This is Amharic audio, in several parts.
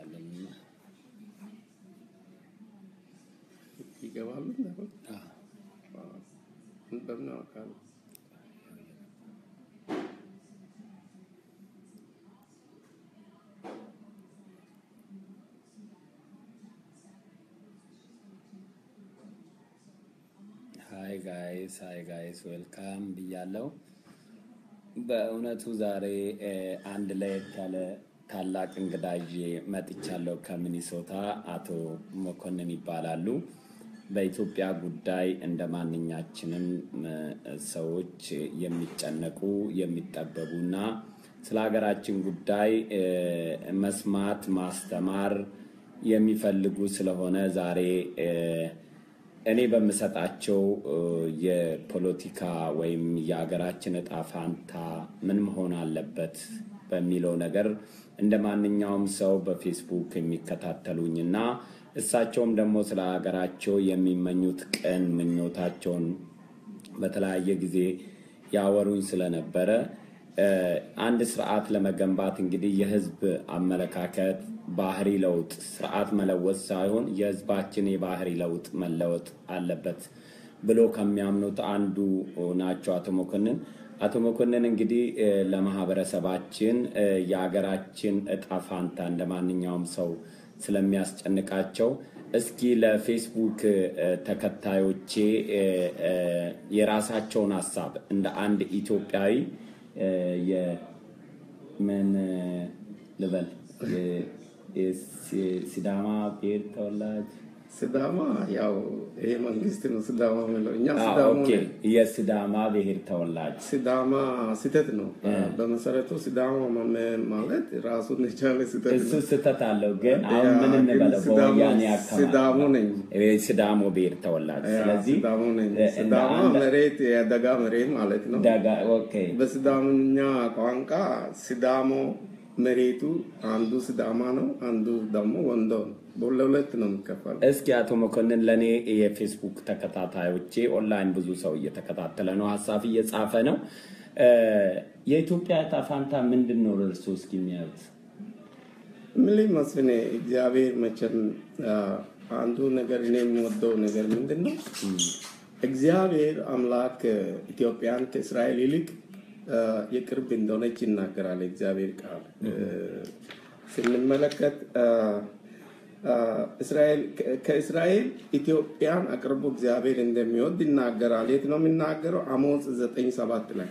እንጠብቃለን እና ይገባሉ እንዳሁን በምን አውቃለሁ? ሀይ ጋይስ ሀይ ጋይስ ዌልካም ብያለው። በእውነቱ ዛሬ እ፣ አንድ ለየት ያለ ታላቅ እንግዳ ይዤ መጥቻለሁ ከሚኒሶታ። አቶ መኮንን ይባላሉ። በኢትዮጵያ ጉዳይ እንደ ማንኛችንም እ፣ ሰዎች የሚጨነቁ የሚጠበቡና ስለ ሀገራችን ጉዳይ እ፣ መስማት ማስተማር የሚፈልጉ ስለሆነ ዛሬ እ፣ እኔ በምሰጣቸው እ፣ የፖለቲካ ወይም የሀገራችን እጣ ፋንታ ምን መሆን አለበት በሚለው ነገር እንደ ማንኛውም ሰው በፌስቡክ የሚከታተሉኝ እና እሳቸውም ደግሞ ስለ ሀገራቸው የሚመኙት ቅን ምኞታቸውን በተለያየ ጊዜ ያወሩኝ ስለነበረ እ፣ አንድ ስርዓት ለመገንባት እንግዲህ የህዝብ አመለካከት ባህሪ ለውጥ ስርዓት መለወጥ ሳይሆን የህዝባችን የባህሪ ለውጥ መለወጥ አለበት ብሎ ከሚያምኑት አንዱ ናቸው አቶ መኮንን። አቶ መኮንን እንግዲህ እ፣ ለማህበረሰባችን እ፣ የሀገራችን እጣ ፋንታ እንደ ማንኛውም ሰው ስለሚያስጨንቃቸው እስኪ ለፌስቡክ እ፣ ተከታዮቼ እ፣ እ፣ የራሳቸውን ሀሳብ እንደ አንድ ኢትዮጵያዊ እ፣ የምን እ፣ ልበል የ- የሲ- ሲዳማ ብሔር ተወላጅ ሲዳማ ያው ይሄ መንግስት ነው ሲዳማ የሚለው እኛ አ፣ ሲዳማ ኦኬ ነን። የሲዳማ ብሔር ተወላጅ ሲዳማ ስህተት ነው። በመሰረቱ ሲዳማ መ- ማለት ራሱን የቻለ ስህተት እሱ ነው። ስህተት አለው። ግን አሁን ያ፣ ምን ግን እንበለው ሲዳሞ- በወያኔ አካባቢ ሲዳሞ ነኝ። እ፣ ሲዳሞ ብሔር ተወላጅ ያ፣ ስለዚህ ሲዳሞ ነኝ። እ፣ እንደ ሲዳማ አንድ መሬት የደጋ መሬት ማለት ነው። ደጋ ኦኬ በሲዳምኛ ቋንቋ ሲዳሞ መሬቱ አንዱ ሲዳማ ነው፣ አንዱ ደግሞ ወንዶ ነው። ለሁለት ነው የሚከፈለው። እስኪ አቶ መኮንን ለእኔ የፌስቡክ ተከታታዮቼ ኦንላይን ብዙ ሰው እየተከታተለ ነው፣ ሀሳብ እየጻፈ ነው። እ፣ የኢትዮጵያ ዕጣ ፋንታ ምንድን ነው እርሱ እስኪ የሚያዩት? ምን መስፍኔ እግዚአብሔር መቼም አ፣ አንዱ ነገር እኔ የምወደው ነገር ምንድን ነው? እግዚአብሔር አምላክ ኢትዮጵያን ከእስራኤል ይልቅ አ፣ የቅርብ እንደሆነች ይናገራል። እግዚአብሔር ቃል እ፣ ስንመለከት አ፣ አ፣ እስራኤል ከ- ከእስራኤል ኢትዮጵያን አቅርቦ እግዚአብሔር እንደሚወድ ይናገራል። የት ነው የሚናገረው? አሞጽ ዘጠኝ ሰባት ላይ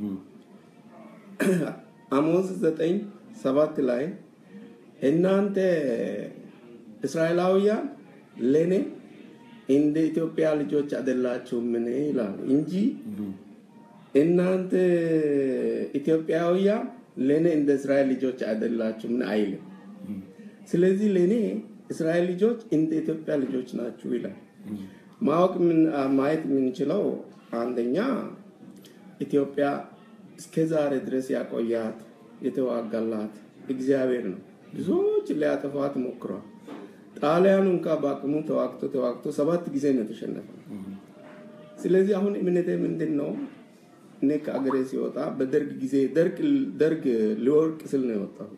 አሞጽ ዘጠኝ ሰባት ላይ እናንተ እስራኤላውያን ለእኔ እንደ ኢትዮጵያ ልጆች አይደላችሁምን ይላል እንጂ እናንተ ኢትዮጵያውያን ለእኔ እንደ እስራኤል ልጆች አይደላችሁምን አይልም። ስለዚህ ለእኔ እስራኤል ልጆች እንደ ኢትዮጵያ ልጆች ናችሁ ይላል። ማወቅ ምን- ማየት የምንችለው አንደኛ ኢትዮጵያ እስከ ዛሬ ድረስ ያቆያት የተዋጋላት እግዚአብሔር ነው። ብዙዎች ሊያጠፏት ሞክሯል። ጣሊያኑ እንኳ በአቅሙ ተዋግቶ ተዋግቶ ሰባት ጊዜ ነው የተሸነፈው። ስለዚህ አሁን እምነቴ ምንድን ነው? እኔ ከአገሬ ሲወጣ በደርግ ጊዜ ደርግ ደርግ ሊወርቅ ስል ነው የወጣሁት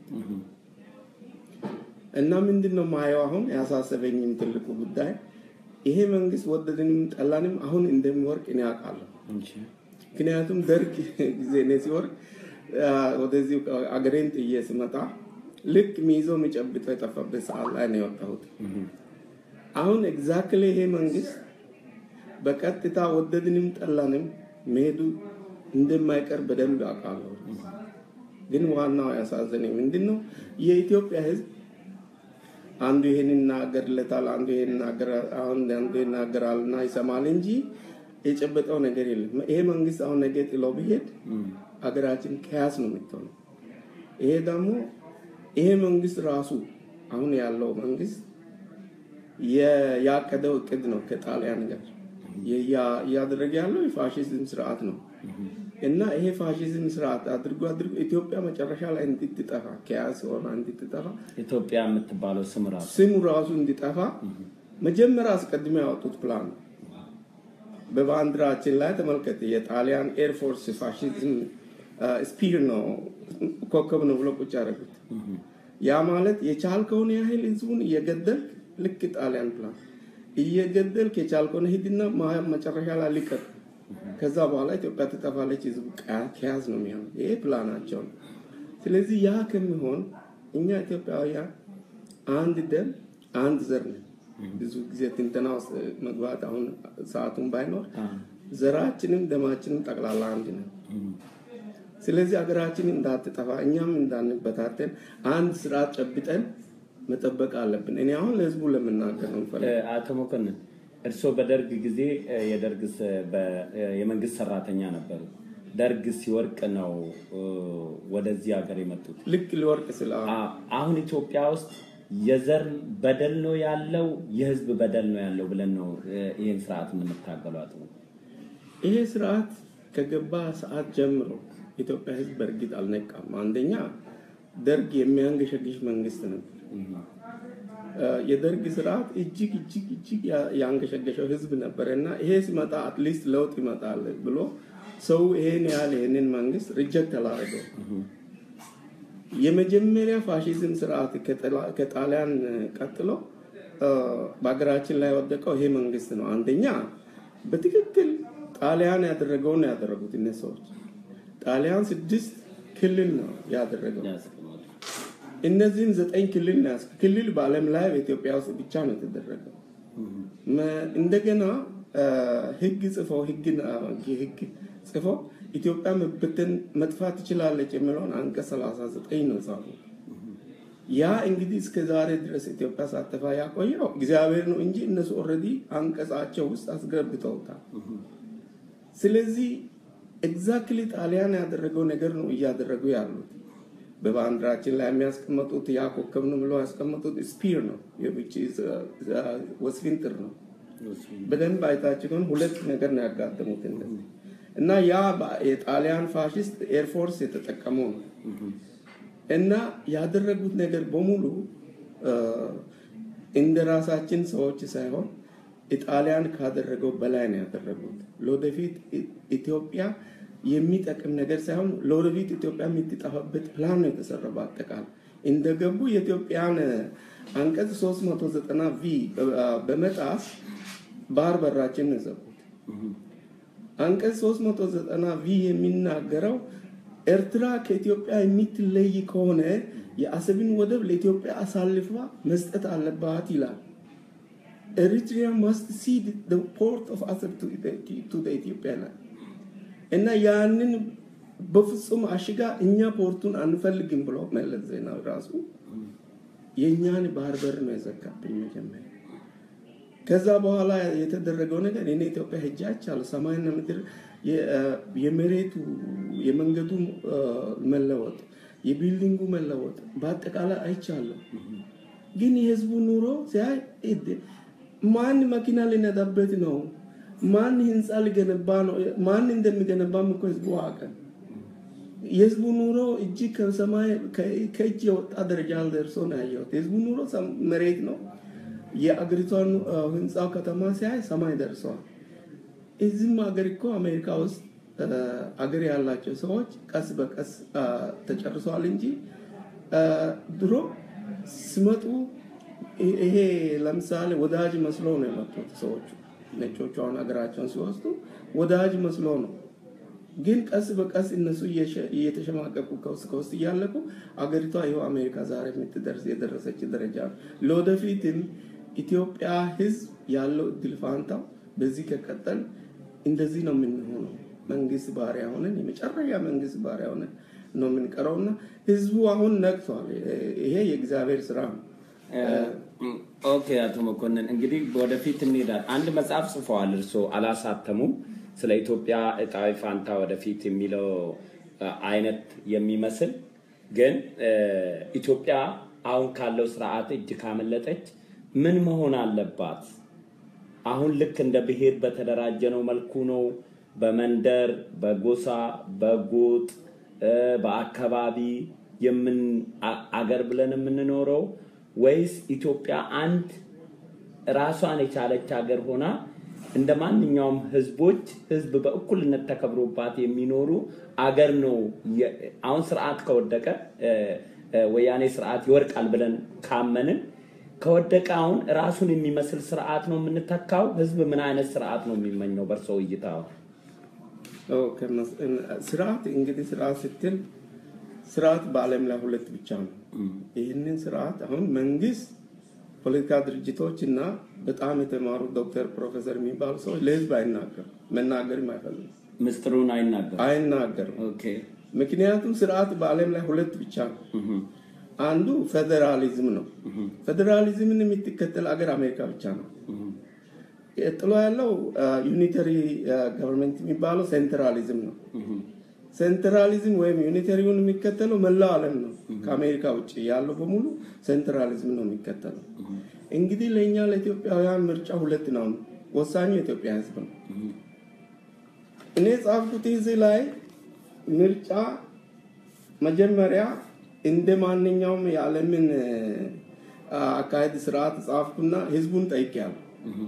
እና ምንድን ነው ማየው አሁን ያሳሰበኝም ትልቁ ጉዳይ ይሄ መንግስት ወደድንም ጠላንም አሁን እንደሚወርቅ እኔ አውቃለሁ። ምክንያቱም ደርግ ጊዜ እኔ ሲወርቅ አ፣ ወደዚህ አገሬን ጥዬ ስመጣ ልክ ሚይዞ የሚጨብጠው የጠፋበት ሰዓት ላይ ነው የወጣሁት። አሁን ኤግዛክትሊ ይሄ መንግስት በቀጥታ ወደድንም ጠላንም መሄዱ እንደማይቀር በደንብ አውቃለሁ። ግን ዋናው ያሳዘነኝ ምንድን ነው የኢትዮጵያ ህዝብ አንዱ ይሄን ይናገርለታል፣ አንዱ ይሄን ይናገራል፣ አሁን አንዱ ይናገራልና ይሰማል እንጂ የጨበጠው ነገር የለም። ይሄ መንግስት አሁን ነገ ጥሎ ቢሄድ አገራችን ከያስ ነው የምትሆነው። ይሄ ደግሞ ይሄ መንግስት ራሱ አሁን ያለው መንግስት የ- ያቀደው እቅድ ነው ከጣሊያን ጋር የ- እያደረገ ያለው የፋሽዝም ስርዓት ነው እና ይሄ ፋሽዝም ስርዓት አድርጎ አድርጎ ኢትዮጵያ መጨረሻ ላይ እንድትጠፋ ከያስ ሆና እንድትጠፋ ኢትዮጵያ የምትባለው ስም ራሱ ስሙ ራሱ እንዲጠፋ መጀመሪያ አስቀድሞ ያወጡት ፕላን ነው። በባንዲራችን ላይ ተመልከት። የጣሊያን ኤርፎርስ ፋሽዝም ስፒር ነው ኮከብ ነው ብሎ ቁጭ ያደረጉት። ያ ማለት የቻልከውን ያህል ህዝቡን እየገደልክ ልክ ጣሊያን ፕላን እየገደልክ የቻልከውን ሂድና መጨረሻ ላይ ልቀቅ። ከዛ በኋላ ኢትዮጵያ ትጠፋለች፣ ህዝቡ ከያዝ ነው የሚሆነው። ይሄ ፕላናቸው ነው። ስለዚህ ያ ከሚሆን እኛ ኢትዮጵያውያን አንድ ደም አንድ ዘር ነን። ብዙ ጊዜ ትንተና ውስጥ መግባት አሁን ሰዓቱን ባይኖር ዘራችንም ደማችንም ጠቅላላ አንድ ነው። ስለዚህ ሀገራችን እንዳትጠፋ እኛም እንዳንበታተን አንድ ስርዓት ጨብጠን መጠበቅ አለብን። እኔ አሁን ለህዝቡ ለመናገር ነው የምፈልገው። አቶ መኮንን እርስዎ በደርግ ጊዜ የደርግ የመንግስት ሰራተኛ ነበሩ። ደርግ ሲወርቅ ነው ወደዚህ ሀገር የመጡት። ልክ ሊወርቅ ስለ አሁን ኢትዮጵያ ውስጥ የዘር በደል ነው ያለው፣ የህዝብ በደል ነው ያለው ብለን ነው ይህን ስርዓት የምንታገሏት ነው። ይሄ ስርዓት ከገባ ሰዓት ጀምሮ ኢትዮጵያ ህዝብ በእርግጥ አልነቃም። አንደኛ ደርግ የሚያንገሸግሽ መንግስት ነበር። የደርግ ስርዓት እጅግ እጅግ እጅግ ያንገሸገሸው ህዝብ ነበር እና ይሄ ሲመጣ አትሊስት ለውጥ ይመጣል ብሎ ሰው ይሄን ያህል ይሄንን መንግስት ሪጀክት አላደረገው። የመጀመሪያ ፋሽዝም ስርዓት ከጣሊያን ቀጥሎ በሀገራችን ላይ ወደቀው ይሄ መንግስት ነው። አንደኛ በትክክል ጣሊያን ያደረገውን ነው ያደረጉት እነዚህ ሰዎች። ጣሊያን ስድስት ክልል ነው ያደረገው። እነዚህም ዘጠኝ ክልል ነው ክልል በዓለም ላይ በኢትዮጵያ ውስጥ ብቻ ነው የተደረገው። እንደገና ህግ ጽፈው ህግ ጽፈው ኢትዮጵያ መበተን መጥፋት ትችላለች የሚለውን አንቀጽ 39 ነው ጻፉ። ያ እንግዲህ እስከ ዛሬ ድረስ ኢትዮጵያ ሳተፋ ያቆየው እግዚአብሔር ነው እንጂ እነሱ ኦልሬዲ አንቀጻቸው ውስጥ አስገብተውታል። ስለዚህ ኤግዛክትሊ ጣሊያን ያደረገው ነገር ነው እያደረጉ ያሉት። በባንዲራችን ላይ የሚያስቀመጡት ያ ኮከብ ነው ብለው ያስቀመጡት ስፒር ነው፣ ወስፊንጥር ነው። በደንብ አይታችሁ ከሆነ ሁለት ነገር ነው ያጋጠሙት እነዚህ እና ያ የጣሊያን ፋሽስት ኤርፎርስ የተጠቀመው ነው እና ያደረጉት ነገር በሙሉ እንደ ራሳችን ሰዎች ሳይሆን ኢጣሊያን ካደረገው በላይ ነው ያደረጉት። ለወደፊት ኢትዮጵያ የሚጠቅም ነገር ሳይሆን ለወደፊት ኢትዮጵያ የምትጠፋበት ፕላን ነው የተሰራው። በአጠቃላይ እንደገቡ የኢትዮጵያን አንቀጽ 390 ቪ በመጣስ ባህር በራችን ነው የዘጉት። አንቀጽ 390 ቪ የሚናገረው ኤርትራ ከኢትዮጵያ የምትለይ ከሆነ የአሰብን ወደብ ለኢትዮጵያ አሳልፋ መስጠት አለባት ይላል። ኤሪትሪያ ማስት ሲድ ፖርት ኦፍ አሰብ ቱ ኢትዮጵያ ይላል እና ያንን በፍጹም አሽጋ እኛ ፖርቱን አንፈልግም ብሎ መለስ ዜናዊ ራሱ የእኛን ባህር በር ነው የዘጋብኝ መጀመሪያ። ከዛ በኋላ የተደረገው ነገር እኔ ኢትዮጵያ ሄጄ አይቻለሁ። ሰማይና ምድር የመሬቱ የመንገዱ መለወጥ፣ የቢልዲንጉ መለወጥ በአጠቃላይ አይቻለሁ። ግን የህዝቡ ኑሮ ሲያይ ማን መኪና ሊነዳበት ነው? ማን ህንፃ ሊገነባ ነው? ማን እንደሚገነባም እኮ ህዝቡ አቀ የህዝቡ ኑሮ እጅግ ከሰማይ ከእጅ የወጣ ደረጃ ደርሶ ነው ያየሁት። የህዝቡ ኑሮ መሬት ነው። የአገሪቷን ህንፃው ከተማ ሲያይ ሰማይ ደርሰዋል። እዚህም ሀገር እኮ አሜሪካ ውስጥ አገር ያላቸው ሰዎች ቀስ በቀስ ተጨርሰዋል እንጂ ድሮ ሲመጡ ይሄ ለምሳሌ ወዳጅ መስሎ ነው የመጡት ሰዎቹ። ነጮቹ አሁን ሀገራቸውን ሲወስዱ ወዳጅ መስሎ ነው። ግን ቀስ በቀስ እነሱ እየተሸማቀቁ ከውስጥ ከውስጥ እያለቁ አገሪቷ ይኸው አሜሪካ ዛሬ የምትደርስ የደረሰች ደረጃ ነው። ለወደፊትም ኢትዮጵያ ህዝብ ያለው እድል ፋንታው በዚህ ከቀጠል እንደዚህ ነው የምንሆነው። መንግስት ባሪያ ሆነን የመጨረሻ መንግስት ባሪያ ሆነን ነው የምንቀረውና ህዝቡ አሁን ነቅቷል። ይሄ የእግዚአብሔር ስራ ነው። ኦኬ አቶ መኮንን እንግዲህ ወደፊት እንሄዳል። አንድ መጽሐፍ ጽፈዋል እርስዎ አላሳተሙም። ስለ ኢትዮጵያ እጣዊ ፋንታ ወደፊት የሚለው አይነት የሚመስል ግን ኢትዮጵያ አሁን ካለው ስርዓት እጅ ካመለጠች ምን መሆን አለባት? አሁን ልክ እንደ ብሔር በተደራጀነው መልኩ ነው በመንደር፣ በጎሳ፣ በጎጥ፣ በአካባቢ የምን አገር ብለን የምንኖረው ወይስ ኢትዮጵያ አንድ ራሷን የቻለች ሀገር ሆና እንደ ማንኛውም ህዝቦች ህዝብ በእኩልነት ተከብሮባት የሚኖሩ አገር ነው። አሁን ስርዓት ከወደቀ ወያኔ ስርዓት ይወድቃል ብለን ካመንን ከወደቀ አሁን ራሱን የሚመስል ስርዓት ነው የምንተካው? ህዝብ ምን አይነት ስርዓት ነው የሚመኘው በእርሶ እይታ? ስርዓት እንግዲህ ስርዓት ስትል ስርዓት በዓለም ላይ ሁለት ብቻ ነው። ይህንን ስርዓት አሁን መንግስት፣ ፖለቲካ ድርጅቶች እና በጣም የተማሩ ዶክተር፣ ፕሮፌሰር የሚባሉ ሰዎች ለህዝብ አይናገሩ መናገርም አይፈልጉም። ምስጢሩን አይናገር አይናገሩም። ኦኬ ምክንያቱም ስርዓት በዓለም ላይ ሁለት ብቻ ነው። አንዱ ፌዴራሊዝም ነው። ፌዴራሊዝምን የምትከተል አገር አሜሪካ ብቻ ነው። ቀጥሎ ያለው ዩኒተሪ ገቨርንመንት የሚባለው ሴንትራሊዝም ነው። ሴንትራሊዝም ወይም ዩኒተሪውን የሚከተለው መላው ዓለም ነው። ከአሜሪካ ውጭ ያለው በሙሉ ሴንትራሊዝም ነው የሚከተለው። እንግዲህ ለእኛ ለኢትዮጵያውያን ምርጫ ሁለት ነው። ወሳኙ የኢትዮጵያ ህዝብ ነው። እኔ ጻፍኩት እዚህ ላይ ምርጫ መጀመሪያ እንደ ማንኛውም የዓለምን አካሄድ ስርዓት ጻፍኩና ህዝቡን ጠይቄያለሁ።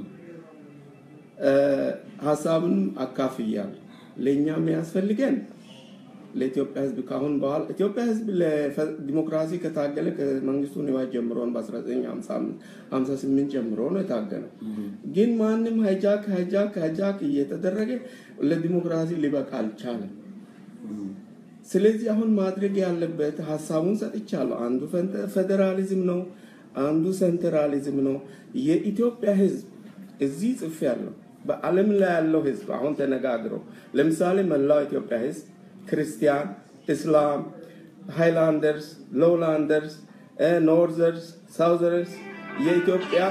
ሀሳቡንም አካፍያለሁ። ለእኛ የሚያስፈልገን ለኢትዮጵያ ህዝብ ካሁን በኋላ ኢትዮጵያ ህዝብ ለዲሞክራሲ ከታገለ ከመንግስቱ ንዋይ ጀምሮ በ1958 ጀምሮ ነው የታገለው። ግን ማንም ሃይጃክ ሃይጃክ ሃይጃክ እየተደረገ ለዲሞክራሲ ሊበቃ አልቻለም። ስለዚህ አሁን ማድረግ ያለበት ሀሳቡን ሰጥቻለሁ። አንዱ ፌዴራሊዝም ነው፣ አንዱ ሴንትራሊዝም ነው። የኢትዮጵያ ህዝብ እዚህ ጽፍ ያለው በዓለም ላይ ያለው ህዝብ አሁን ተነጋግረው ለምሳሌ መላው ኢትዮጵያ ህዝብ ክርስቲያን፣ እስላም፣ ሃይላንደርስ፣ ሎውላንደርስ፣ ኖርዘርስ፣ ሳውዘርስ የኢትዮጵያ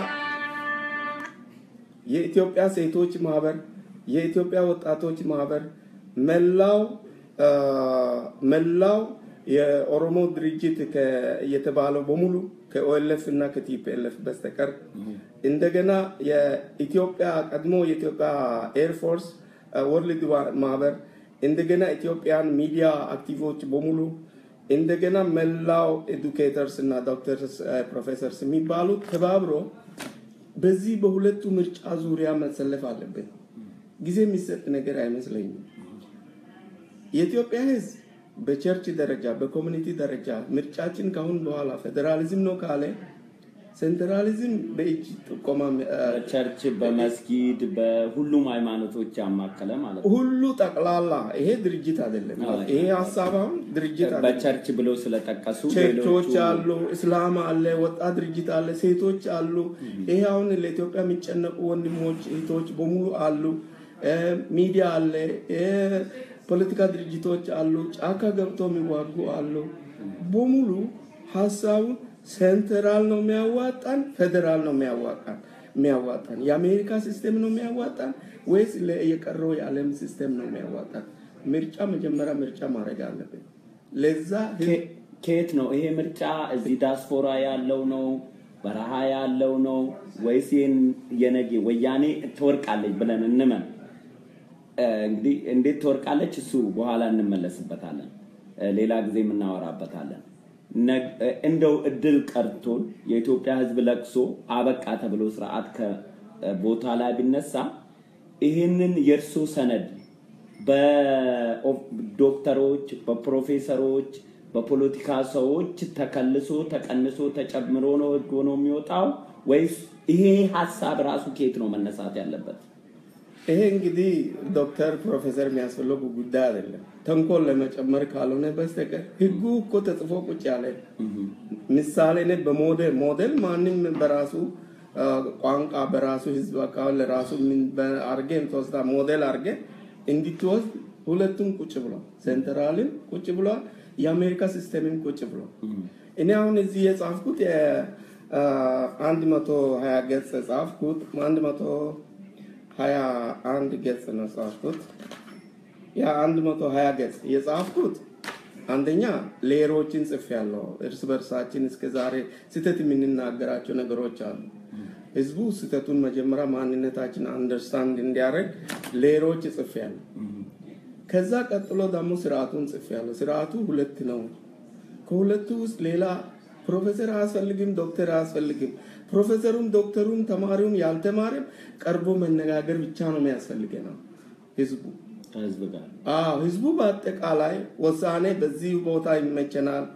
የኢትዮጵያ ሴቶች ማህበር፣ የኢትዮጵያ ወጣቶች ማህበር መላው መላው የኦሮሞ ድርጅት የተባለው በሙሉ ከኦኤልኤፍ እና ከቲፒኤልኤፍ በስተቀር እንደገና የኢትዮጵያ ቀድሞ የኢትዮጵያ ኤርፎርስ ወርልድ ማህበር እንደገና ኢትዮጵያን ሚዲያ አክቲቮች በሙሉ እንደገና መላው ኤዱኬተርስ እና ዶክተርስ ፕሮፌሰርስ የሚባሉት ተባብሮ በዚህ በሁለቱ ምርጫ ዙሪያ መሰለፍ አለብን። ጊዜ የሚሰጥ ነገር አይመስለኝም። የኢትዮጵያ ህዝብ በቸርች ደረጃ በኮሚኒቲ ደረጃ ምርጫችን ካሁን በኋላ ፌዴራሊዝም ነው ካለ ሴንትራሊዝም በእጅ ጥቆማ ቸርች በመስጊድ በሁሉም ሃይማኖቶች ያማከለ ማለት ነው። ሁሉ ጠቅላላ ይሄ ድርጅት አይደለም። ይሄ ሀሳብ አሁን ድርጅት አይደለም። በቸርች ብለው ስለጠቀሱ ቸርቾች አሉ፣ እስላም አለ፣ ወጣት ድርጅት አለ፣ ሴቶች አሉ። ይሄ አሁን ለኢትዮጵያ የሚጨነቁ ወንድሞች እህቶች በሙሉ አሉ። ሚዲያ አለ፣ ፖለቲካ ድርጅቶች አሉ፣ ጫካ ገብቶ የሚዋጉ አሉ። በሙሉ ሀሳቡን ሴንትራል ነው የሚያዋጣን፣ ፌዴራል ነው የሚያዋጣን የሚያዋጣን የአሜሪካ ሲስቴም ነው የሚያዋጣን ወይስ የቀረው የዓለም ሲስቴም ነው የሚያዋጣን? ምርጫ መጀመሪያ ምርጫ ማድረግ አለብን። ለዛ ከየት ነው ይሄ ምርጫ? እዚህ ዳስፖራ ያለው ነው በረሃ ያለው ነው ወይስ ይህን የነገ ወያኔ ትወርቃለች ብለን እንመን። እንግዲህ እንዴት ትወርቃለች እሱ በኋላ እንመለስበታለን፣ ሌላ ጊዜ የምናወራበታለን። እንደው እድል ቀርቶን የኢትዮጵያ ሕዝብ ለቅሶ አበቃ ተብሎ ስርዓት ከቦታ ላይ ቢነሳ ይህንን የእርሶ ሰነድ በዶክተሮች፣ በፕሮፌሰሮች፣ በፖለቲካ ሰዎች ተከልሶ ተቀንሶ ተጨምሮ ነው ህግ ሆኖ የሚወጣው ወይስ ይሄ ሀሳብ ራሱ ከየት ነው መነሳት ያለበት? ይሄ እንግዲህ ዶክተር ፕሮፌሰር የሚያስፈልጉ ጉዳይ አይደለም። ተንኮል ለመጨመር ካልሆነ በስተቀር ህጉ እኮ ተጽፎ ቁጭ ያለ ምሳሌ ነ በሞዴል ሞዴል ማንም በራሱ ቋንቋ በራሱ ህዝብ አካባቢ ለራሱ አርጌ ተወስዳ ሞዴል አርጌ እንድትወስድ ሁለቱም ቁጭ ብሏል። ሴንትራልም ቁጭ ብሏል። የአሜሪካ ሲስተምም ቁጭ ብሏል። እኔ አሁን እዚህ የጻፍኩት አንድ መቶ ሀያ ገጽ ጻፍኩት አንድ መቶ ሀያ አንድ ገጽ ነው ጻፍኩት። ያ አንድ መቶ ሀያ ገጽ የጻፍኩት አንደኛ ሌየሮችን ጽፍ ያለው እርስ በርሳችን እስከ ዛሬ ስህተት የምንናገራቸው ነገሮች አሉ። ህዝቡ ስህተቱን መጀመሪያ ማንነታችን አንደርስታንድ እንዲያደርግ ሌየሮች ጽፍ ያለው። ከዛ ቀጥሎ ደግሞ ስርዓቱን ጽፍ ያለው። ስርዓቱ ሁለት ነው። ከሁለቱ ውስጥ ሌላ ፕሮፌሰር አያስፈልግም፣ ዶክተር አያስፈልግም። ፕሮፌሰሩም ዶክተሩም ተማሪውም ያልተማረም ቀርቦ መነጋገር ብቻ ነው የሚያስፈልገው ህዝቡ ከህዝብ ጋር አዎ ህዝቡ በአጠቃላይ ውሳኔ በዚህ ቦታ ይመቸናል፣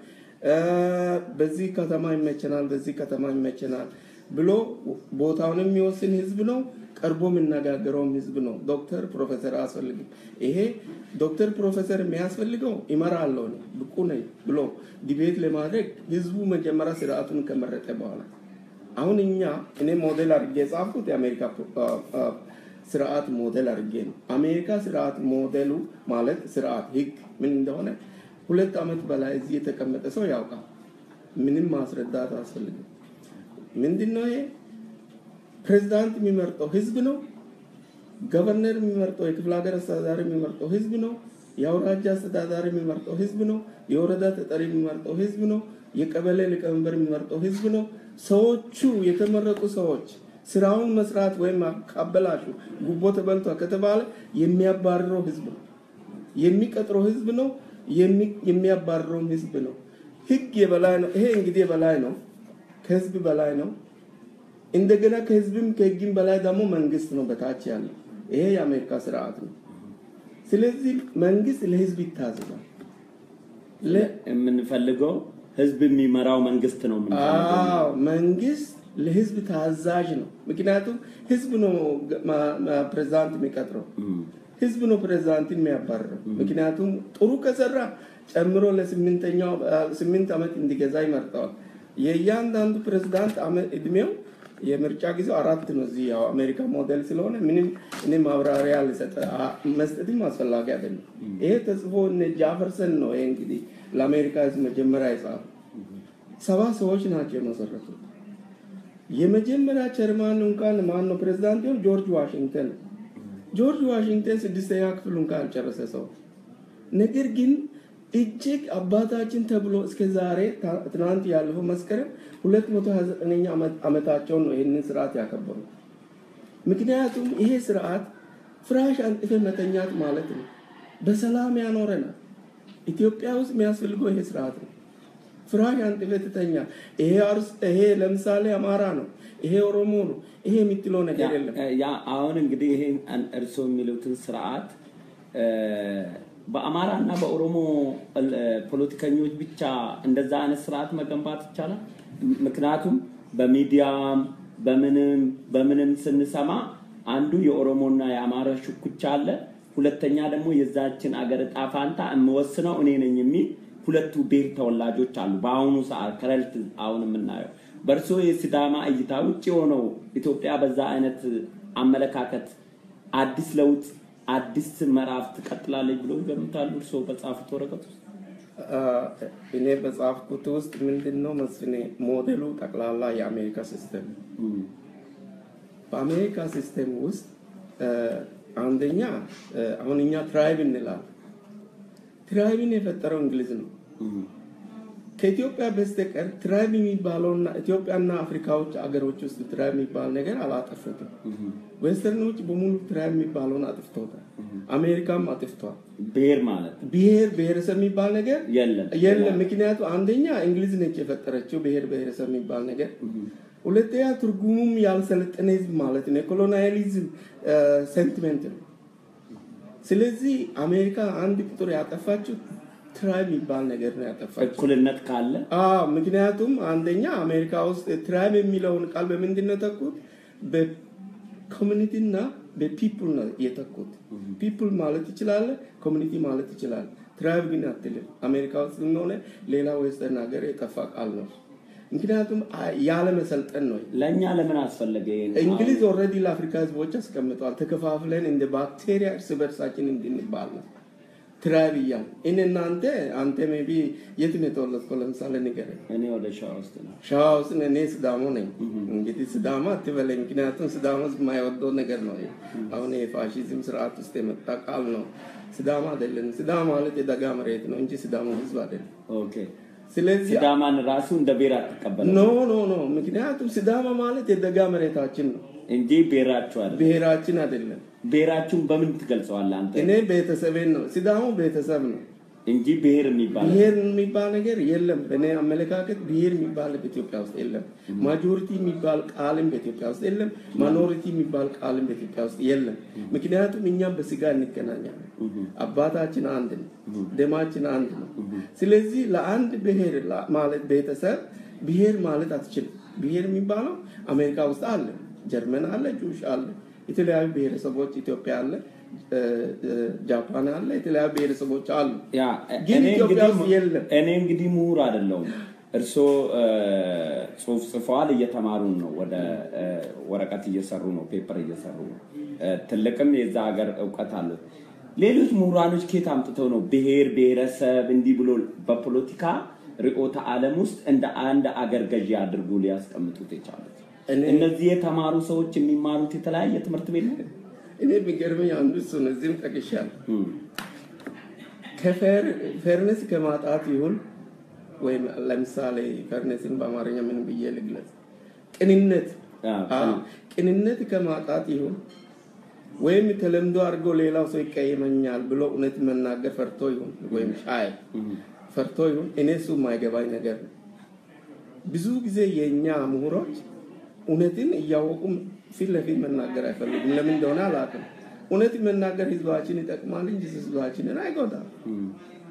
እ፣ በዚህ ከተማ ይመቸናል፣ በዚህ ከተማ ይመቸናል ብሎ ቦታውን የሚወስን ህዝብ ነው። ቀርቦ የሚነጋገረውም ህዝብ ነው። ዶክተር ፕሮፌሰር አያስፈልግም። ይሄ ዶክተር ፕሮፌሰር የሚያስፈልገው ይመራለሁ እኔ ብቁ ነኝ ብሎ ዲቤት ለማድረግ ህዝቡ መጀመሪያ ስርዓቱን ከመረጠ በኋላ አሁን እኛ እኔ ሞዴል አድርጌ የጻፍኩት የአሜሪካ አ- አ- ስርዓት ሞዴል አድርጌ ነው። አሜሪካ ስርዓት ሞዴሉ ማለት ስርዓት ህግ ምን እንደሆነ ሁለት ዓመት በላይ እዚህ የተቀመጠ ሰው ያውቃል። ምንም ማስረዳት አያስፈልግም። ምንድነው ይሄ? ፕሬዝዳንት የሚመርጠው ህዝብ ነው። ገቨርነር የሚመርጠው የክፍለ ሀገር አስተዳዳሪ የሚመርጠው ህዝብ ነው። የአውራጃ አስተዳዳሪ የሚመርጠው ህዝብ ነው። የወረዳ ተጠሪ የሚመርጠው ህዝብ ነው። የቀበሌ ሊቀመንበር የሚመርጠው ህዝብ ነው። ሰዎቹ የተመረጡ ሰዎች ስራውን መስራት ወይም ካበላሹ ጉቦ ተበልቷ ከተባለ የሚያባርረው ህዝብ ነው። የሚቀጥረው ህዝብ ነው። የሚ- የሚያባርረውም ህዝብ ነው። ህግ የበላይ ነው። ይሄ እንግዲህ የበላይ ነው፣ ከህዝብ በላይ ነው። እንደገና ከህዝብም ከህግም በላይ ደግሞ መንግስት ነው በታች ያለው። ይሄ የአሜሪካ ስርዓት ነው። ስለዚህ መንግስት ለህዝብ ይታዘዛል። ለ- የምንፈልገው ህዝብ የሚመራው መንግስት ነው የምንፈልገው። አዎ መንግስት ለህዝብ ታዛዥ ነው። ምክንያቱም ህዝብ ነው ማ- ማ- ፕሬዝዳንት የሚቀጥረው እም፣ ህዝብ ነው ፕሬዝዳንትን የሚያባርረው። ምክንያቱም ጥሩ ከሰራ ጨምሮ ለስምንተኛው አ፣ ስምንት ዓመት እንዲገዛ ይመርጠዋል። የእያንዳንዱ ፕሬዝዳንት አመ- እድሜው የምርጫ ጊዜው አራት ነው። እዚህ ያው አሜሪካ ሞዴል ስለሆነ ምንም እኔ ማብራሪያ ልሰጥ አ- መስጠትም አስፈላጊ አይደለም። ይሄ ተጽፎ እነ ጃፈርሰን ነው ይሄ እንግዲህ ለአሜሪካ ህዝብ መጀመሪያ የጻፉ ሰባ ሰዎች ናቸው የመሰረቱት። የመጀመሪያ ቸርማን እንኳን ማን ነው ፕሬዝዳንት ሆን ጆርጅ ዋሽንግተን ነው። ጆርጅ ዋሽንግተን ስድስተኛ ክፍል እንኳን ያልጨረሰ ሰው ነገር ግን እጅግ አባታችን ተብሎ እስከ ዛሬ ታ- ትናንት ያለፈው መስከረም 229ኛ ዓመት- ዓመታቸውን ነው ይህንን ስርዓት ያከበሩ። ምክንያቱም ይሄ ስርዓት ፍራሽ አንጥፈ መተኛት ማለት ነው። በሰላም ያኖረናል። ኢትዮጵያ ውስጥ የሚያስፈልገው ይሄ ስርዓት ነው። ፍራሽ አንጥፈ ትተኛ። ይሄ አርስ ይሄ ለምሳሌ አማራ ነው፣ ይሄ ኦሮሞ ነው፣ ይሄ የምትለው ነገር የለም። ያ- ያ አሁን እንግዲህ ይሄ እርስዎ የሚሉትን ስርዓት እ፣ በአማራ እና በኦሮሞ እ፣ ፖለቲከኞች ብቻ እንደዛ አይነት ስርዓት መገንባት ይቻላል። ምክንያቱም በሚዲያም በምንም በምንም ስንሰማ አንዱ የኦሮሞና የአማራ ሽኩቻ አለ። ሁለተኛ ደግሞ የዛችን አገር እጣ ፋንታ የምወስነው እኔ ነኝ የሚል ሁለቱ ብሔር ተወላጆች አሉ። በአሁኑ ሰዓት ከረልት አሁን የምናየው በእርስዎ የሲዳማ እይታ ውጭ የሆነው ኢትዮጵያ በዛ አይነት አመለካከት አዲስ ለውጥ አዲስ ምዕራፍ ትቀጥላለች ብሎ ይገምታሉ? እርስዎ በጻፉት ወረቀት ውስጥ አ፣ እኔ በጻፍኩት ውስጥ ምንድን ነው መስፍኔ ሞዴሉ ጠቅላላ የአሜሪካ ሲስተም ነው። እም፣ በአሜሪካ ሲስተም ውስጥ አ፣ አንደኛ አ፣ አሁን እኛ ትራይብ እንላለን። ትራይብን የፈጠረው እንግሊዝ ነው። እም፣ ከኢትዮጵያ በስተቀር ትራይብ የሚባለውና ኢትዮጵያና አፍሪካዎች አገሮች ውስጥ ትራይብ የሚባል ነገር አላጠፉትም። እም። ዌስተርኖች በሙሉ ትራይብ የሚባለውን አጥፍተውታል። አሜሪካም አጥፍቷል። ብሔር ማለት ብሔር ብሔረሰብ የሚባል ነገር የለም የለም። ምክንያቱ አንደኛ እንግሊዝ ነች የፈጠረችው ብሔር ብሔረሰብ የሚባል ነገር፣ ሁለተኛ ትርጉሙም ያልሰለጠነ ህዝብ ማለት ነው። የኮሎናሊዝም ሴንቲሜንት ነው። ስለዚህ አሜሪካ አንድ ቁጥር ያጠፋችው ትራይብ የሚባል ነገር ነው ያጠፋችው። እኩልነት ካለ አዎ ምክንያቱም አንደኛ አሜሪካ ውስጥ ትራይብ የሚለውን ቃል በምንድን ነው የተኩት? በኮሚኒቲ እና በፒፕል ነው የተኩት። ፒፕል ማለት ይችላል፣ ኮሚኒቲ ማለት ይችላል። ትራይብ ግን አትልም። አሜሪካ ውስጥ ሆነ ሌላ ዌስተርን ሀገር የጠፋ ቃል ነው። ምክንያቱም አ- ያለ መሰልጠን ነው። ለእኛ ለምን አስፈለገ? ይሄን እንግሊዝ ኦልሬዲ ለአፍሪካ ህዝቦች አስቀምጠዋል። ተከፋፍለን እንደ ባክቴሪያ እርስ በርሳችን እንድንባል ነው ትራይብ እያል እኔ እናንተ አንተ ሜቢ የት ነው የተወለድከው? ለምሳሌ ንገረኝ። እኔ ወደ ሸዋ ውስጥ ነው። ሸዋ ውስጥ ነህ፣ እኔ ስዳሞ ነኝ። እንግዲህ ስዳማ አትበለኝ፣ ምክንያቱም ስዳማ ህዝብ የማይወደው ነገር ነው። ይሄ አሁን የፋሺዝም ስርዓት ውስጥ የመጣ ቃል ነው። ስዳማ አይደለም። ስዳማ ማለት የደጋ መሬት ነው እንጂ ስዳማ ህዝብ አይደለም። ኦኬ ስለዚህ ሲዳማን ራሱ እንደ ብሔር አትቀበለም ኖ ኖ ኖ፣ ምክንያቱም ስዳማ ማለት የደጋ መሬታችን ነው፣ እንጂ ብሔራችሁ አለ ብሔራችን አይደለም። ብሔራችሁን በምን ትገልጸዋለህ አንተ? እኔ ቤተሰቤን ነው። ሲዳሞ ቤተሰብ ነው። እንጂ ብሔር የሚባል ብሔር የሚባል ነገር የለም። በእኔ አመለካከት ብሔር የሚባል በኢትዮጵያ ውስጥ የለም። ማጆሪቲ የሚባል ቃልም በኢትዮጵያ ውስጥ የለም። ማኖሪቲ የሚባል ቃልም በኢትዮጵያ ውስጥ የለም። ምክንያቱም እኛም በስጋ እንገናኛለን። አባታችን አንድ ነው፣ ደማችን አንድ ነው። ስለዚህ ለአንድ ብሔር ላ- ማለት ቤተሰብ ብሔር ማለት አትችልም። ብሔር የሚባለው አሜሪካ ውስጥ አለ፣ ጀርመን አለ፣ ጁሽ አለ፣ የተለያዩ ብሔረሰቦች ኢትዮጵያ አለ፣ እ፣ እ፣ ጃፓን አለ፣ የተለያዩ ብሔረሰቦች አሉ። ያ ግን እኔ ኢትዮጵያ እንግዲህ- ውስጥ የለም። እኔ እንግዲህ ምሁር አይደለሁም። እርስዎ እ፣ ጽሁፍ ጽፈዋል፣ እየተማሩን ነው፣ ወደ እ፣ ወረቀት እየሰሩ ነው፣ ፔፐር እየሰሩ ነው። እ፣ ትልቅም የዛ ሀገር እውቀት አለ። ሌሎች ምሁራኖች ከየት አምጥተው ነው ብሔር ብሔረሰብ እንዲህ ብሎ በፖለቲካ ርዕዮተ ዓለም ውስጥ እንደ አንድ አገር ገዢ አድርጎ ሊያስቀምጡት የቻሉት? እኔ- እነዚህ የተማሩ ሰዎች የሚማሩት የተለያየ ትምህርት ቤት ነው። እኔ የሚገርመኝ አንዱ እሱ ነው። እዚህም ጠቅሻለሁ። እም፣ ከፌርነስ ከማጣት ይሁን ወይም ለምሳሌ ፌርነስን በአማርኛ ምን ብዬ ልግለጽ? ቅንነት አዎ፣ አዎ፣ ቅንነት ከማጣት ይሁን ወይም ተለምዶ አድርጎ ሌላው ሰው ይቀየመኛል ብሎ እውነት መናገር ፈርቶ ይሁን ወይም ሻይ ፈርቶ ይሁን እኔ እሱ የማይገባኝ ነገር ነው። ብዙ ጊዜ የእኛ ምሁሮች እውነትን እያወቁ ፊት ለፊት መናገር አይፈልጉም። ለምን እንደሆነ አላውቅም። እውነት መናገር ህዝባችን ይጠቅማል እንጂ ህዝባችንን አይጎዳም። እም፣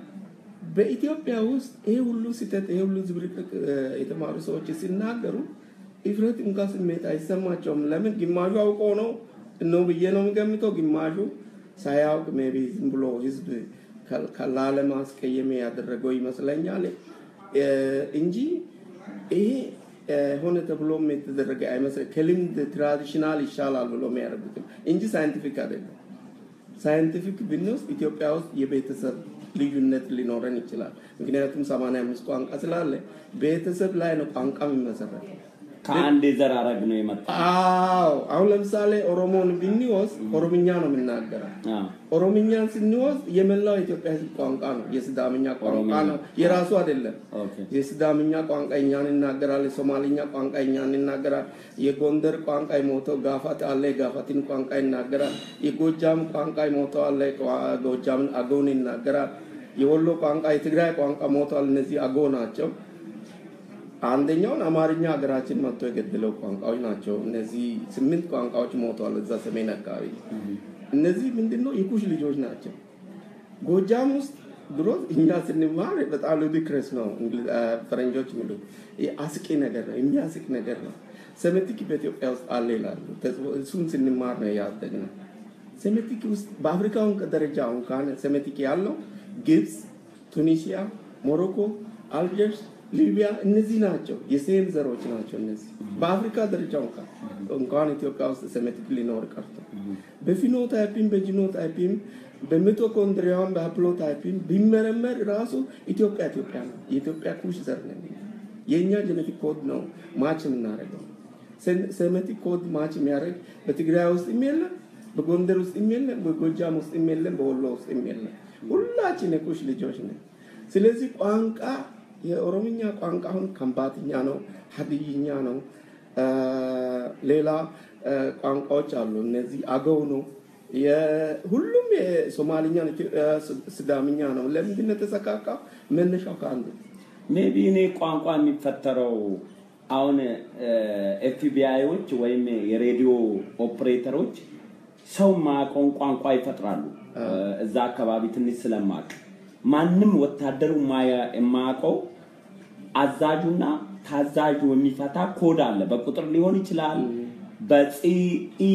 በኢትዮጵያ ውስጥ ይሄ ሁሉ ስህተት ይሄ ሁሉ ዝብርቅርቅ እ፣ የተማሩ ሰዎች ሲናገሩ እፍረት እንኳ ስሜት አይሰማቸውም። ለምን ግማሹ አውቆ ነው ነው ብዬ ነው የሚገምተው። ግማሹ ሳያውቅ ሜቢ ዝም ብሎ ህዝብ ከ- ከ- ላለማስቀየም ያደረገው ይመስለኛል እ፣ እንጂ ይሄ እ፣ ሆነ ተብሎም የተደረገ አይመስል ከልምድ ትራዲሽናል ይሻላል ብሎ የሚያደርጉትም እንጂ ሳይንቲፊክ አይደለም። ሳይንቲፊክ ብንወስድ ኢትዮጵያ ውስጥ የቤተሰብ ልዩነት ሊኖረን ይችላል። ምክንያቱም 85 ቋንቋ ስላለ ቤተሰብ ላይ ነው ቋንቋ የሚመሰረተው። ከአንድ የዘር ሐረግ ነው የመጣ አዎ አሁን ለምሳሌ ኦሮሞን ብንወስድ ኦሮምኛ ነው የምናገረው። አዎ። ኦሮምኛን ስንወስድ የመላው የኢትዮጵያ ሕዝብ ቋንቋ ነው። የስዳምኛ ቋንቋ ኦሮምኛ። ነው፣ የራሱ አይደለም። ኦኬ። የስዳምኛ ቋንቋ እኛን ይናገራል። የሶማሊኛ ቋንቋ እኛን ይናገራል። የጎንደር ቋንቋ የሞተው ጋፋት አለ፣ የጋፋትን ቋንቋ ይናገራል። የጎጃም ቋንቋ የሞተው አለ፣ ቋ- ጎጃምን አገውን ይናገራል። የወሎ ቋንቋ፣ የትግራይ ቋንቋ ሞተዋል። እነዚህ አጎ ናቸው። አንደኛውን አማርኛ ሀገራችን መጥቶ የገደለው ቋንቋዎች ናቸው። እነዚህ ስምንት ቋንቋዎች ሞተዋል እዛ ሰሜን አካባቢ። እነዚህ ምንድነው የኩሽ ልጆች ናቸው። ጎጃም ውስጥ ድሮ እኛ ስንማር በጣም ሉዲክረስ ነው እንግሊ- አ፣ ፈረንጆች የሚሉ አስቂ ነገር ነው፣ የሚያስቅ ነገር ነው። ሰሜቲክ በኢትዮጵያ ውስጥ አለ ይላሉ። ተጽፎ- እሱን ስንማር ነው ያደግነው። ሴሜቲክ ውስጥ በአፍሪካውን ደረጃ እንኳን ሴሜቲክ ያለው ግብፅ፣ ቱኒሲያ፣ ሞሮኮ፣ አልጀርስ፣ ሊቢያ እነዚህ ናቸው። የሴም ዘሮች ናቸው እነዚህ በአፍሪካ ደረጃ እንኳን እንኳን ኢትዮጵያ ውስጥ ሴሜቲክ ሊኖር ቀርቶ በፊኖታይፒም በጂኖታይፒም በሚቶኮንድሪያም በሀፕሎታይፒም ቢመረመር ራሱ ኢትዮጵያ ኢትዮጵያ ነው። የኢትዮጵያ ኩሽ ዘር ነን። የእኛ ጀኔቲክ ኮድ ነው ማች የምናደርገው። ሴሜቲክ ኮድ ማች የሚያደርግ በትግራይ ውስጥ የለም፣ በጎንደር ውስጥ የለም፣ በጎጃም ውስጥ የለም፣ በወሎ ውስጥ የለም። ሁላችን የኩሽ ልጆች ነን። ስለዚህ ቋንቋ የኦሮምኛ ቋንቋ አሁን ከምባትኛ ነው፣ ሀድይኛ ነው፣ አ፣ ሌላ አ፣ ቋንቋዎች አሉ። እነዚህ አገው ነው። የ- ሁሉም የሶማሊኛ ነው፣ ኢትዮ- አ፣ ስዳምኛ ነው። ለምንድን ነው የተሰካካው? መነሻው ከአንዱ ነው። ሜቢ እኔ ቋንቋ የሚፈጠረው አሁን ኤፍቢአይዎች ወይም የሬዲዮ ኦፕሬተሮች ሰው ማያውቀውን ቋንቋ ይፈጥራሉ። እዛ አካባቢ ትንሽ ስለማቅ ማንም ወታደሩ የማያ- የማያውቀው አዛዡና ታዛዡ የሚፈታ ኮድ አለ። በቁጥር ሊሆን ይችላል፣ በፂ ኢ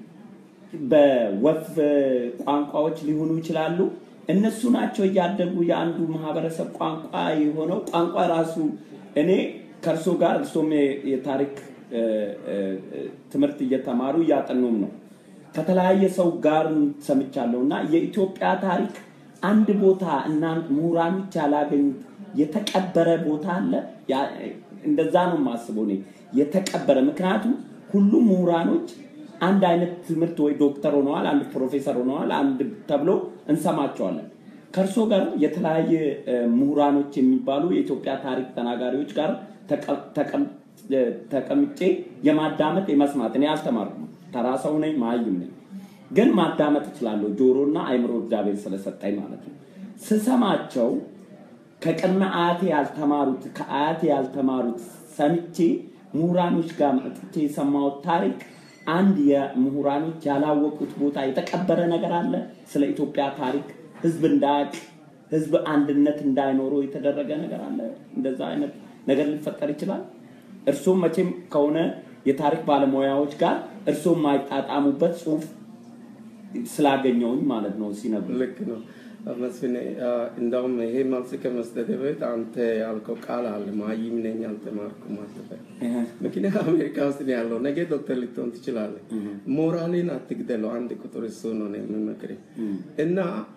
በወፍ ቋንቋዎች ሊሆኑ ይችላሉ። እነሱ ናቸው እያደጉ የአንዱ ማህበረሰብ ቋንቋ የሆነው ቋንቋ ራሱ እኔ ከእርሶ ጋር እርሶም የ- የታሪክ እ፣ እ፣ እ፣ ትምህርት እየተማሩ እያጠኑም ነው ከተለያየ ሰው ጋር ሰምቻለሁ እና የኢትዮጵያ ታሪክ አንድ ቦታ እና ምሁራኖች ያላገኙት የተቀበረ ቦታ አለ። ያ- እንደዛ ነው የማስበው እኔ የተቀበረ ምክንያቱም ሁሉም ምሁራኖች አንድ አይነት ትምህርት ወይ ዶክተር ሆነዋል፣ አንድ ፕሮፌሰር ሆነዋል፣ አንድ ተብሎ እንሰማቸዋለን። ከእርሶ ጋር የተለያየ እ፣ ምሁራኖች የሚባሉ የኢትዮጵያ ታሪክ ተናጋሪዎች ጋር ተቀ- ተቀም- እ፣ ተቀምጬ የማዳመጥ የመስማት እኔ አልተማርኩም፣ ተራ ሰው ነኝ፣ መሀይም ነኝ። ግን ማዳመጥ እችላለሁ፣ ጆሮና አይምሮ እግዚአብሔር ስለሰጠኝ ማለት ነው። ስሰማቸው ከቅድመ አያቴ ያልተማሩት ከአያቴ ያልተማሩት ሰምቼ ምሁራኖች ጋር መጥቼ የሰማሁት ታሪክ አንድ የምሁራኖች ያላወቁት ቦታ የተቀበረ ነገር አለ። ስለ ኢትዮጵያ ታሪክ ህዝብ እንዳያውቅ ህዝብ አንድነት እንዳይኖረው የተደረገ ነገር አለ። እንደዛ አይነት ነገር ሊፈጠር ይችላል። እርሶም መቼም ከሆነ የታሪክ ባለሙያዎች ጋር እርሶም የማይጣጣሙበት ጽሁፍ ስላገኘውኝ ማለት ነው ሲነግሩ ልክ ነው መስፍኔ። እንደውም ይሄ መልስ ከመስጠት በፊት አንተ ያልከው ቃል አለ ማይም ነኝ አልተማርኩም አትበል። ምክንያት አሜሪካ ውስጥ ነው ያለው። ነገ ዶክተር ልትሆን ትችላለህ። ሞራሌን አትግደለው። አንድ ቁጥር እሱ ነው ነው የምመክርህ እና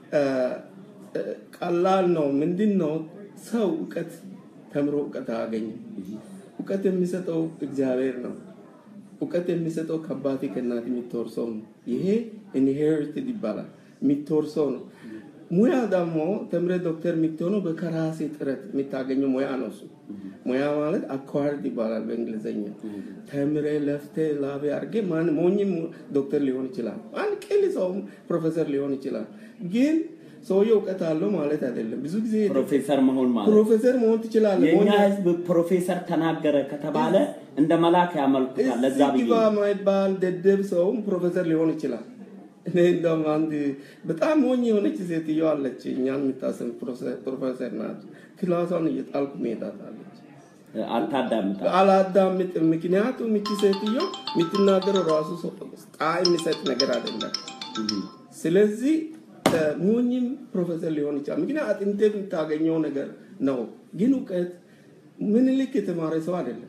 ቀላል ነው። ምንድን ነው ሰው እውቀት ተምሮ እውቀት አያገኝም። እውቀት የሚሰጠው እግዚአብሔር ነው። እውቀት የሚሰጠው ከአባቴ ከእናቴ የሚተወርሰው ነው። ይሄ ኢንሄሪትድ ይባላል፣ የሚተወርሰው ነው። ሙያ ደግሞ ተምረ ዶክተር የምትሆነው በከራሴ ጥረት የምታገኘው ሙያ ነው። እሱ ሙያ ማለት አኳርድ ይባላል በእንግሊዝኛ። ተምረ ለፍተ ላቤ አድርጌ ማን ሞኝም ዶክተር ሊሆን ይችላል። አንድ ቅል ሰውም ፕሮፌሰር ሊሆን ይችላል። ግን ሰውየው እውቀት አለው ማለት አይደለም። ብዙ ጊዜ ፕሮፌሰር መሆን ማለት ፕሮፌሰር መሆን ትችላለህ። የእኛ ሞኝ- ህዝብ ፕሮፌሰር ተናገረ ከተባለ እንደ መልአክ ያመልኩታል። ለዛ እዚህ ብዬ ግባ የማይባል ደደብ ሰውም ፕሮፌሰር ሊሆን ይችላል። እኔ እንደውም አንድ በጣም ሞኝ የሆነች ሴትዮ አለች፣ እኛን የምታሰም ፕሮፌሰር ናት። ክላሷን እየጣልኩ መሄዳታለች። አታዳምጣል። አላዳምጥም። ምክንያቱም እቺ ሴትዮ የምትናገረው ራሱ ሰው ጣዕም የሚሰጥ ነገር አይደለም። ስለዚህ እ፣ ሞኝም ፕሮፌሰር ሊሆን ይችላል። ምክንያት አጥንቴ የምታገኘው ነገር ነው። ግን እውቀት ምኒልክ የተማረ ሰው አይደለም።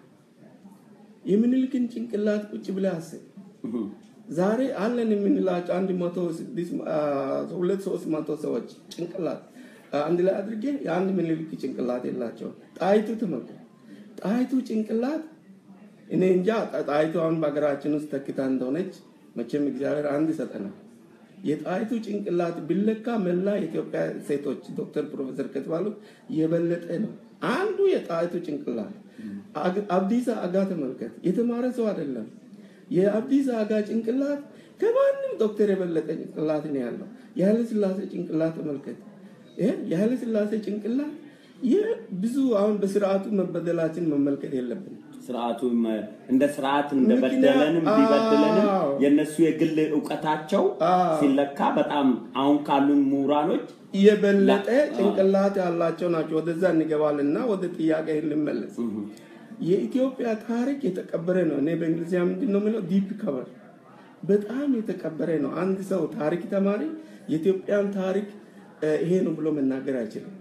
የምኒልክን ጭንቅላት ቁጭ ብለህ አስብ። ዛሬ አለን የምንላቸው አንድ መቶ ስድስት አ፣ ሁለት ሶስት መቶ ሰዎች ጭንቅላት አ፣ አንድ ላይ አድርጌ የአንድ ምኒልክ ጭንቅላት የላቸውም። ጣይቱ ተመልከት። ጣይቱ ጭንቅላት እኔ እንጃ ጣ- ጣይቱ አሁን በሀገራችን ውስጥ ተክታ እንደሆነች መቼም እግዚአብሔር አንድ ይሰጠናል። የጣይቱ ጭንቅላት ቢለካ መላ የኢትዮጵያ ሴቶች ዶክተር ፕሮፌሰር ከተባሉት የበለጠ ነው። አንዱ የጣይቱ ጭንቅላት አግ- አብዲሳ አጋ ተመልከት። የተማረ ሰው አይደለም። የአብዲሳ አጋ ጭንቅላት ከማንም ዶክተር የበለጠ ጭንቅላት ነው ያለው። የኃይለ ስላሴ ጭንቅላት ተመልከት። ይሄ የኃይለ ስላሴ ጭንቅላት ይህ ብዙ አሁን በስርዓቱ መበደላችን መመልከት የለብንም። ስርዓቱ እንደ ስርዓት እንደበደለንም ምክንያት- ቢበድለንም አዎ። የእነሱ የግል እውቀታቸው አዎ። ሲለካ በጣም አሁን ካሉ ምሁራኖች የበለጠ ላ- ጭንቅላት ያላቸው ናቸው። ወደዛ እንገባልና ወደ ጥያቄ ልመለስ። የኢትዮጵያ ታሪክ የተቀበረ ነው። እኔ በእንግሊዝኛ ምንድን ነው የምለው? ዲፕ ከቨር በጣም የተቀበረ ነው። አንድ ሰው ታሪክ ተማሪ የኢትዮጵያን ታሪክ እ፣ ይሄ ነው ብሎ መናገር አይችልም።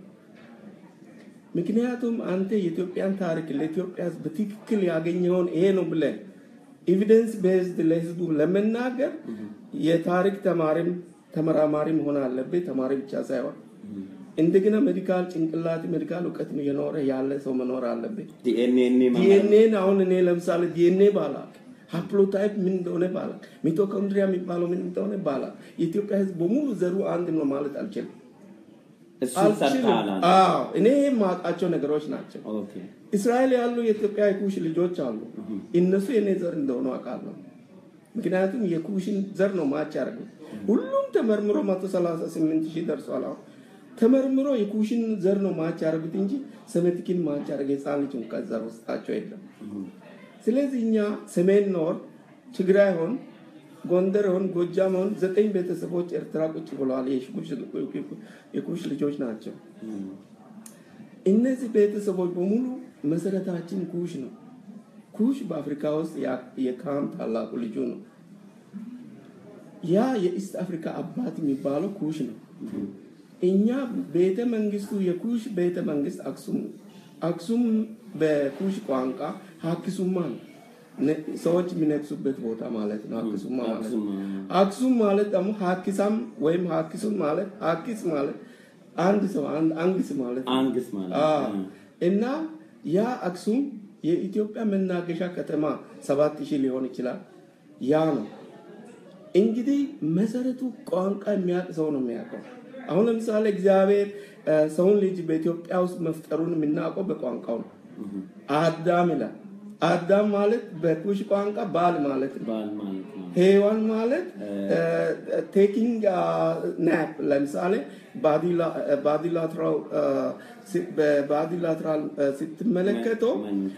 ምክንያቱም አንተ የኢትዮጵያን ታሪክ ለኢትዮጵያ ሕዝብ በትክክል ያገኘውን ይሄ ነው ብለህ ኤቪደንስ ቤዝድ ለህዝቡ ለመናገር የታሪክ ተማሪም ተመራማሪ መሆን አለብህ። ተማሪ ብቻ ሳይሆን እንደገና ሜዲካል ጭንቅላት ሜዲካል እውቀት የኖረ ያለ ሰው መኖር አለብህ። ዲኤንኤ ዲኤንኤን አሁን እኔ ለምሳሌ ዲኤንኤ ባላቅ ሃፕሎታይፕ ምን እንደሆነ ባላቅ ሚቶኮንድሪያ የሚባለው ምን እንደሆነ ባላቅ የኢትዮጵያ ህዝብ በሙሉ ዘሩ አንድ ነው ማለት አልችልም። እሱ አልችልም። ሰርተሃል። አዎ እኔ የማውቃቸው ነገሮች ናቸው። ኦኬ እስራኤል ያሉ የኢትዮጵያ የኩሽ ልጆች አሉ። እነሱ የኔ ዘር እንደሆኑ አውቃለሁ። ምክንያቱም የኩሽን ዘር ነው ማች ያደርጉት። ሁሉም ተመርምሮ መቶ ሰላሳ ስምንት ሺህ ደርሷል። አሁን ተመርምሮ የኩሽን ዘር ነው ማች ያደርጉት እንጂ ሰሜቲክን ማች ያደርገ ህፃን ልጅ እንኳን ዘር ውስጣቸው የለም። ስለዚህ እኛ ሰሜን ኖር ትግራይ ሆን ጎንደር ሆን ጎጃም ሆን ዘጠኝ ቤተሰቦች ኤርትራ ቁጭ ብለዋል። የኩሽ- የኩሽ ልጆች ናቸው። እነዚህ ቤተሰቦች በሙሉ መሰረታችን ኩሽ ነው። ኩሽ በአፍሪካ ውስጥ ያ- የካም ታላቁ ልጁ ነው። ያ የኢስት አፍሪካ አባት የሚባለው ኩሽ ነው። እኛ ቤተ መንግስቱ የኩሽ ቤተ መንግስት አክሱም ነው። አክሱም በኩሽ ቋንቋ ሀክሱማ ነው። ነ- ሰዎች የሚነግሱበት ቦታ ማለት ነው። ሀክሱማ ማለት ነው። አክሱም፣ አክሱም ማለት ደግሞ ሀኪሳም ወይም ሀኪሱም ማለት ሀኪስ ማለት አንድ ሰው አንድ አንግስ ማለት ነው። አንግስ ማለት አዎ። ነው። እና ያ አክሱም የኢትዮጵያ መናገሻ ከተማ ሰባት ሺህ ሊሆን ይችላል። ያ ነው እንግዲህ መሰረቱ ቋንቋ የሚያውቅ ሰው ነው የሚያውቀው። አሁን ለምሳሌ እግዚአብሔር እ፣ ሰውን ልጅ በኢትዮጵያ ውስጥ መፍጠሩን የምናውቀው በቋንቋው ነው። አዳም ይላል። አዳም ማለት በኩሽ ቋንቋ ባል ማለት ነው። ባል ማለት ነው። ሄዋን ማለት ቴኪንግ ናፕ ለምሳሌ ባዲላትራል በባዲላትራል ስትመለከተው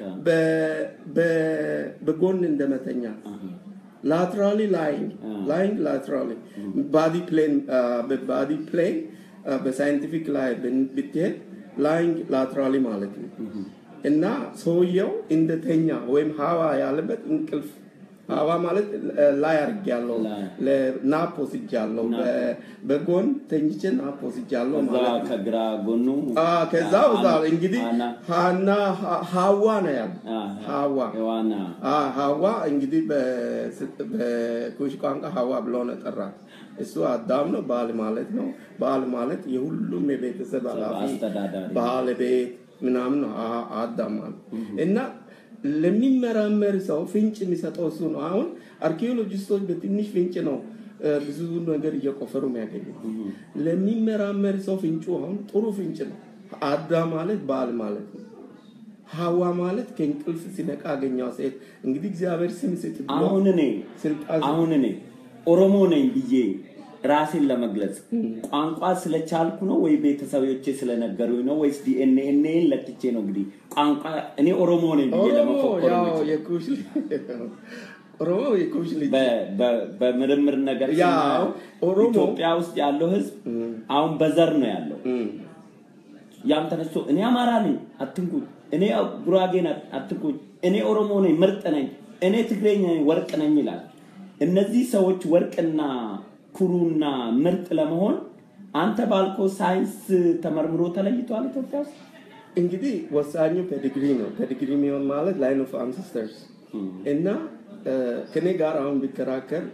በጎን እንደመተኛ ላትራሊ ላይንግ ላይንግ ላትራሊ ባዲ ፕሌን በባዲ ፕሌን በሳይንቲፊክ ላይ ብትሄድ ላይንግ ላትራሊ ማለት ነው እና ሰውየው እንደተኛ ወይም ሀዋ ያለበት እንቅልፍ ሀዋ ማለት ላይ አርግ ያለው ናፕ ወስጃለሁ በጎን ተኝቼ ናፕ ወስጃለሁ ማለት ከግራ ጎኑ ከዛ ውዛ እንግዲህ ሀና ሀዋ ነው ያለ ሀዋ ሀዋ እንግዲህ በኩሽ ቋንቋ ሀዋ ብሎ ነው ጠራት እሱ አዳም ነው ባል ማለት ነው ባል ማለት የሁሉም የቤተሰብ ኃላፊ ባለቤት ምናምን ነው አዳም ማለት እና ለሚመራመር ሰው ፍንጭ የሚሰጠው እሱ ነው። አሁን አርኪኦሎጂስቶች በትንሽ ፍንጭ ነው ብዙ ነገር እየቆፈሩ የሚያገኙ። ለሚመራመር ሰው ፍንጩ አሁን ጥሩ ፍንጭ ነው። አዳም ማለት ባል ማለት ነው። ሀዋ ማለት ከእንቅልፍ ሲነቃ አገኘው ሴት። እንግዲህ እግዚአብሔር ስም ስጥ አሁን እኔ አሁን እኔ ኦሮሞ ነኝ ብዬ ራሴን ለመግለጽ ቋንቋ ስለቻልኩ ነው ወይ ቤተሰቦቼ ስለነገሩኝ ነው ወይስ ዲኤንኤን ለክቼ ነው? እንግዲህ ቋንቋ እኔ ኦሮሞ ነኝ ብዬ ለመፎከር ኦሮሞ የኩሽ ልጅ በምርምር ነገር ኢትዮጵያ ውስጥ ያለው ህዝብ አሁን በዘር ነው ያለው። ያም ተነስቶ እኔ አማራ ነኝ አትንኩኝ፣ እኔ ጉራጌ አትንኩኝ፣ እኔ ኦሮሞ ነኝ ምርጥ ነኝ፣ እኔ ትግሬኛ ነኝ ወርቅ ነኝ ይላል። እነዚህ ሰዎች ወርቅና ኩሩና ምርጥ ለመሆን አንተ ባልኮ ሳይንስ ተመርምሮ ተለይቷል ኢትዮጵያ ውስጥ። እንግዲህ ወሳኙ ፔዲግሪ ነው። ፔዲግሪ የሚሆን ማለት ላይን ኦፍ አንሰስተርስ እና ከኔ ጋር አሁን ቢከራከር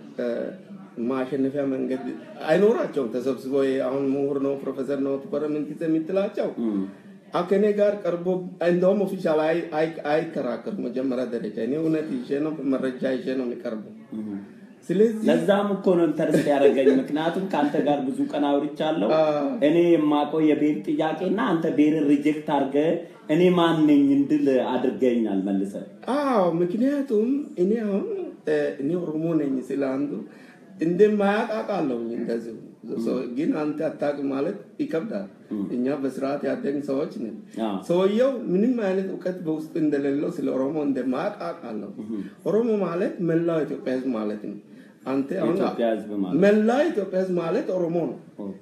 ማሸነፊያ መንገድ አይኖራቸውም። ተሰብስቦ አሁን ምሁር ነው ፕሮፌሰር ነው ቱፐረምንት የምትላቸው ከኔ ጋር ቀርቦ እንደውም ኦፊሻል አይከራከሩ። መጀመሪያ ደረጃ እኔ እውነት ይዤ ነው መረጃ ይዤ ነው የሚቀርበው። ስለዚህ ለዛም እኮ ነው ኢንተርስት ያደረገኝ። ምክንያቱም ከአንተ ጋር ብዙ ቀን አውርቻለሁ። እኔ የማውቀው የብሔር ጥያቄና አንተ ብሔርን ሪጀክት አድርገ እኔ ማን ነኝ እንድል አድርገኛል መልሰ። አዎ ምክንያቱም እኔ አሁን እኔ ኦሮሞ ነኝ ስለ አንዱ እንደማያውቃቃለሁ እንደዚሁ ግን አንተ አታውቅም ማለት ይከብዳል። እኛ በስርዓት ያደግን ሰዎች ነን። ሰውየው ምንም አይነት እውቀት በውስጡ እንደሌለው ስለ ኦሮሞ እንደማያውቃቃለሁ። ኦሮሞ ማለት መላው ኢትዮጵያ ህዝብ ማለት ነው። አንተ አሁን መላ ኢትዮጵያ ህዝብ ማለት ኦሮሞ ነው።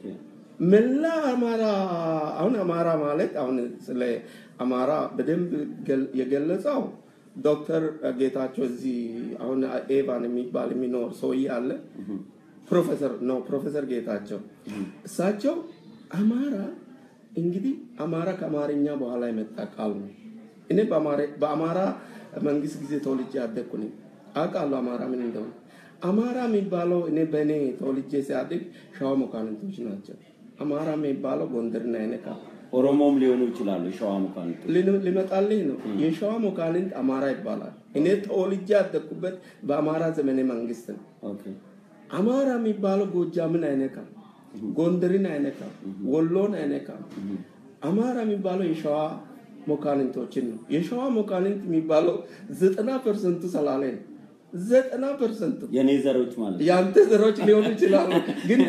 መላ አማራ አሁን አማራ ማለት አሁን ስለ አማራ በደንብ የገለጸው ዶክተር ጌታቸው እዚህ አሁን ኤቫን የሚባል የሚኖር ሰውዬ አለ። ፕሮፌሰር ነው ፕሮፌሰር ጌታቸው እሳቸው አማራ እንግዲህ አማራ ከአማርኛ በኋላ የመጣ ቃል ነው። እኔ በአማራ መንግስት ጊዜ ተወልጄ ያደግኩ ነኝ። አውቃለሁ አማራ ምን እንደሆነ። አማራ የሚባለው እኔ በእኔ ተወልጄ ሲያድግ ሸዋ መኳንንቶች ናቸው። አማራ የሚባለው ጎንደርና አይነካ ኦሮሞም ሊሆኑ ይችላሉ። ሸዋ መኳንንት ሊመጣልኝ ነው። የሸዋ መኳንንት አማራ ይባላል። እኔ ተወልጄ ያደግኩበት በአማራ ዘመነ መንግስት ነው። አማራ የሚባለው ጎጃምን አይነካም፣ ጎንደርን አይነካም፣ ወሎን አይነካም። አማራ የሚባለው የሸዋ መኳንንቶችን ነው። የሸዋ መኳንንት የሚባለው ዘጠና ፐርሰንቱ ሰላሌ ነው። ዘጠና ፐርሰንት የኔ ዘሮች ማለት የአንተ ዘሮች ሊሆኑ ይችላሉ፣ ግን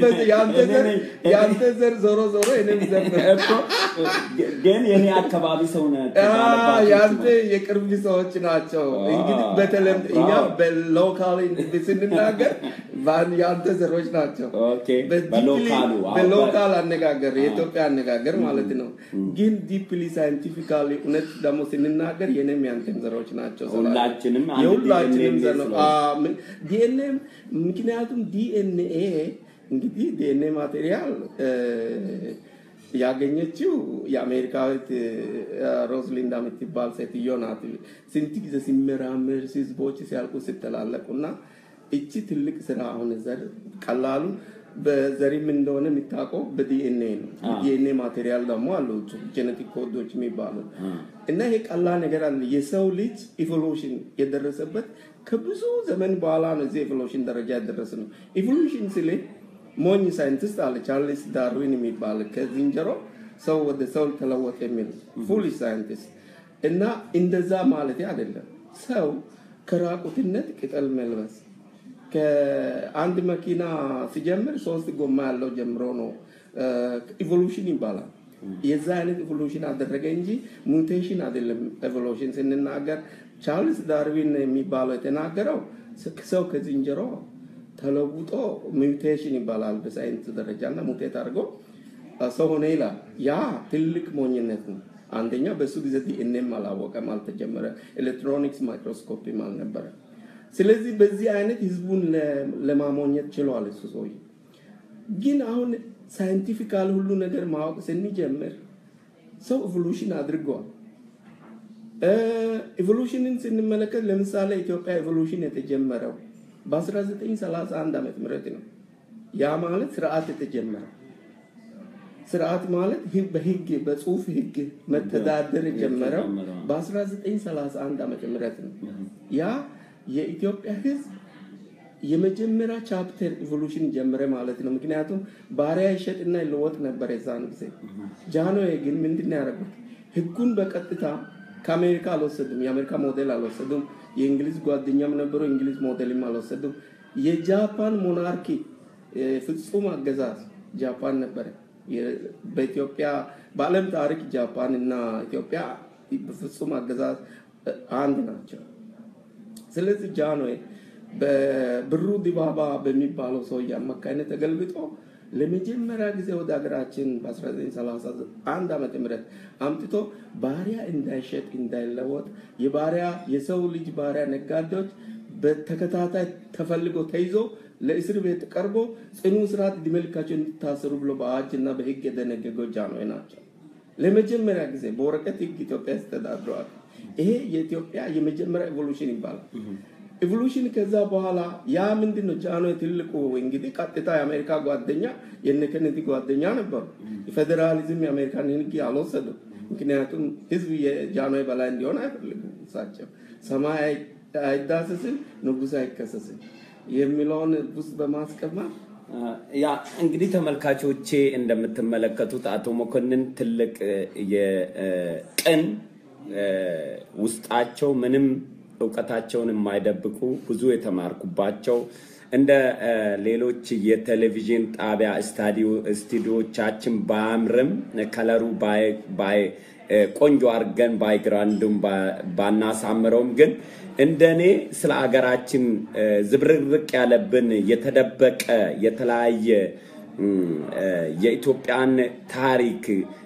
የአንተ ዘር ዞሮ ዞሮ የኔም ዘር ግን የኔ አካባቢ ሰው የአንተ የቅርብ ሰዎች ናቸው። እንግዲህ በተለምዶ እኛ በሎካል ስንናገር የአንተ ዘሮች ናቸው። በሎካል አነጋገር የኢትዮጵያ አነጋገር ማለት ነው። ግን ዲፕሊ ሳይንቲፊካሊ እውነት ደግሞ ስንናገር የኔም ያንተም ዘሮች ናቸው። ሁላችንም የሁላችንም ዘር ነው። ዲኤንኤ ምክንያቱም ዲኤንኤ እንግዲህ ዲኤንኤ ማቴሪያል ያገኘችው የአሜሪካዊት ሮዝሊንዳ የምትባል ሴትዮ ናት። ስንት ጊዜ ሲመራመር ህዝቦች ሲያልቁ ሲተላለቁና እቺ ትልቅ ስራ አሁን ዘር ቀላሉ በዘሪም እንደሆነ የሚታወቀው በዲኤንኤ ነው። ዲኤንኤ ማቴሪያል ደግሞ አሉ ጄኔቲክ ኮዶች የሚባሉ እና ይሄ ቀላል ነገር አለ። የሰው ልጅ ኢቮሉሽን የደረሰበት ከብዙ ዘመን በኋላ ነው። እዚህ ኢቮሉሽን ደረጃ የደረሰ ነው። ኢቮሉሽን ስል ሞኝ ሳይንቲስት አለ ቻርልስ ዳርዊን የሚባል ከዝንጀሮ ሰው ወደ ሰው ተለወጠ የሚል ፉሊሽ ሳይንቲስት እና እንደዛ ማለት አይደለም። ሰው ከራቁትነት ቅጠል መልበስ ከአንድ መኪና ሲጀምር ሶስት ጎማ ያለው ጀምሮ ነው ኢቮሉሽን ይባላል። የዛ አይነት ኢቮሉሽን አደረገ እንጂ ሙቴሽን አይደለም። ኤቮሉሽን ስንናገር ቻርልስ ዳርዊን የሚባለው የተናገረው ሰው ከዝንጀሮ ተለውጦ ሚውቴሽን ይባላል በሳይንስ ደረጃ እና ሙቴት አድርጎ ሰው ሆነ ይላል። ያ ትልቅ ሞኝነት ነው። አንደኛ በሱ ጊዜ ዲኤንኤም አላወቀም፣ አልተጀመረ፣ ኤሌክትሮኒክስ ማይክሮስኮፕም አልነበረ። ስለዚህ በዚህ አይነት ህዝቡን ለማሞኘት ችሏል እሱ ሰውዬ። ግን አሁን ሳይንቲፊካል ሁሉ ነገር ማወቅ ስንጀምር ሰው ኢቮሉሽን አድርገዋል። ኢቮሉሽንን ስንመለከት ለምሳሌ ኢትዮጵያ ኢቮሉሽን የተጀመረው በ1931 ዓመተ ምህረት ነው። ያ ማለት ስርዓት የተጀመረው ስርዓት ማለት በህግ በጽሁፍ ህግ መተዳደር የጀመረው በ1931 ዓመተ ምህረት ነው። ያ የኢትዮጵያ ህዝብ የመጀመሪያ ቻፕተር ኢቮሉሽን ጀመረ ማለት ነው። ምክንያቱም ባሪያ ይሸጥና ይለወጥ ነበር የዛን ጊዜ። ጃንሆይ ግን ምንድን ያደረጉት ህጉን በቀጥታ ከአሜሪካ አልወሰዱም። የአሜሪካ ሞዴል አልወሰዱም። የእንግሊዝ ጓደኛም ነበሩ። እንግሊዝ ሞዴልም አልወሰዱም። የጃፓን ሞናርኪ ፍጹም አገዛዝ ጃፓን ነበረ። በኢትዮጵያ በዓለም ታሪክ ጃፓን እና ኢትዮጵያ በፍጹም አገዛዝ አንድ ናቸው። ስለዚህ ጃንሆይ በብሩ ዲባባ በሚባለው ሰውዬ አማካኝነት ተገልብጦ ለመጀመሪያ ጊዜ ወደ ሀገራችን በ1931 ዓመተ ምህረት አምጥቶ ባሪያ እንዳይሸጥ እንዳይለወጥ የባሪያ የሰው ልጅ ባሪያ ነጋዴዎች በተከታታይ ተፈልጎ ተይዞ ለእስር ቤት ቀርቦ ጽኑ እስራት ዕድሜ ልካቸው እንዲታሰሩ ብሎ በአዋጅ እና በህግ የደነገገው ጃንሆይ ናቸው። ለመጀመሪያ ጊዜ በወረቀት ህግ ኢትዮጵያ ያስተዳድረዋል። ይሄ የኢትዮጵያ የመጀመሪያ ኤቮሉሽን ይባላል። ኢቮሉሽን ከዛ በኋላ ያ ምንድን ነው? ጃንሆይ ትልቁ እንግዲህ ቀጥታ የአሜሪካ ጓደኛ የነ ኬኔዲ ጓደኛ ነበሩ። ፌዴራሊዝም የአሜሪካን ህግ አልወሰዱም። ምክንያቱም ህዝብ የጃንሆይ በላይ እንዲሆን አይፈልጉም። እሳቸው ሰማይ አይዳሰስም፣ ንጉሥ አይከሰስም የሚለውን ውስጥ በማስቀመጥ ያ እንግዲህ ተመልካቾቼ እንደምትመለከቱት አቶ መኮንን ትልቅ የቅን ውስጣቸው ምንም እውቀታቸውን የማይደብቁ ብዙ የተማርኩባቸው እንደ ሌሎች የቴሌቪዥን ጣቢያ ስቱዲዮቻችን ባያምርም ከለሩ ቆንጆ አድርገን ባይግራንዱም ባናሳምረውም ግን እንደኔ ስለ አገራችን ዝብርቅርቅ ያለብን የተደበቀ የተለያየ የኢትዮጵያን ታሪክ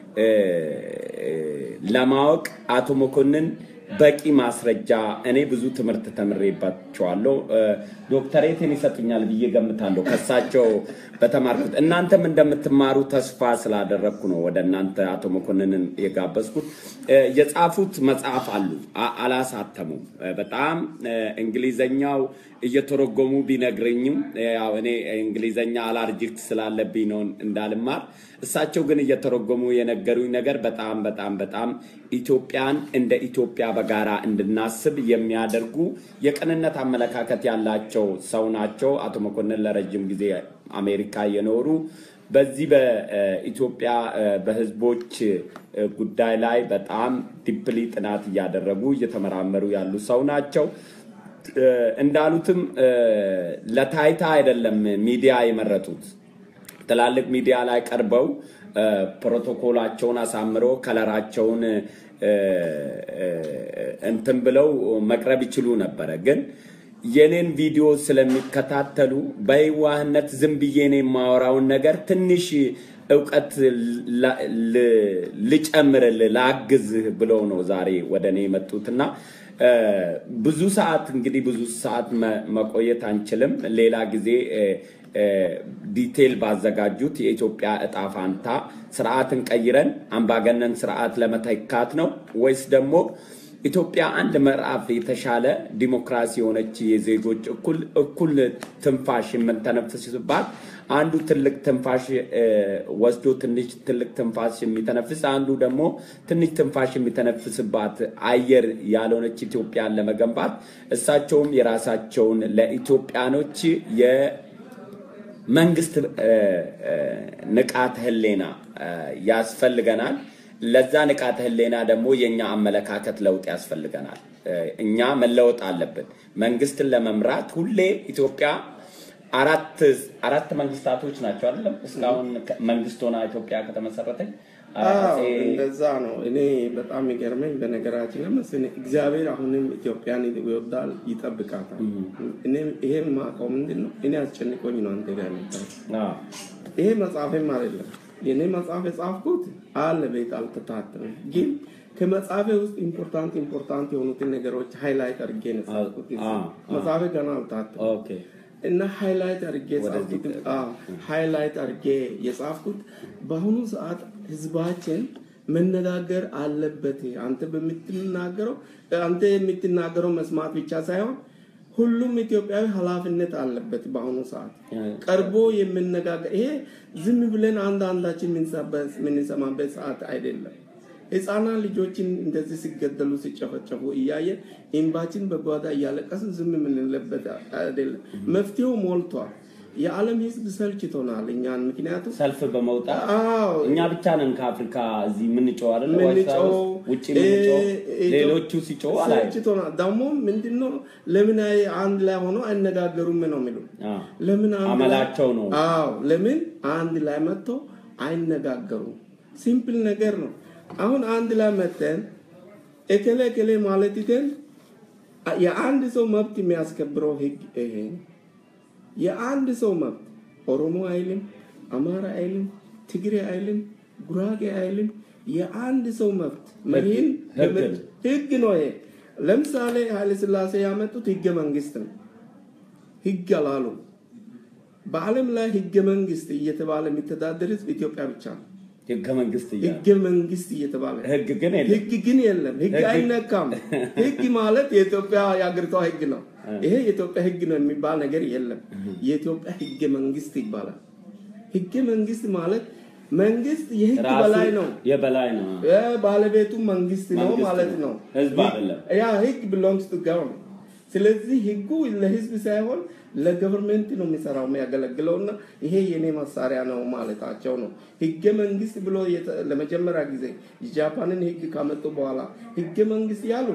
ለማወቅ አቶ መኮንን በቂ ማስረጃ እኔ ብዙ ትምህርት ተምሬባቸዋለሁ። ዶክተሬትን ይሰጡኛል ብዬ ገምታለሁ ከሳቸው በተማርኩት። እናንተም እንደምትማሩ ተስፋ ስላደረግኩ ነው ወደ እናንተ አቶ መኮንንን የጋበዝኩት። የጻፉት መጽሐፍ አሉ፣ አላሳተሙም። በጣም እንግሊዘኛው እየተረጎሙ ቢነግረኝም ያው እኔ እንግሊዘኛ አላርጂክት ስላለብኝ ነው እንዳልማር። እሳቸው ግን እየተረጎሙ የነገሩኝ ነገር በጣም በጣም በጣም ኢትዮጵያን እንደ ኢትዮጵያ በጋራ እንድናስብ የሚያደርጉ የቅንነት አመለካከት ያላቸው ሰው ናቸው። አቶ መኮንን ለረጅም ጊዜ አሜሪካ የኖሩ በዚህ በኢትዮጵያ በህዝቦች ጉዳይ ላይ በጣም ዲፕሊ ጥናት እያደረጉ እየተመራመሩ ያሉ ሰው ናቸው። እንዳሉትም ለታይታ አይደለም ሚዲያ የመረጡት። ትላልቅ ሚዲያ ላይ ቀርበው ፕሮቶኮላቸውን አሳምሮ ከለራቸውን እንትን ብለው መቅረብ ይችሉ ነበረ ግን የኔን ቪዲዮ ስለሚከታተሉ በየዋህነት ዝም ብዬ እኔ የማወራውን ነገር ትንሽ እውቀት ልጨምርልህ ላግዝህ ብለው ነው ዛሬ ወደ እኔ የመጡትና ብዙ ሰዓት እንግዲህ ብዙ ሰዓት መቆየት አንችልም። ሌላ ጊዜ ዲቴል ባዘጋጁት የኢትዮጵያ እጣ ፋንታ ስርዓትን ቀይረን አምባገነን ስርዓት ለመተካት ነው ወይስ ደግሞ ኢትዮጵያ አንድ ምዕራፍ የተሻለ ዲሞክራሲ የሆነች የዜጎች እኩል እኩል ትንፋሽ የምንተነፍስባት አንዱ ትልቅ ትንፋሽ ወስዶ ትንሽ ትልቅ ትንፋሽ የሚተነፍስ አንዱ ደግሞ ትንሽ ትንፋሽ የሚተነፍስባት አየር ያልሆነች ኢትዮጵያን ለመገንባት እሳቸውም የራሳቸውን ለኢትዮጵያኖች የመንግስት ንቃተ ህሌና ያስፈልገናል። ለዛ ንቃተ ህሌና ደግሞ የኛ አመለካከት ለውጥ ያስፈልገናል። እኛ መለወጥ አለብን። መንግስትን ለመምራት ሁሌ ኢትዮጵያ አራት አራት መንግስታቶች ናቸው አይደለም? እስካሁን ከ- መንግስት ሆና ኢትዮጵያ ከተመሰረተች አዎ አፄ እንደዛ ነው። እኔ በጣም የሚገርመኝ በነገራችን ላይ መሰለኝ እግዚአብሔር አሁንም ኢትዮጵያን ይወዳል፣ ይጠብቃታል። እኔ ይሄ የማውቀው ምንድን ነው? እኔ አስጨንቆኝ ነው አንተ ጋር የመጣሁት። አዎ፣ ይሄ መጽሐፍም አይደለም የኔ መጽሐፍ የጻፍኩት አለ ቤት አልተታተመም፣ ግን ከመጽሐፌ ውስጥ ኢምፖርታንት ኢምፖርታንት የሆኑትን ነገሮች ሃይላይት አድርጌ ነው የጻፍኩት። አ- አ- መጽሐፌ ገና አልታተመም። ኦኬ እና ሃይላይት አድርጌ ወደዚህ የጻፍኩት አዎ፣ ሃይላይት አድርጌ የጻፍኩት በአሁኑ ሰዓት ህዝባችን መነጋገር አለበት። አንተ በምትናገረው አንተ የምትናገረው መስማት ብቻ ሳይሆን ሁሉም ኢትዮጵያዊ ኃላፊነት አለበት። በአሁኑ ሰዓት ቀርቦ የምነጋገር ይሄ ዝም ብለን አንድ አንዳችን የምንሰማበት- የምንሰማበት ሰዓት አይደለም። ህፃናት ልጆችን እንደዚህ ሲገደሉ ሲጨፈጨፉ እያየን እንባችን በጓዳ እያለቀስን ዝም የምንለበት አይደለም። መፍትሄው ሞልቷል። የዓለም ህዝብ ሰልችቶናል እኛን። ምክንያቱም ሰልፍ በመውጣት አዎ እኛ ብቻ ነን ከአፍሪካ እዚህ የምንጮው አይደለ? የምንጮው፣ ዋይት ሀውስ ውጭ የምንጮው እ- ሌሎቹ ሲጮው አላየም። ሰልችቶናል። ደግሞ ምንድነው ለምን አይ- አንድ ላይ ሆኖ አይነጋገሩም ነው የሚሉ አዎ። ለምን አንድ ላይ- አመላቸው ነው። አዎ ለምን አንድ ላይ መጥተው አይነጋገሩም? ሲምፕል ነገር ነው። አሁን አንድ ላይ መተን እከሌ እከሌ ማለት ይተን የአንድ ሰው መብት የሚያስከብረው ህግ ይሄ ነው። የአንድ ሰው መብት ኦሮሞ አይልም፣ አማራ አይልም፣ ትግሬ አይልም፣ ጉራጌ አይልም። የአንድ ሰው መብት መሪህን ህግ ነው። ህግ ነው ይሄ። ለምሳሌ ኃይለ ሥላሴ ያመጡት ህገ መንግስት ነው። ህግ አላሉ። በዓለም ላይ ህገ መንግስት እየተባለ የሚተዳደር ህዝብ ኢትዮጵያ ብቻ ነው። ህገ መንግስት እያለ ህገ መንግስት እየተባለ ህግ ግን የለም። ህግ ግን የለም። ህግ ህግ- አይነካም። ህግ ማለት የኢትዮጵያ የአገሪቷ ህግ ነው። ይሄ የኢትዮጵያ ህግ ነው የሚባል ነገር የለም። የኢትዮጵያ ህገ መንግስት ይባላል። ህገ መንግስት ማለት መንግስት የህግ ራሱ በላይ ነው። የበላይ ነው። እ ባለቤቱ መንግስት ነው መንግስት ማለት ነው። ነው። ህዝብ ህግ- አይደለም። ያ ህግ ቢሎንግስ ቱ ገቨርንመንት። ስለዚህ ህጉ ለህዝብ ሳይሆን ለገቨርንመንት ነው የሚሰራው የሚያገለግለው እና ይሄ የኔ መሳሪያ ነው ማለታቸው ነው። ህገ መንግስት ብሎ የተ- ለመጀመሪያ ጊዜ የጃፓንን ህግ ካመጡ በኋላ ህገ መንግስት ያሉ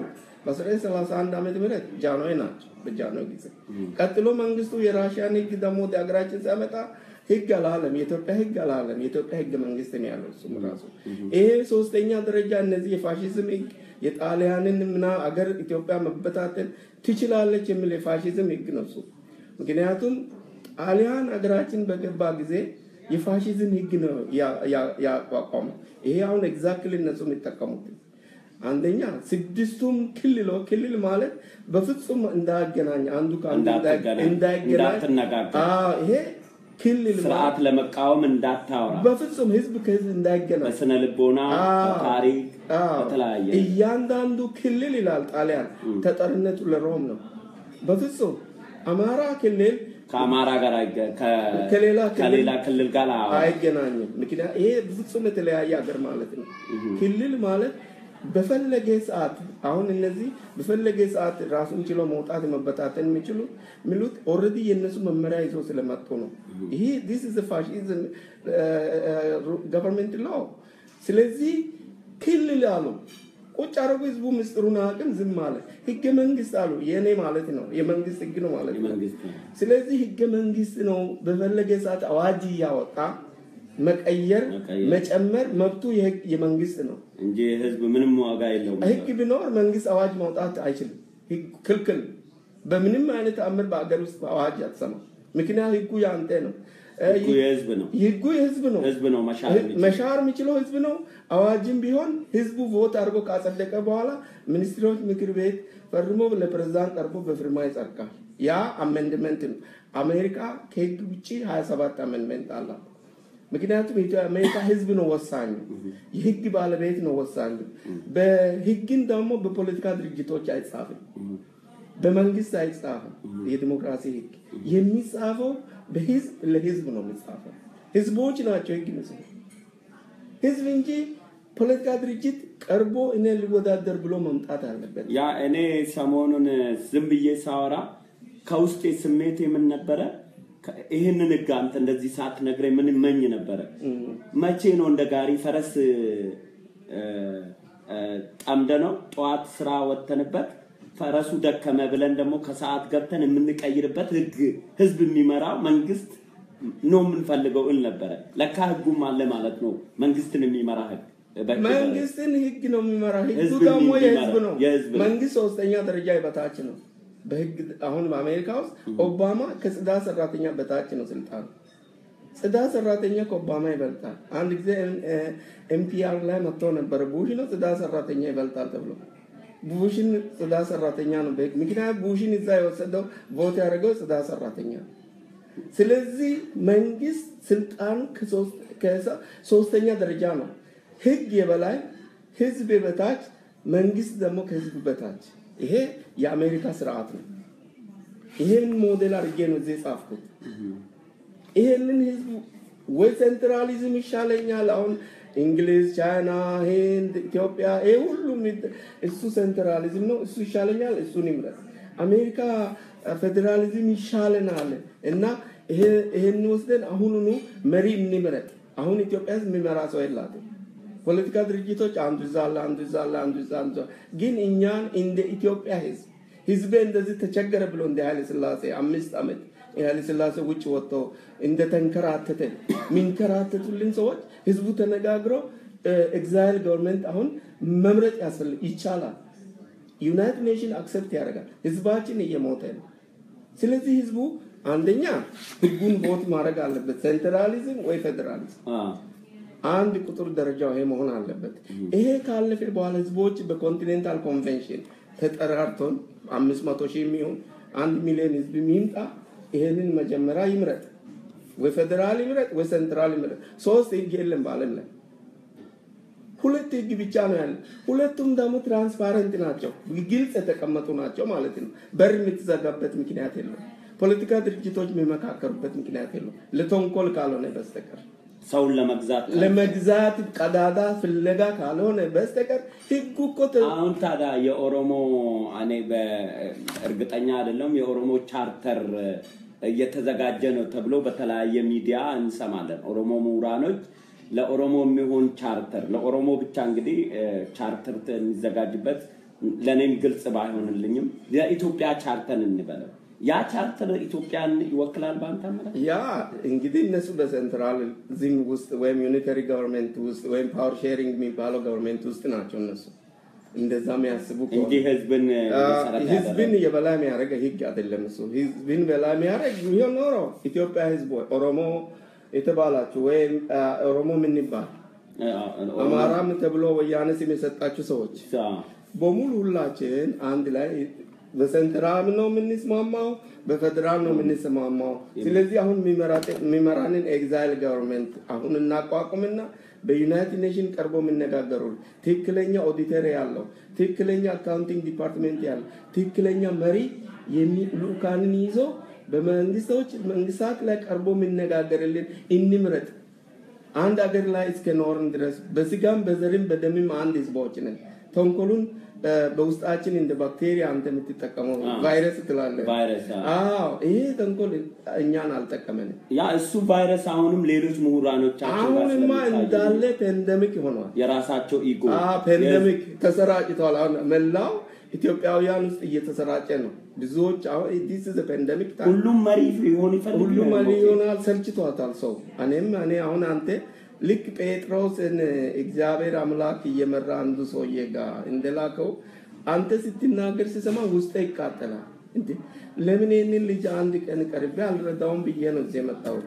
በ1931 ዓመተ ምህረት ጃንሆይ ናቸው። በጃንሆይ ጊዜ ቀጥሎ መንግስቱ የራሽያን ህግ ደግሞ ወደ ሀገራችን ሲያመጣ ህግ አላለም። የኢትዮጵያ ህግ አላለም። የኢትዮጵያ ህገ መንግስት ነው ያለው እሱም ራሱ። ይሄ ሶስተኛ ደረጃ እነዚህ የፋሽዝም ህግ የጣሊያንን ምና አገር ኢትዮጵያ መበታተን ትችላለች የሚል የፋሽዝም ህግ ነው እሱ። ምክንያቱም ጣሊያን ሀገራችን በገባ ጊዜ የፋሽዝም ህግ ነው ያ- ያ- ያቋቋመው። ይሄ አሁን ኤግዛክትሊ እነሱ የሚጠቀሙት አንደኛ ስድስቱም ክልሎ ክልል ማለት በፍጹም እንዳያገናኝ አንዱ ከአንዱ እንዳትገናኝ፣ እንዳይገናኝ እንዳትነጋገር፣ አዎ፣ ይሄ ክልል ማለት ስርዓት ለመቃወም እንዳታወራ በፍጹም ህዝብ ከህዝብ እንዳይገናኝ በስነ ልቦና፣ አዎ። በታሪክ፣ አዎ። በተለያየ እያንዳንዱ ክልል ይላል ጣሊያን ተጠሪነቱ ለሮም ነው። በፍጹም አማራ ክልል ከአማራ ጋር አይገ- ከ- ከሌላ ክልል ከሌላ ክልል ጋር አዎ። አይገናኝም። ምክንያት ይሄ በፍጹም የተለያየ ሀገር ማለት ነው። ክልል ማለት በፈለገ ሰዓት አሁን እነዚህ በፈለገ ሰዓት ራሱን ችሎ መውጣት መበታተን የሚችሉ የሚሉት ኦልሬዲ የእነሱ መመሪያ ይዞ ስለመጡ ነው። ይሄ ዲስ ኢዝ ፋሽዝም ገቨርንመንት ላው። ስለዚህ ክልል አሉ ቁጭ አረጉ። ህዝቡ ምስጢሩን አቅም ዝም አለ። ህገ መንግስት አሉ የእኔ ማለት ነው የመንግስት ህግ ነው ማለት ነው። የመንግስት ነው። ስለዚህ ህገ መንግስት ነው በፈለገ ሰዓት አዋጅ እያወጣ መቀየር መቀየር። መጨመር መብቱ የህግ- የመንግስት ነው። እንጂ ህዝብ ምንም ዋጋ የለውም። ህግ ቢኖር መንግስት አዋጅ ማውጣት አይችልም። ህግ ክልክል። በምንም አይነት አምር በአገር ውስጥ አዋጅ አትሰማ። ምክንያት ህጉ ያንተ ነው። እ፣ ህጉ የህዝብ ነው። ህጉ የህዝብ ነው። ህዝብ ነው መሻር ህግ- የሚችል። መሻር የሚችለው ህዝብ ነው። አዋጅም ቢሆን ህዝቡ ቮት አድርጎ ካጸደቀ በኋላ ሚኒስትሮች ምክር ቤት ፈርሞ ለፕሬዝዳንት ቀርቦ በፊርማ ይጸድቃል። ያ አሜንድመንት ነው። አሜሪካ ከህግ ውጭ 27 አሜንድመንት አላት። ምክንያቱም የኢትዮ- አሜሪካ ህዝብ ነው ወሳኙ፣ የህግ ባለቤት ነው ወሳኙ። በህግን ደግሞ በፖለቲካ ድርጅቶች አይጻፍም፣ በመንግስት አይጻፍም። የዲሞክራሲ ህግ የሚጻፈው በህዝብ ለህዝብ ነው የሚጻፈው። ህዝቦች ናቸው ህግ የሚጽፉ ህዝብ እንጂ ፖለቲካ ድርጅት ቀርቦ እኔ ሊወዳደር ብሎ መምጣት አለበት። ያ እኔ ሰሞኑን ዝም ብዬ ሳወራ ከውስጤ ስሜት የምን ነበረ? ከ- ይህንን ህግ አንተ እንደዚህ ሳትነግረኝ ምን መኝ ነበረ? መቼ ነው እንደ ጋሪ ፈረስ እ፣ እ፣ ጠምደ ነው ጠዋት ስራ ወጥተንበት ፈረሱ ደከመ ብለን ደግሞ ከሰዓት ገብተን የምንቀይርበት ህግ ህዝብ የሚመራው መንግስት ነው የምንፈልገው እል ነበረ። ለካ ህጉም አለ ማለት ነው። መንግስትን የሚመራ ህግ በህግ ደረጃ። መንግስትን ህግ ነው የሚመራ። ህጉ ህዝብ ደግሞ የሚመራ- የህዝብ ነው። የህዝብ ነው። መንግስት ሶስተኛ ደረጃ በታች ነው በህግ አሁን በአሜሪካ ውስጥ ኦባማ ከጽዳት ሰራተኛ በታች ነው ስልጣኑ። ጽዳት ሰራተኛ ከኦባማ ይበልጣል። አንድ ጊዜ ኤምፒአር ላይ መጥቶ ነበረ ቡሽ ነው ጽዳት ሰራተኛ ይበልጣል ተብሎ ቡሽን ጽዳት ሰራተኛ ነው በህግ ምክንያት ቡሽን እዛ የወሰደው ቮት ያደረገው ጽዳት ሰራተኛ ነው። ስለዚህ መንግስት ስልጣኑ ከሶስት- ከሰ- ሶስተኛ ደረጃ ነው። ህግ የበላይ ህዝብ የበታች መንግስት ደግሞ ከህዝብ በታች። ይሄ የአሜሪካ ስርዓት ነው። ይሄን ሞዴል አድርጌ ነው እዚህ የጻፍኩት። ይሄንን ህዝብ ወይ ሴንትራሊዝም ይሻለኛል። አሁን እንግሊዝ፣ ቻይና፣ ህንድ፣ ኢትዮጵያ ይሄ ሁሉም ይድ- እሱ ሴንትራሊዝም ነው፣ እሱ ይሻለኛል፣ እሱን ይምረጥ። አሜሪካ ፌዴራሊዝም ይሻለናል እና ይሄ- ይሄን ወስደን አሁኑኑ መሪ እንምረጥ። አሁን ኢትዮጵያ ህዝብ የሚመራ ሰው የላትም። ፖለቲካ ድርጅቶች አንዱ እዛ አለ፣ አንዱ እዛ አለ፣ አንዱ እዛ አንዱ እዛ። ግን እኛን እንደ ኢትዮጵያ ህዝብ ህዝቤ እንደዚህ ተቸገረ ብሎ እንደ ኃይለ ስላሴ አምስት ዓመት የኃይለ ስላሴ ውጭ ወጥቶ እንደተንከራተተ የሚንከራተቱልን ሰዎች ህዝቡ ተነጋግሮ ኤግዛይል ገቨርንመንት አሁን መምረጥ ያስፈልግ ይቻላል። ዩናይትድ ኔሽን አክሰፕት ያደርጋል። ህዝባችን እየሞተ ነው። ስለዚህ ህዝቡ አንደኛ ህጉን ቦት ማድረግ አለበት፣ ሴንትራሊዝም ወይ ፌዴራሊዝም አዎ። አንድ ቁጥር ደረጃው ይሄ መሆን አለበት። ይሄ ካለፈ በኋላ ህዝቦች በኮንቲኔንታል ኮንቬንሽን ተጠራርቶን አምስት መቶ ሺህ የሚሆን አንድ ሚሊዮን ህዝብ የሚምጣ ይሄንን መጀመሪያ ይምረጥ። ወይ ፌዴራል ይምረጥ ወይ ሴንትራል ይምረጥ። ሶስት ህግ የለም በአለም ላይ ሁለት ህግ ብቻ ነው ያለ። ሁለቱም ደግሞ ትራንስፓረንት ናቸው፣ ግልጽ የተቀመጡ ናቸው ማለት ነው። በር የምትዘጋበት ምክንያት የለም። ፖለቲካ ድርጅቶች የሚመካከሩበት ምክንያት የለም፣ ለተንኮል ካልሆነ በስተቀር ሰውን ለመግዛት ለመግዛት ቀዳዳ ፍለጋ ካልሆነ በስተቀር ህጉ እኮ ተ- አሁን ታዲያ የኦሮሞ እኔ በእርግጠኛ አይደለም የኦሮሞ ቻርተር እየተዘጋጀ ነው ተብሎ በተለያየ ሚዲያ እንሰማለን። ኦሮሞ ምሁራኖች ለኦሮሞ የሚሆን ቻርተር ለኦሮሞ ብቻ እንግዲህ እ፣ ቻርተር የሚዘጋጅበት ለእኔም ግልጽ ባይሆንልኝም የኢትዮጵያ ቻርተር እንበለው ያ ቻርተር ኢትዮጵያን ይወክላል በአንተ አመለካከት? ያ እንግዲህ እነሱ በሴንትራሊዝም ውስጥ ወይም ዩኒተሪ ገቨርንመንት ውስጥ ወይም ፓወር ሼሪንግ የሚባለው ገቨርንመንት ውስጥ ናቸው እነሱ እንደዛ የሚያስቡ ከሆነ እንጂ ህዝብን መሰረት ህዝብን ያደረገ የበላይ የሚያደርግ ህግ አይደለም እሱ። ህዝብን በላይ የሚያደርግ ቢሆን ኖሮ ኢትዮጵያ ህዝብ ወይ ኦሮሞ የተባላችሁ ወይም አ፣ ኦሮሞ ምን ይባል አማራም ተብሎ ወያኔ ስም የሰጣችሁ ሰዎች በሙሉ ሁላችን አንድ ላይ በሴንትራል ነው የምንስማማው፣ በፌዴራል ነው የምንስማማው። ስለዚህ አሁን የሚመራ- የሚመራንን ኤግዛይል ገቨርንመንት አሁን እናቋቁምና በዩናይትድ ኔሽን ቀርቦ የሚነጋገሩ ትክክለኛ ኦዲተር ያለው ትክክለኛ አካውንቲንግ ዲፓርትሜንት ያለው ትክክለኛ መሪ የሚ- ልኡካንን ይዞ በመንግስቶች መንግስታት ላይ ቀርቦ የሚነጋገርልን እንምረጥ። አንድ ሀገር ላይ እስከ ኖርን ድረስ በስጋም በዘርም በደምም አንድ ህዝቦች ነን። ተንኮሉን እ፣ በውስጣችን እንደ ባክቴሪያ አንተ የምትጠቀመው አዎ። ቫይረስ ትላለህ። ቫይረስ አዎ። አዎ ይሄ ተንኮል እኛን አልጠቀመንም። ያ እሱ ቫይረስ አሁንም ሌሎች ምሁራኖቻችን ጋር አሁንማ ስለሚታይ እንዳለ ፔንደሚክ ሆኗል። የራሳቸው ኢጎ ፔንደሚክ ተሰራጭቷል። አሁን መላው ኢትዮጵያውያን ውስጥ እየተሰራጨ ነው። ብዙዎች አሁን ዲስ ኢዝ ፔንደሚክ ሁሉም መሪ ሊሆን ይፈልግ ሁሉም መሪ ይሆናል። ሰልችቷታል ሰው። እኔም እኔ አሁን አንተ ልክ ጴጥሮስን እግዚአብሔር አምላክ እየመራ አንዱ ሰውዬ ጋር እንደላከው አንተ ስትናገር ስሰማ ውስጤ ይቃጠላል። እንዴ ለምን ይህንን ልጅ አንድ ቀን ቀርቤ አልረዳውም ብዬ ነው እዚህ የመጣሁት።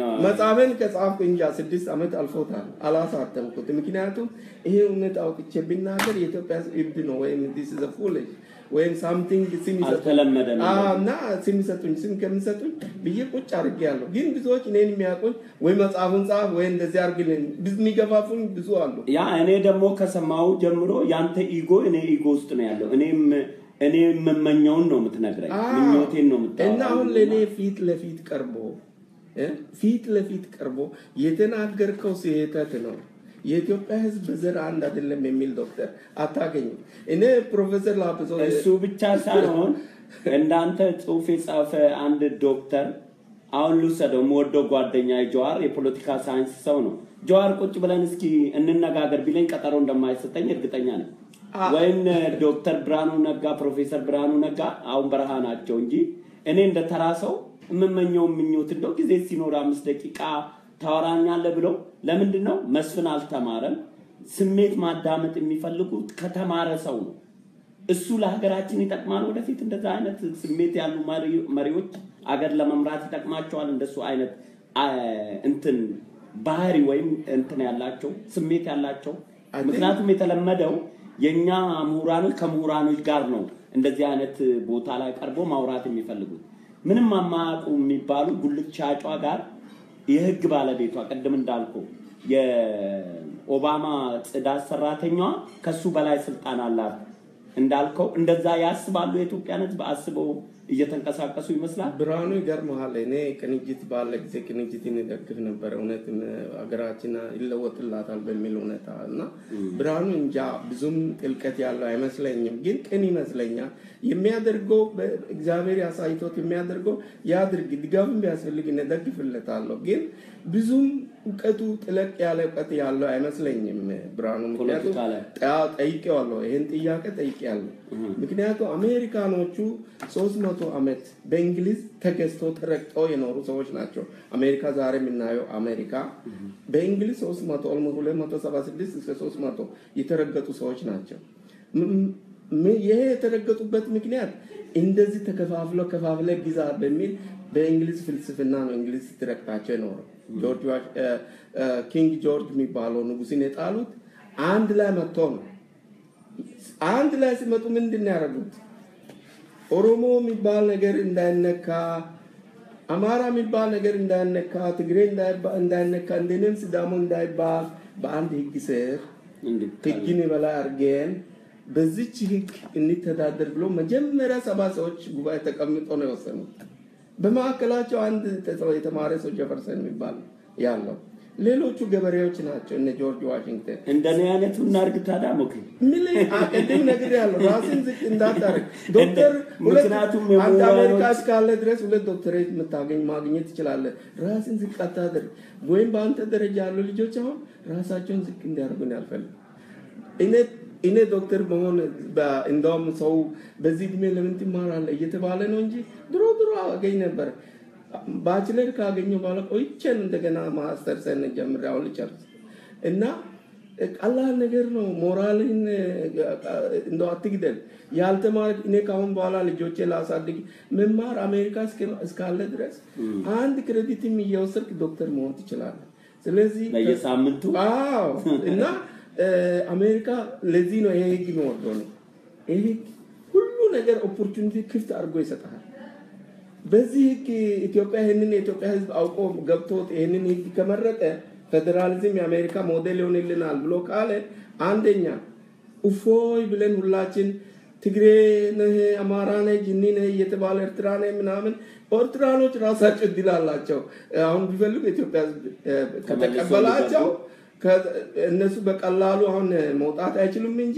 መጽሐፍን ከጻፍኩ እንጃ ስድስት ዓመት አልፎታል፣ አላሳተምኩት። ምክንያቱም ይሄ እውነት አውጥቼ ብናገር የኢትዮጵያ ሕዝብ እብድ ነው ወይም ዲስ ዘ ፉሊሽ ወይም ሳምቲንግ ስም ይሰጡኝ አልተለመደም። አዎ፣ እና ስም ይሰጡኝ ስም ከሚሰጡኝ ብዬ ቁጭ አድርጌ ያለሁ። ግን ብዙዎች እኔን የሚያውቁኝ ወይ መጽሐፉን ጻፍ ወይ እንደዚህ አድርግልኝ ብዙ የሚገፋፉኝ ብዙ አሉ። ያ እኔ ደግሞ ከሰማው ጀምሮ ያንተ ኢጎ እኔ ኢጎ ውስጥ ነው ያለው። እኔም እኔ የምመኘውን ነው የምትነግረኝ፣ አዎ። ምኞቴን ነው የምታወራው። እና አሁን ለእኔ ፊት ለፊት ቀርቦ እ ፊት ለፊት ቀርቦ የተናገርከው ስህተት ነው የኢትዮጵያ ሕዝብ በዘር አንድ አይደለም የሚል ዶክተር አታገኝም። እኔ ፕሮፌሰር ላፕሶ እሱ ብቻ ሳይሆን እንዳንተ ጽሁፍ የጻፈ አንድ ዶክተር አሁን ልውሰደው የምወደው ጓደኛ ጀዋር የፖለቲካ ሳይንስ ሰው ነው። ጀዋር ቁጭ ብለን እስኪ እንነጋገር ቢለኝ ቀጠሮ እንደማይሰጠኝ እርግጠኛ ነኝ። ወይም ዶክተር ብርሃኑ ነጋ ፕሮፌሰር ብርሃኑ ነጋ አሁን በረሃ ናቸው እንጂ እኔ እንደ ተራ ሰው የምመኘው ምኞት እንደው ጊዜ ሲኖር አምስት ደቂቃ ታወራኛለህ ብለው ለምንድን ነው መስፍን አልተማረም ስሜት ማዳመጥ የሚፈልጉት ከተማረ ሰው ነው እሱ ለሀገራችን ይጠቅማል ወደፊት እንደዛ አይነት ስሜት ያሉ መሪዎች አገር ለመምራት ይጠቅማቸዋል እንደሱ አይነት እንትን ባህሪ ወይም እንትን ያላቸው ስሜት ያላቸው ምክንያቱም የተለመደው የኛ ምሁራኖች ከምሁራኖች ጋር ነው እንደዚህ አይነት ቦታ ላይ ቀርቦ ማውራት የሚፈልጉት ምንም አማያውቁ የሚባሉ ጉልት ሻጯ ጋር የህግ ባለቤቷ ቅድም እንዳልኩ የኦባማ ጽዳት ሰራተኛዋ ከሱ በላይ ስልጣን አላት እንዳልከው እንደዛ ያስባሉ የኢትዮጵያን ህዝብ አስበው እየተንቀሳቀሱ ይመስላል ብርሃኑ ይገርመሃል እኔ ቅንጅት ባለ ጊዜ ቅንጅትን ይደግፍ ነበር እውነትም ሀገራችን ይለወጥላታል በሚል እውነታ እና ብርሃኑ እንጃ ብዙም ጥልቀት ያለው አይመስለኝም ግን ቅን ይመስለኛል የሚያደርገው እግዚአብሔር ያሳይቶት የሚያደርገው ያድርግ ድጋፍም ቢያስፈልግ እደግፍለታለሁ ግን ብዙም እውቀቱ ጥለቅ ያለ እውቀት ያለው አይመስለኝም ብርሃኑ ምክንያቱም ጠይቄዋለሁ ይህን ጥያቄ ጠይቄያለሁ ምክንያቱም አሜሪካኖቹ ሶስት መቶ ዓመት በእንግሊዝ ተገዝቶ ተረግጠው የኖሩ ሰዎች ናቸው አሜሪካ ዛሬ የምናየው አሜሪካ በእንግሊዝ ሶስት መቶ ሁለት መቶ ሰባ ስድስት እስከ ሶስት መቶ የተረገጡ ሰዎች ናቸው ይሄ የተረገጡበት ምክንያት እንደዚህ ተከፋፍለው ከፋፍለ ግዛ በሚል በእንግሊዝ ፍልስፍና ነው እንግሊዝ ስትረግጣቸው የኖረው ጆርጅ ኪንግ ጆርጅ የሚባለው ንጉስን የጣሉት አንድ ላይ መጥቶ ነው አንድ ላይ ሲመጡ ምንድን ያደረጉት ኦሮሞ የሚባል ነገር እንዳይነካ አማራ የሚባል ነገር እንዳይነካ ትግሬ እንዳይነካ እንደኔም ስዳሞ እንዳይባል በአንድ ህግ ስር ህግን የበላይ አድርገን በዚች ህግ እንተዳደር ብሎ መጀመሪያ ሰባ ሰዎች ጉባኤ ተቀምጦ ነው የወሰኑት በማዕከላቸው አንድ የተማረ ሰው ጀፈርሰን የሚባል ያለው ሌሎቹ ገበሬዎች ናቸው እነ ጆርጅ ዋሽንግተን እንደኔ አይነቱ እናርግ ታዲያ ሞክ ምን ቅድም ነገር ያለው ራስን ዝቅ እንዳታረግ ዶክተር ምክንያቱም አንድ አሜሪካ እስካለ ድረስ ሁለት ዶክተሬት የምታገኝ ማግኘት ትችላለ ራስን ዝቅ አታደርግ ወይም በአንተ ደረጃ ያሉ ልጆች አሁን ራሳቸውን ዝቅ እንዲያደርጉን ያልፈልግ እኔ እኔ ዶክተር መሆን እንደውም ሰው በዚህ እድሜ ለምን ትማራለ እየተባለ ነው እንጂ ድሮ ድሮ አገኝ ነበር ባችለር ካገኘው በኋላ ቆይቼን እንደገና ማስተርሰን ጀምሬ አሁን ልጨርስ እና ቀላል ነገር ነው ሞራልን እንደው አትግደል ያልተማረ እኔ ካሁን በኋላ ልጆቼ ላሳድግ መማር አሜሪካ እስካለ ድረስ አንድ ክሬዲትም እየወሰድክ ዶክተር መሆን ትችላለ ስለዚህ በየሳምንቱ አዎ እና አሜሪካ ለዚህ ነው ይሄ ህግ የሚወደው ነው ይሄ ህግ ሁሉ ነገር ኦፖርቹኒቲ ክፍት አድርጎ ይሰጣል በዚህ ህግ ኢትዮጵያ ይህንን የኢትዮጵያ ህዝብ አውቆ ገብቶት ይህንን ህግ ከመረጠ ፌዴራሊዝም የአሜሪካ ሞዴል ይሆንልናል ብሎ ካለ አንደኛ እፎይ ብለን ሁላችን ትግሬ ነህ አማራ ነህ ጅኒ ነህ እየተባለ ኤርትራ ነህ ምናምን ኤርትራኖች ራሳቸው እድል አላቸው አሁን ቢፈልጉ ኢትዮጵያ ህዝብ ከተቀበላቸው እነሱ በቀላሉ አሁን መውጣት አይችሉም እንጂ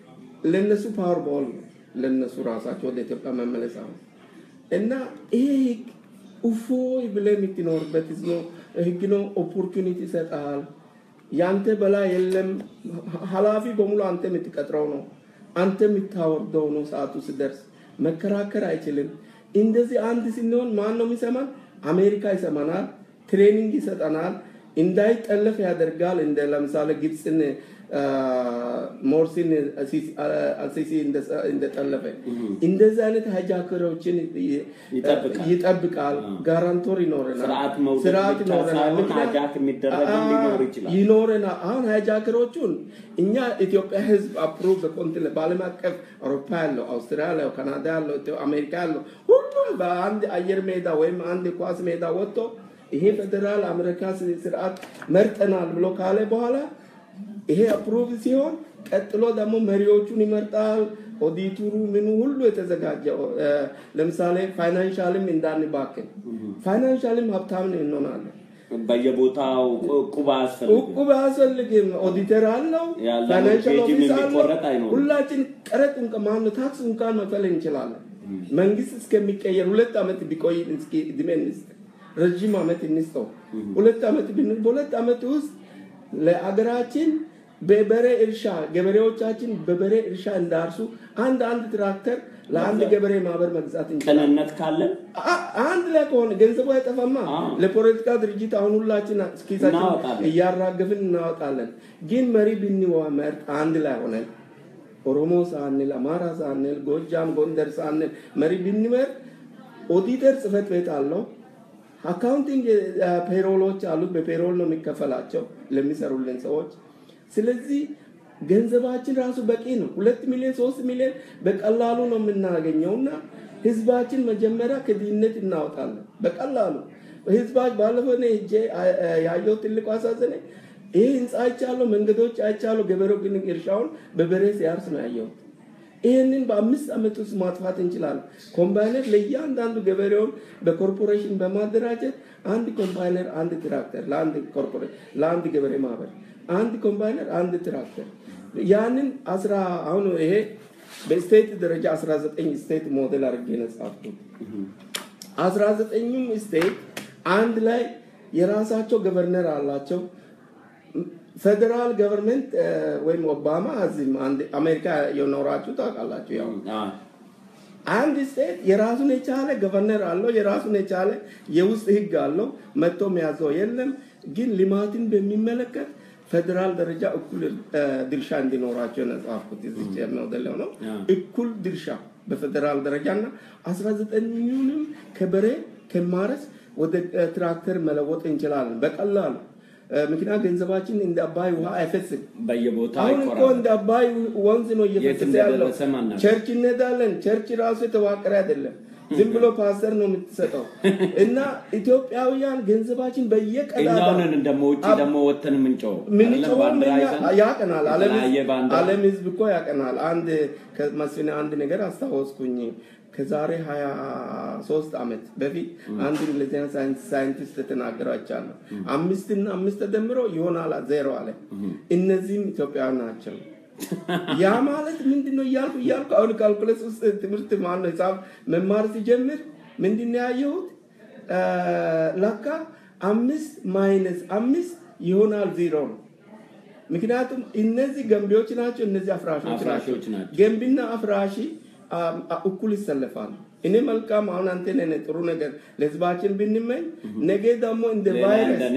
ለነሱ ፓወር ቦል ለነሱ ራሳቸው ወደ ኢትዮጵያ መመለስ አሁን እና ይሄ ህግ እፎይ ብለ የምትኖርበት ህግ ነው ኦፖርቹኒቲ ይሰጣል ያንተ በላይ የለም ሀላፊ በሙሉ አንተ የምትቀጥረው ነው አንተ የምታወርደው ነው ሰዓቱ ስደርስ መከራከር አይችልም እንደዚህ አንድ ስንሆን ማን ነው የሚሰማን አሜሪካ ይሰማናል ትሬኒንግ ይሰጠናል እንዳይጠለፍ ያደርጋል እንደ ለምሳሌ ግብፅን ሞርሲን አልሲሲ እንደጠለፈ እንደዚህ አይነት ሃይጃከሮችን ይጠብቃል ጋራንቶር ይኖረናል ስርዓት ይኖረናል አሁን ሃይጃከሮቹን እኛ ኢትዮጵያ ህዝብ አፕሩቭ በኮንትነ በአለም አቀፍ አውሮፓ ያለው አውስትራሊያ ያለው ካናዳ ያለው አሜሪካ ያለው ሁሉም በአንድ አየር ሜዳ ወይም አንድ ኳስ ሜዳ ወጥቶ ይሄ ፌዴራል አሜሪካ ስርዓት መርጠናል ብሎ ካለ በኋላ ይሄ አፕሩቭ ሲሆን ቀጥሎ ደግሞ መሪዎቹን ይመርጣል ኦዲቱሩ ምኑ ሁሉ የተዘጋጀ ለምሳሌ ፋይናንሻልም እንዳንባክን ፋይናንሻልም ሀብታም እንሆናለን በየቦታው ቁባ ቁባ አያስፈልግም ኦዲተር አለው ፋይናንሻል ኦፊስ አለው ሁላችን ቀረጥ ማን ታክስ እንኳን መክፈል እንችላለን መንግስት እስከሚቀየር ሁለት ዓመት ቢቆይ እስኪ እድሜ እንስጥ ረዥም ዓመት እንስጠው ሁለት ዓመት በሁለት ዓመት ውስጥ ለአገራችን በበሬ እርሻ ገበሬዎቻችን በበሬ እርሻ እንዳርሱ አንድ አንድ ትራክተር ለአንድ ገበሬ ማህበር መግዛት እንችላለን። ቅንነት ካለን አ- አንድ ላይ ከሆነ ገንዘቡ አይጠፋማ። አዎ። ለፖለቲካ ድርጅት አሁን ሁላችን ኪሳችን እናወጣለን። እያራገፍን እናወጣለን። ግን መሪ ብንመርጥ አንድ ላይ ሆነን ኦሮሞ ሳንል፣ አማራ ሳንል፣ ጎጃም፣ ጎንደር ሳንል መሪ ብንመርጥ ኦዲተር ጽህፈት ቤት አለው። አካውንቲንግ ፔሮሎች አሉት። በፔሮል ነው የሚከፈላቸው ለሚሰሩልን ሰዎች። ስለዚህ ገንዘባችን ራሱ በቂ ነው። ሁለት ሚሊዮን ሶስት ሚሊዮን በቀላሉ ነው የምናገኘው እና ህዝባችን መጀመሪያ ከድህነት እናወጣለን በቀላሉ ህዝባች ባለፈው እኔ ሄጄ አ- አ- ያየው ትልቁ አሳዘነኝ። ይህ ህንፃ አይቻለሁ፣ መንገዶች አይቻለሁ። ገበሬው ግን እርሻውን በበሬ ሲያርስ ነው ያየሁት። ይህንን በአምስት ዓመት ውስጥ ማጥፋት እንችላለን። ኮምባይነር ለእያንዳንዱ ገበሬውን በኮርፖሬሽን በማደራጀት አንድ ኮምባይነር፣ አንድ ትራክተር ለአንድ ኮርፖሬሽን ለአንድ ገበሬ ማህበር አንድ ኮምባይነር፣ አንድ ትራክተር ያንን አስራ አሁን ይሄ በስቴት ደረጃ 19 ስቴት ሞዴል አድርጌ ነው የጻፍኩት። አስራ ዘጠኙም ስቴት አንድ ላይ የራሳቸው ገቨርነር አላቸው። ፌዴራል ገቨርንመንት ወይም ኦባማ እዚህም አንድ አሜሪካ የኖራችሁ ታውቃላችሁ። ያው አ፣ አንድ ስቴት የራሱን የቻለ ገቨርነር አለው፣ የራሱን የቻለ የውስጥ ህግ አለው። መጥቶ የሚያዘው የለም። ግን ልማትን በሚመለከት ፌዴራል ደረጃ እኩል እ፣ ድርሻ እንዲኖራቸው ነው የጻፍኩት። እዚህ ሞዴል ነው አ። እኩል ድርሻ በፌዴራል ደረጃ እና አስራ ዘጠኙንም ከበሬ ከማረስ ወደ እ፣ ትራክተር መለወጥ እንችላለን በቀላሉ እ፣ ምክንያት ገንዘባችን እንደ አባይ ውሃ አይፈስም። በየቦታው አሁን እኮ አይቆራም። እንደ አባይ ወንዝ ነው እየፈሰሰ ያለው። እንደደረሰ ማናውቅ። ቸርች እንሄዳለን። ቸርች ራሱ የተዋቀረ አይደለም። ዝም ብሎ ፓስተር ነው የምትሰጠው። እና ኢትዮጵያውያን ገንዘባችን በየቀዳዳ እኛውንን ደግሞ ውጭ አብ- ደግሞ ወተን ምንጮው ምንጮው ባንዲራ እኛ ይዘን ያቀናል። ዓለም የተለያየ ህዝብ- ባንዲራ ዓለም ህዝብ እኮ ያቀናል። አንድ ከመስፍን አንድ ነገር አስታወስኩኝ። ከዛሬ ሀያ ሶስት ዓመት በፊት አንድ እንግሊዝኛ ሳይንስ- ሳይንቲስት ተናገረው አይቻለሁ። አምስትና አምስት ተደምሮ ይሆናል ዜሮ አለ። እነዚህም ኢትዮጵያውያን ናቸው። ያ ማለት ምንድን ነው እያልኩ እያልኩ አሁን ካልኩለስ ውስጥ ትምህርት ማለት ነው ሂሳብ መማር ሲጀምር ምንድን ነው ያየሁት? አ፣ ለካ አምስት ማይነስ አምስት ይሆናል ዜሮ ነው። ምክንያቱም እነዚህ ገንቢዎች ናቸው፣ እነዚህ አፍራሾች አፍራሾች ናቸው። ናቸው። ገንቢና አፍራሺ አ፣ አ፣ እኩል ይሰለፋሉ። እኔ መልካም አሁን አንተ ነህ ጥሩ ነገር ለህዝባችን ብንመኝ ነገ ደግሞ እንደ ሌላ ቫይረስ እንደኔ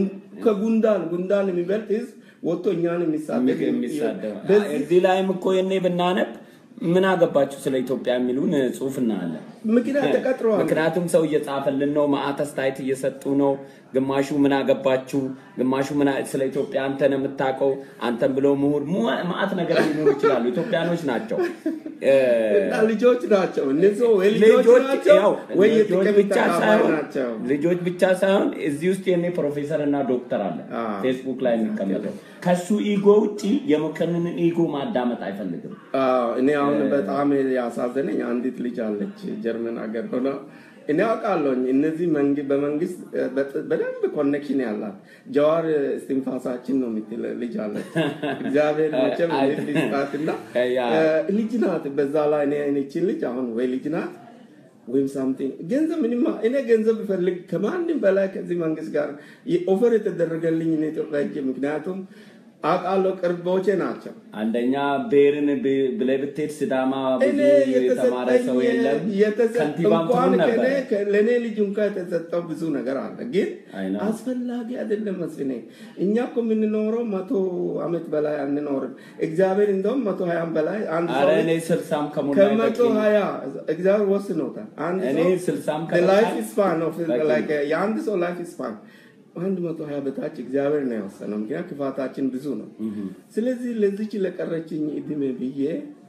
ከጉንዳን ጉንዳን የሚበልጥ ህዝብ ወጥቶ እኛን የሚሳደግ የሚሳደብ በዚህ እዚህ ላይም እኮ የኔ ብናነብ ምን አገባችሁ ስለ ኢትዮጵያ የሚሉን ጽሁፍ እናያለን። ምክንያት ተቀጥረዋል። ምክንያቱም ሰው እየጻፈልን ነው፣ ማአት አስተያየት እየሰጡ ነው። ግማሹ ምን አገባችሁ፣ ግማሹ ምን አ- ስለ ኢትዮጵያ አንተ ነው የምታውቀው፣ አንተን ብሎ ምሁር mu- ማአት ነገር ሊኖሩ ይችላሉ። ኢትዮጵያኖች ናቸው እ፣ እና ልጆች ናቸው እነዚህ ወይ ልጆች ልጆች ናቸው ያው ወይ ልጆች የጥቅም ብቻ ተካፋይ ሳይሆን ናቸው። ልጆች ብቻ ሳይሆን እዚህ ውስጥ የኔ ፕሮፌሰር እና ዶክተር አለ አ። ፌስቡክ ላይ የሚቀመጠው ከሱ ኢጎ ውጪ የመኮንንን ኢጎ ማዳመጥ አይፈልግም። አዎ፣ እኔ አሁን በጣም ያሳዘነኝ አንዲት ልጅ አለች ጀርመን ሀገር ሆነ እኔ አውቃለሁኝ እነዚህ መንግ- በመንግስት እ፣ በጥ- በደንብ ኮኔክሽን ያላት ጀዋር እስትንፋሳችን ነው የምትል ልጅ አለች። እግዚአብሔር መቼም አይ- ልጅ ይስጣትና ያ። እ፣ ልጅ ናት። በዛ ላይ እኔ እኔችን ልጅ አሁን ወይ ልጅ ናት ወይም ሳምቲንግ ገንዘብ ምንም እኔ ገንዘብ ብፈልግ ከማንም በላይ ከዚህ መንግስት ጋር ኦፈር የተደረገልኝ እኔ ኢትዮጵያ ሄጄ ምክንያቱም አውቃለሁ ቅርቦቼ ናቸው። አንደኛ ብሔርን ብ- ብለህ ብትሄድ ሲዳማ ብዙ እኔ የተማረ ሰው የለም። የተሰጠኝ ከንቲባም እንኳን ትሆን ነበር። ከእኔ- ከ- ለእኔ ልጅ እንኳ የተሰጠው ብዙ ነገር አለ፣ ግን አይ ነው። አስፈላጊ አይደለም መስፍኔ። እኛ እኮ የምንኖረው መቶ አመት በላይ አንኖርም። እግዚአብሔር እንደውም መቶ ሀያም በላይ አንድ አረ ሰው እኔ ስልሳም ከሞላ ከመቶ በቂ ሀያ እግዚአብሔር ወስኖታል። አንድ እኔ ሰው ስልሳም ላይፍ ከበቃ ስፓን ነው በቂ ነው። like የአንድ ሰው ላይፍ ስፓን አንድ መቶ ሀያ በታች እግዚአብሔር ነው የወሰነው። ምክንያት ክፋታችን ብዙ ነው። ስለዚህ ለዚች ለቀረችኝ እድሜ ብዬ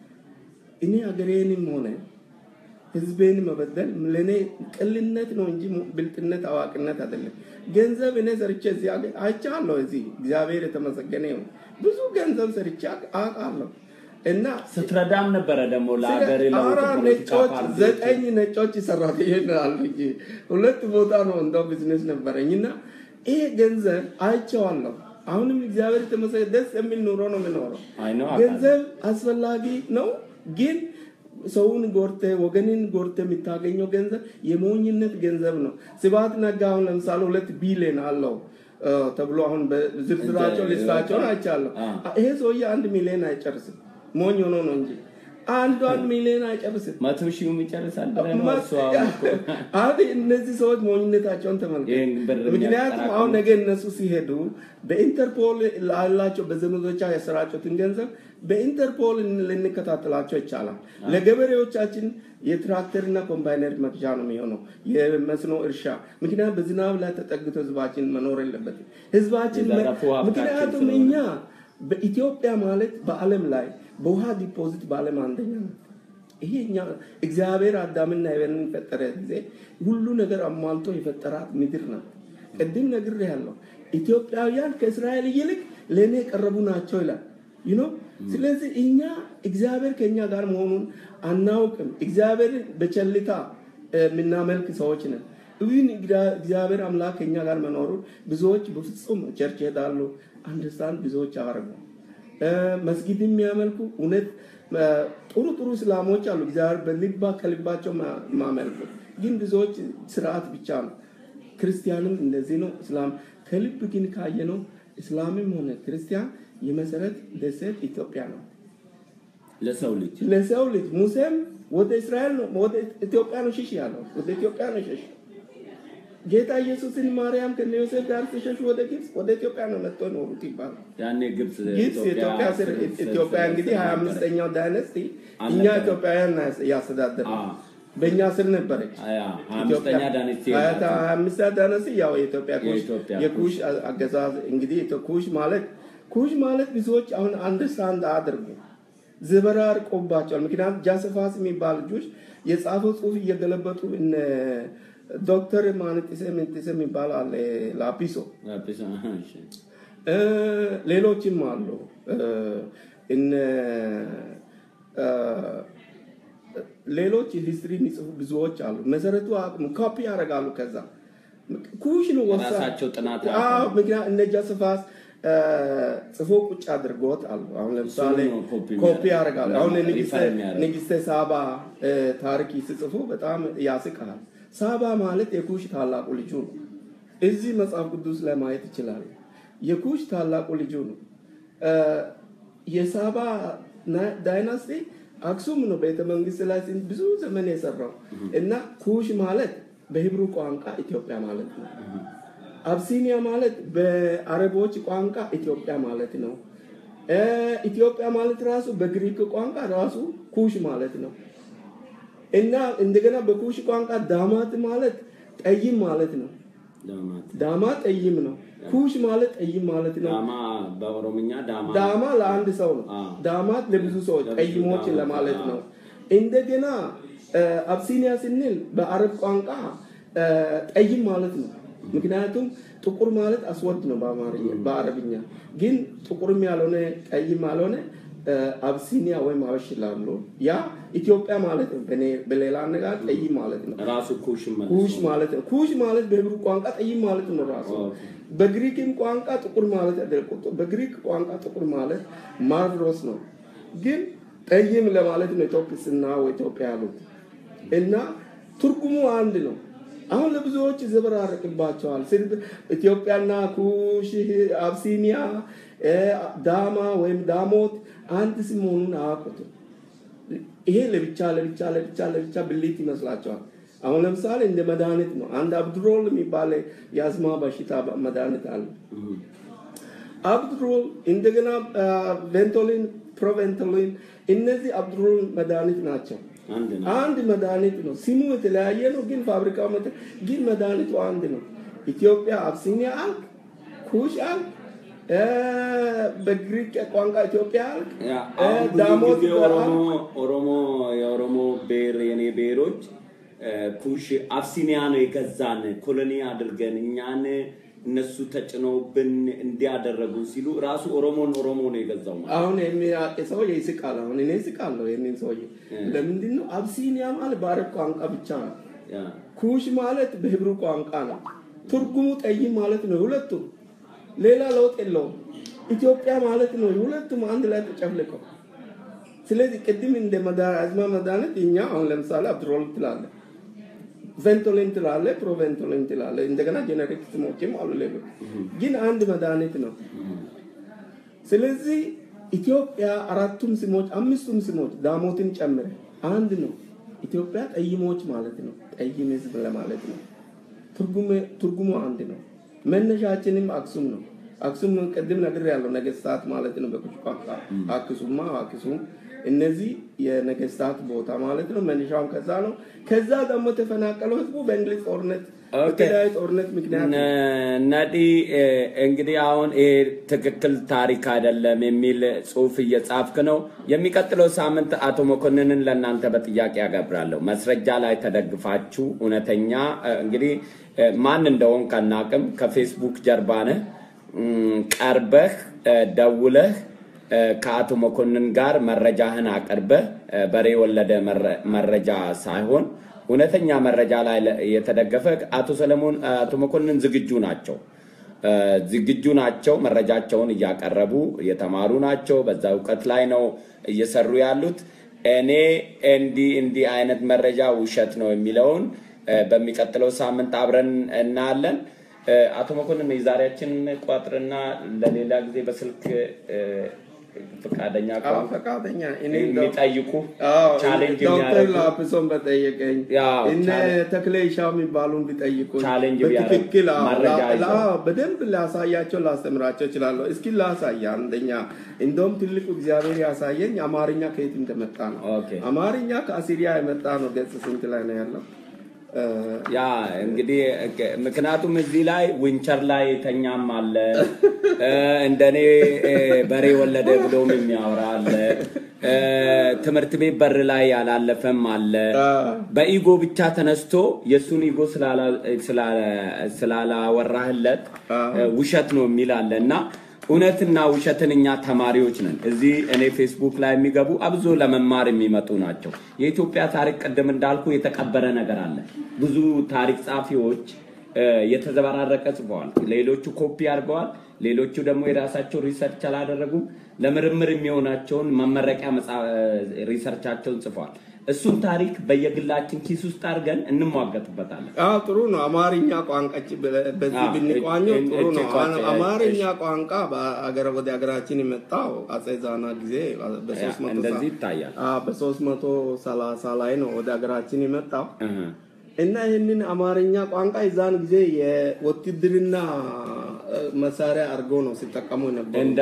እኔ ሀገሬንም ሆነ ህዝቤን መበደል ለእኔ ቅልነት ነው እንጂ ብልጥነት አዋቂነት አይደለም። ገንዘብ እኔ ሰርቼ እዚህ ሀገር አይቻለሁ። እዚህ እግዚአብሔር የተመሰገነ ይሁን ብዙ ገንዘብ ሰርቼ አውቃለሁ እና ስትረዳም ነበረ ደግሞ ለሀገር አራ ለውጥ ፖለቲካ ነጮች ፓርቲዎች ዘጠኝ ነጮች ሰራተኞች አሉ እንጂ ሁለት ቦታ ነው እንደው ቢዝነስ ነበረኝ እና ይሄ ገንዘብ አይቼዋለሁ። አሁንም እግዚአብሔር የተመሰገነ ደስ የሚል ኑሮ ነው የምኖረው። አይ ነው ገንዘብ አስፈላጊ ነው፣ ግን ሰውን ጎርተ ወገንን ጎርተ የምታገኘው ገንዘብ የሞኝነት ገንዘብ ነው። ስብሐት ነጋ አሁን ለምሳሌ ሁለት ቢሊዮን አለው እ፣ ተብሎ አሁን በዝርዝራቸው እንደ- ሊስታቸውን አይቻለሁ። አ። ይሄ ሰውዬ አንድ ሚሊዮን አይጨርስም። ሞኝ ሆኖ ነው እንጂ አንዱ አንድ ሚሊዮን አይጨርስም። መቶ ሺህ ይጨርሳል ብለህ ነው እሱ ማ- አሁን እኮ። አሁን እነዚህ ሰዎች ሞኝነታቸውን ተመልከት። ይህን ብር ምክንያቱም የሚያጠራቅሙ- አሁን ነገ እነሱ ሲሄዱ በኢንተርፖል ላላቸው በዘመዶቻ ያሰራጩትን ገንዘብ በኢንተርፖል ልንከታተላቸው ይቻላል። ለገበሬዎቻችን የትራክተርና ኮምባይነር መግዣ ነው የሚሆነው የመስኖ እርሻ። ምክንያቱም በዝናብ ላይ ተጠግቶ ህዝባችን መኖር የለበትም። ህዝባችን መ- የዘረፉ ሀብታችን ምክንያቱም ስለሆነ። እኛ በኢትዮጵያ ማለት በዓለም ላይ በውሃ ዲፖዚት በዓለም አንደኛ ነው። ይሄ እኛ እግዚአብሔር አዳምና ሔዋንን ፈጠረ ጊዜ ሁሉ ነገር አሟልቶ የፈጠራት ምድር ናት። ቅድም ነግሬሃለሁ። ኢትዮጵያውያን ከእስራኤል ይልቅ ለእኔ የቀረቡ ናቸው ይላል you know? ስለዚህ እኛ እግዚአብሔር ከእኛ ጋር መሆኑን አናውቅም። እግዚአብሔር በቸልታ እ፣ የምናመልክ ሰዎች ነን። ይህን እግዚአብሔር አምላክ ከእኛ ጋር መኖሩን ብዙዎች በፍጹም ቸርች ይሄዳሉ፣ አንደርስታንድ ብዙዎች አያደርጉ መስጊድ የሚያመልኩ እውነት እ፣ ጥሩ ጥሩ እስላሞች አሉ። እግዚአብሔር በልባ ከልባቸው ማ- ማመልኩ ግን ብዙዎች ስርዓት ብቻ ነው። ክርስቲያንም እንደዚህ ነው። እስላም ከልብ ግን ካየ ነው እስላምም ሆነ ክርስቲያን የመሰረት ደሴት ኢትዮጵያ ነው። ለሰው ልጅ ለሰው ልጅ ሙሴም ወደ እስራኤል ነው ወደ ኢትዮጵያ ነው ሽሽ ያለው ወደ ኢትዮጵያ ነው ሽሽ። ጌታ ኢየሱስን ማርያም ከነ ዮሴፍ ጋር ሲሸሹ ወደ ግብፅ ወደ ኢትዮጵያ ነው መጥቶ ኖሩት ይባላል። ያኔ ግብፅ ግብፅ ኢትዮጵያ ስር ኢትዮጵያ እንግዲህ ሀያ አምስተኛው ዳይነስቲ እኛ ኢትዮጵያውያን ያስተዳደር አ በእኛ ስር ነበረች። ሀያ አምስተኛ ዳነስቲ ሀያ አምስተኛ ዳይነስቲ ያው የኢትዮጵያ ኩሽ የኢትዮጵያ የኩሽ አገዛዝ እንግዲህ ኢትዮ- ኩሽ ማለት ኩሽ ማለት ብዙዎች አሁን አንደርስታንድ አድርጉ ዘበራርቆባቸዋል። ምክንያቱም ጃሰፋስ የሚባል ልጆች የጻፈው ጽሁፍ እየገለበጡ እነ ዶክተር ማንጢሰ ምንጢሰ የሚባል አለ ላፒሶ እ፣ ሌሎችም አሉ እ፣ እነ እ፣ ሌሎች ሂስትሪ የሚጽፉ ብዙዎች አሉ። መሰረቱ አቅሙ ኮፒ ያደርጋሉ። ከዛ ኩሽ ነው ወሳ ራሳቸው ጥናት አዎ፣ ምክንያት እነ ጃስፋስ እ፣ ጽፎ ቁጭ አድርጎት አሉ። አሁን ለምሳሌ እሱን ነው ኮፒ ኮፒ የሚያደርጉት። ያደርጋሉ። አሁን ሪፈር ንግስተ- የሚያደርጉት። ንግስተ ሳባ እ፣ ታሪክ ሲጽፉ በጣም ያስቃል። ሳባ ማለት የኩሽ ታላቁ ልጁ ነው። እዚህ መጽሐፍ ቅዱስ ላይ ማየት ይችላል። የኩሽ ታላቁ ልጁ ነው። እ፣ የሳባ ና- ዳይናስቲ አክሱም ነው ቤተ መንግስት ላይ ሲን- ብዙ ዘመን የሰራው እና ኩሽ ማለት በሂብሩ ቋንቋ ኢትዮጵያ ማለት ነው። አብሲኒያ ማለት በአረቦች ቋንቋ ኢትዮጵያ ማለት ነው። እ፣ ኢትዮጵያ ማለት ራሱ በግሪክ ቋንቋ ራሱ ኩሽ ማለት ነው እና እንደገና በኩሽ ቋንቋ ዳማት ማለት ጠይም ማለት ነው። ዳማ ጠይም ነው። ኩሽ ማለት ጠይም ማለት ነው። ዳማ በኦሮምኛ ዳማ ዳማ ለአንድ ሰው ነው። አ። ዳማት ለብዙ ሰዎች ለብዙ ጠይሞች ዳማት፣ ለማለት አ። ነው። እንደገና እ፣ አብሲኒያ ስንል በአረብ ቋንቋ እ፣ ጠይም ማለት ነው። ምክንያቱም ጥቁር ማለት አስወድ ነው በአማርኛ በአረብኛ ግን ጥቁርም ያልሆነ ቀይም ያልሆነ እ፣ አብሲኒያ ወይም አበሽ ይላሉ። ያ ኢትዮጵያ ማለት ነው። በኔ- በሌላ አነጋገር ጠይም ማለት ነው። ራሱ ኩሽ መልሶ ኩሽ ማለት ነው። ኩሽ ማለት በሂብሩ ቋንቋ ጠይም ማለት ነው ራሱ። ኦኬ። በግሪክም ቋንቋ ጥቁር ማለት አይደለም። በግሪክ ቋንቋ ጥቁር ማለት ማርቭሮስ ነው፣ ግን ጠይም ለማለት ነው ኢትዮጵስና ኢትዮጵያ ያሉት እና ትርጉሙ አንድ ነው። አሁን ለብዙዎች ዘበራርቅባቸዋል። ስል ኢትዮጵያና ኩሽ፣ አብሲኒያ፣ እ፣ ዳማ ወይም ዳሞት አንድ ስም መሆኑን አያውቁትም። ይሄ ለብቻ ለብቻ ለብቻ ለብቻ ብልት ይመስላቸዋል። አሁን ለምሳሌ እንደ መድኃኒት ነው። አንድ አብድሮል የሚባል የአስማ በሽታ መድኃኒት አለ። አብድሮል እንደገና ቬንቶሊን፣ ፕሮቬንቶሊን እነዚህ አብድሮል መድኃኒት ናቸው። አንድ ነው። አንድ መድኃኒት ነው። ስሙ የተለያየ ነው፣ ግን ፋብሪካው መተ- ግን መድኃኒቱ አንድ ነው። ኢትዮጵያ አብሲኒያ አልክ፣ ኩሽ አልክ፣ እ፣ በግሪክ ቋንቋ ኢትዮጵያ አልክ፣ ያ እ፣ አሁን ብዙ ዳሞት ጊዜ በረሃ ኦሮሞ ኦሮሞ የኦሮሞ ብሔር የኔ ብሔሮች እ፣ ኩሽ አብሲኒያ ነው የገዛን ኮሎኒ አድርገን እኛን እነሱ ተጭነውብን እንዲያደረጉ ሲሉ ራሱ ኦሮሞን ኦሮሞ ነው የገዛው ማለት አሁን የሚያውቅ ሰው ይስቃል። አሁን እኔ ይስቃለሁ ይህንን ሰውዬ ለምንድን ነው አብሲኒያ ማለት በአረብ ቋንቋ ብቻ ነው። ያ ኩሽ ማለት በሂብሩ ቋንቋ ነው። ትርጉሙ ጠይም ማለት ነው። ሁለቱም ሌላ ለውጥ የለውም። ኢትዮጵያ ማለት ነው። ሁለቱም አንድ ላይ ተጨፍልቀው። ስለዚህ ቅድም እንደ መዳ- አዝማ መድኃኒት እኛ አሁን ለምሳሌ አብድሮል ትላለ ቬንቶሊን ትላለ፣ ፕሮቬንቶሊን ትላለ። እንደገና ጄኔሪክ ስሞችም አሉ ሌሎች፣ ግን አንድ መድኃኒት ነው። ስለዚህ ኢትዮጵያ አራቱም ስሞች አምስቱም ስሞች ዳሞትን ጨምረ አንድ ነው። ኢትዮጵያ ጠይሞች ማለት ነው። ጠይም ህዝብ ለማለት ነው። ትርጉሙ አንድ ነው። መነሻችንም አክሱም ነው። አክሱም ቅድም ነግር ያለው ነገስታት ማለት ነው። በኩሽ ቋንቋ አክሱማ አክሱም እነዚህ የነገስታት ቦታ ማለት ነው። መነሻውም ከዛ ነው። ከዛ ደግሞ ተፈናቀለው ህዝቡ በእንግሊዝ ጦርነት በተለያዩ ጦርነት ምክንያት ነዲ እንግዲህ አሁን ይሄ ትክክል ታሪክ አይደለም የሚል ጽሁፍ እየጻፍክ ነው። የሚቀጥለው ሳምንት አቶ መኮንንን ለእናንተ በጥያቄ ያገብራለሁ። መስረጃ ላይ ተደግፋችሁ እውነተኛ እንግዲህ ማን እንደሆን ከናቅም ከፌስቡክ ጀርባ ነህ ቀርበህ ደውለህ ከአቶ መኮንን ጋር መረጃህን አቅርበህ በሬ የወለደ መረጃ ሳይሆን እውነተኛ መረጃ ላይ የተደገፈ አቶ ሰለሞን አቶ መኮንን ዝግጁ ናቸው ዝግጁ ናቸው። መረጃቸውን እያቀረቡ የተማሩ ናቸው። በዛ እውቀት ላይ ነው እየሰሩ ያሉት። እኔ እንዲህ እንዲህ አይነት መረጃ ውሸት ነው የሚለውን በሚቀጥለው ሳምንት አብረን እናያለን። አቶ መኮንን የዛሬያችን ቋጥርና ለሌላ ጊዜ በስልክ ፈቃደኛ ፈቃደኛ የሚጠይቁ ቻሌንጅ ዶክተር ላፕሶን በጠየቀኝ እነ ተክሌ ሻው የሚባሉን ቢጠይቁ ቻሌንጅ በትክክል በደንብ ላሳያቸው ላስተምራቸው እችላለሁ። እስኪ ላሳያ። አንደኛ እንደውም ትልቁ እግዚአብሔር ያሳየኝ አማርኛ ከየት እንደመጣ ነው። አማርኛ ከአሲሪያ የመጣ ነው። ገጽ ስንት ላይ ነው ያለው? ያ እንግዲህ ምክንያቱም እዚህ ላይ ዊንቸር ላይ ተኛም አለ እንደኔ በሬ ወለደ ብሎም የሚያወራ አለ። ትምህርት ቤት በር ላይ ያላለፈም አለ። በኢጎ ብቻ ተነስቶ የእሱን ኢጎ ስላላወራህለት ውሸት ነው የሚል አለ እና እውነትና ውሸትን እኛ ተማሪዎች ነን። እዚህ እኔ ፌስቡክ ላይ የሚገቡ አብዞ ለመማር የሚመጡ ናቸው። የኢትዮጵያ ታሪክ ቅድም እንዳልኩ የተቀበረ ነገር አለ። ብዙ ታሪክ ጻፊዎች የተዘበራረቀ ጽፈዋል። ሌሎቹ ኮፒ አድርገዋል። ሌሎቹ ደግሞ የራሳቸው ሪሰርች አላደረጉም። ለምርምር የሚሆናቸውን መመረቂያ ሪሰርቻቸውን ጽፈዋል። እሱን ታሪክ በየግላችን ኪስ ውስጥ አድርገን እንሟገትበታለን። ጥሩ ነው። አማርኛ ቋንቋ በዚህ ብንቋኘው ጥሩ ነው። አማርኛ ቋንቋ ወደ ሀገራችን የመጣው አጼ ዛና ጊዜ እንደዚህ ይታያል። በሶስት መቶ ሰላሳ ላይ ነው ወደ ሀገራችን የመጣው እና ይህንን አማርኛ ቋንቋ የዛን ጊዜ የውትድርና መሳሪያ አድርጎ ነው ሲጠቀሙ የነበሩ እንደ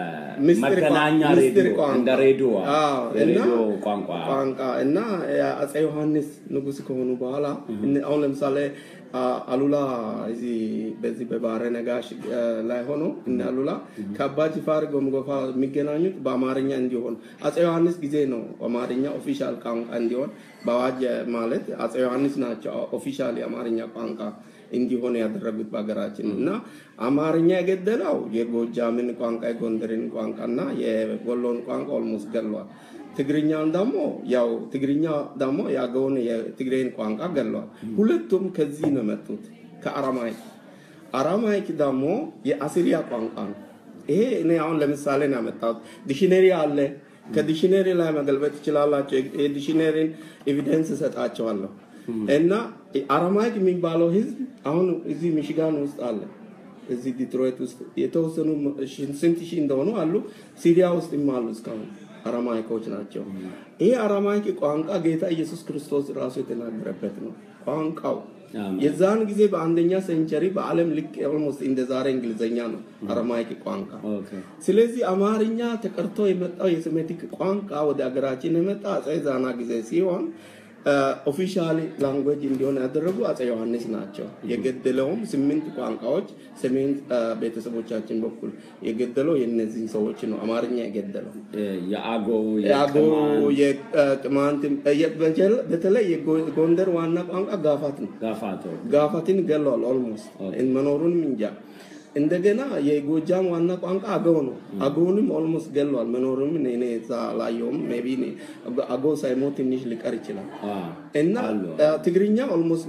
መገናኛ ሬዲዮ እንደ ሬዲዮ ሬዲዮ ቋንቋ ቋንቋ እና አጼ ዮሐንስ ንጉስ ከሆኑ በኋላ አሁን ለምሳሌ አሉላ እዚህ በዚህ በባህረ ነጋሽ ላይ ሆኖ እነ አሉላ ከአባ ጅፋር ጎምጎፋ የሚገናኙት በአማርኛ እንዲሆን አጼ ዮሐንስ ጊዜ ነው አማርኛ ኦፊሻል ቋንቋ እንዲሆን በአዋጅ ማለት አጼ ዮሐንስ ናቸው ኦፊሻል የአማርኛ ቋንቋ እንዲሆን ያደረጉት በሀገራችን እና አማርኛ የገደለው የጎጃምን ቋንቋ የጎንደርን ቋንቋ እና የወሎን ቋንቋ ኦልሞስት ገሏል። ትግርኛን ደግሞ ያው ትግርኛ ደግሞ የአገውን የትግሬን ቋንቋ ገሏል። ሁለቱም ከዚህ ነው የመጡት ከአራማይክ። አራማይክ ደግሞ የአሲሪያ ቋንቋ ነው። ይሄ እኔ አሁን ለምሳሌ ነው ያመጣሁት። ዲሽነሪ አለ። ከዲሽነሪ ላይ መገልበጥ ትችላላቸው። የዲሽነሪን ኤቪደንስ እሰጣቸዋለሁ። እና አራማይክ የሚባለው ህዝብ አሁን እዚህ ሚሽጋን ውስጥ አለ። እዚህ ዲትሮይት ውስጥ የተወሰኑ ስንት ሺህ እንደሆኑ አሉ። ሲሪያ ውስጥ አሉ እስካሁን አራማይኮች ናቸው። ይሄ አራማይክ ቋንቋ ጌታ ኢየሱስ ክርስቶስ ራሱ የተናገረበት ነው ቋንቋው። የዛን ጊዜ በአንደኛ ሴንቸሪ በዓለም ልክ ኦልሞስት እንደ ዛሬ እንግሊዘኛ ነው አረማይክ ቋንቋ። ስለዚህ አማርኛ ተቀርቶ የመጣው የሴሜቲክ ቋንቋ ወደ ሀገራችን የመጣ አጼ ዛና ጊዜ ሲሆን ኦፊሻሊ ላንጉዌጅ እንዲሆን ያደረጉ አጼ ዮሐንስ ናቸው። የገደለውም ስምንት ቋንቋዎች ሰሜን ቤተሰቦቻችን በኩል የገደለው የእነዚህን ሰዎች ነው። አማርኛ የገደለው የአገው የአገው የቅማንት በተለይ የጎንደር ዋና ቋንቋ ጋፋት ነው። ጋፋትን ገለዋል። ኦልሞስት መኖሩንም እንጃ። እንደገና የጎጃም ዋና ቋንቋ አገው ነው። አገውንም ኦልሞስት ገሏል። መኖሩም እኔ እዛ አላየውም። ሜይ ቢ አገው ሳይሞት ትንሽ ሊቀር ይችላል። እና ትግርኛ ኦልሞስት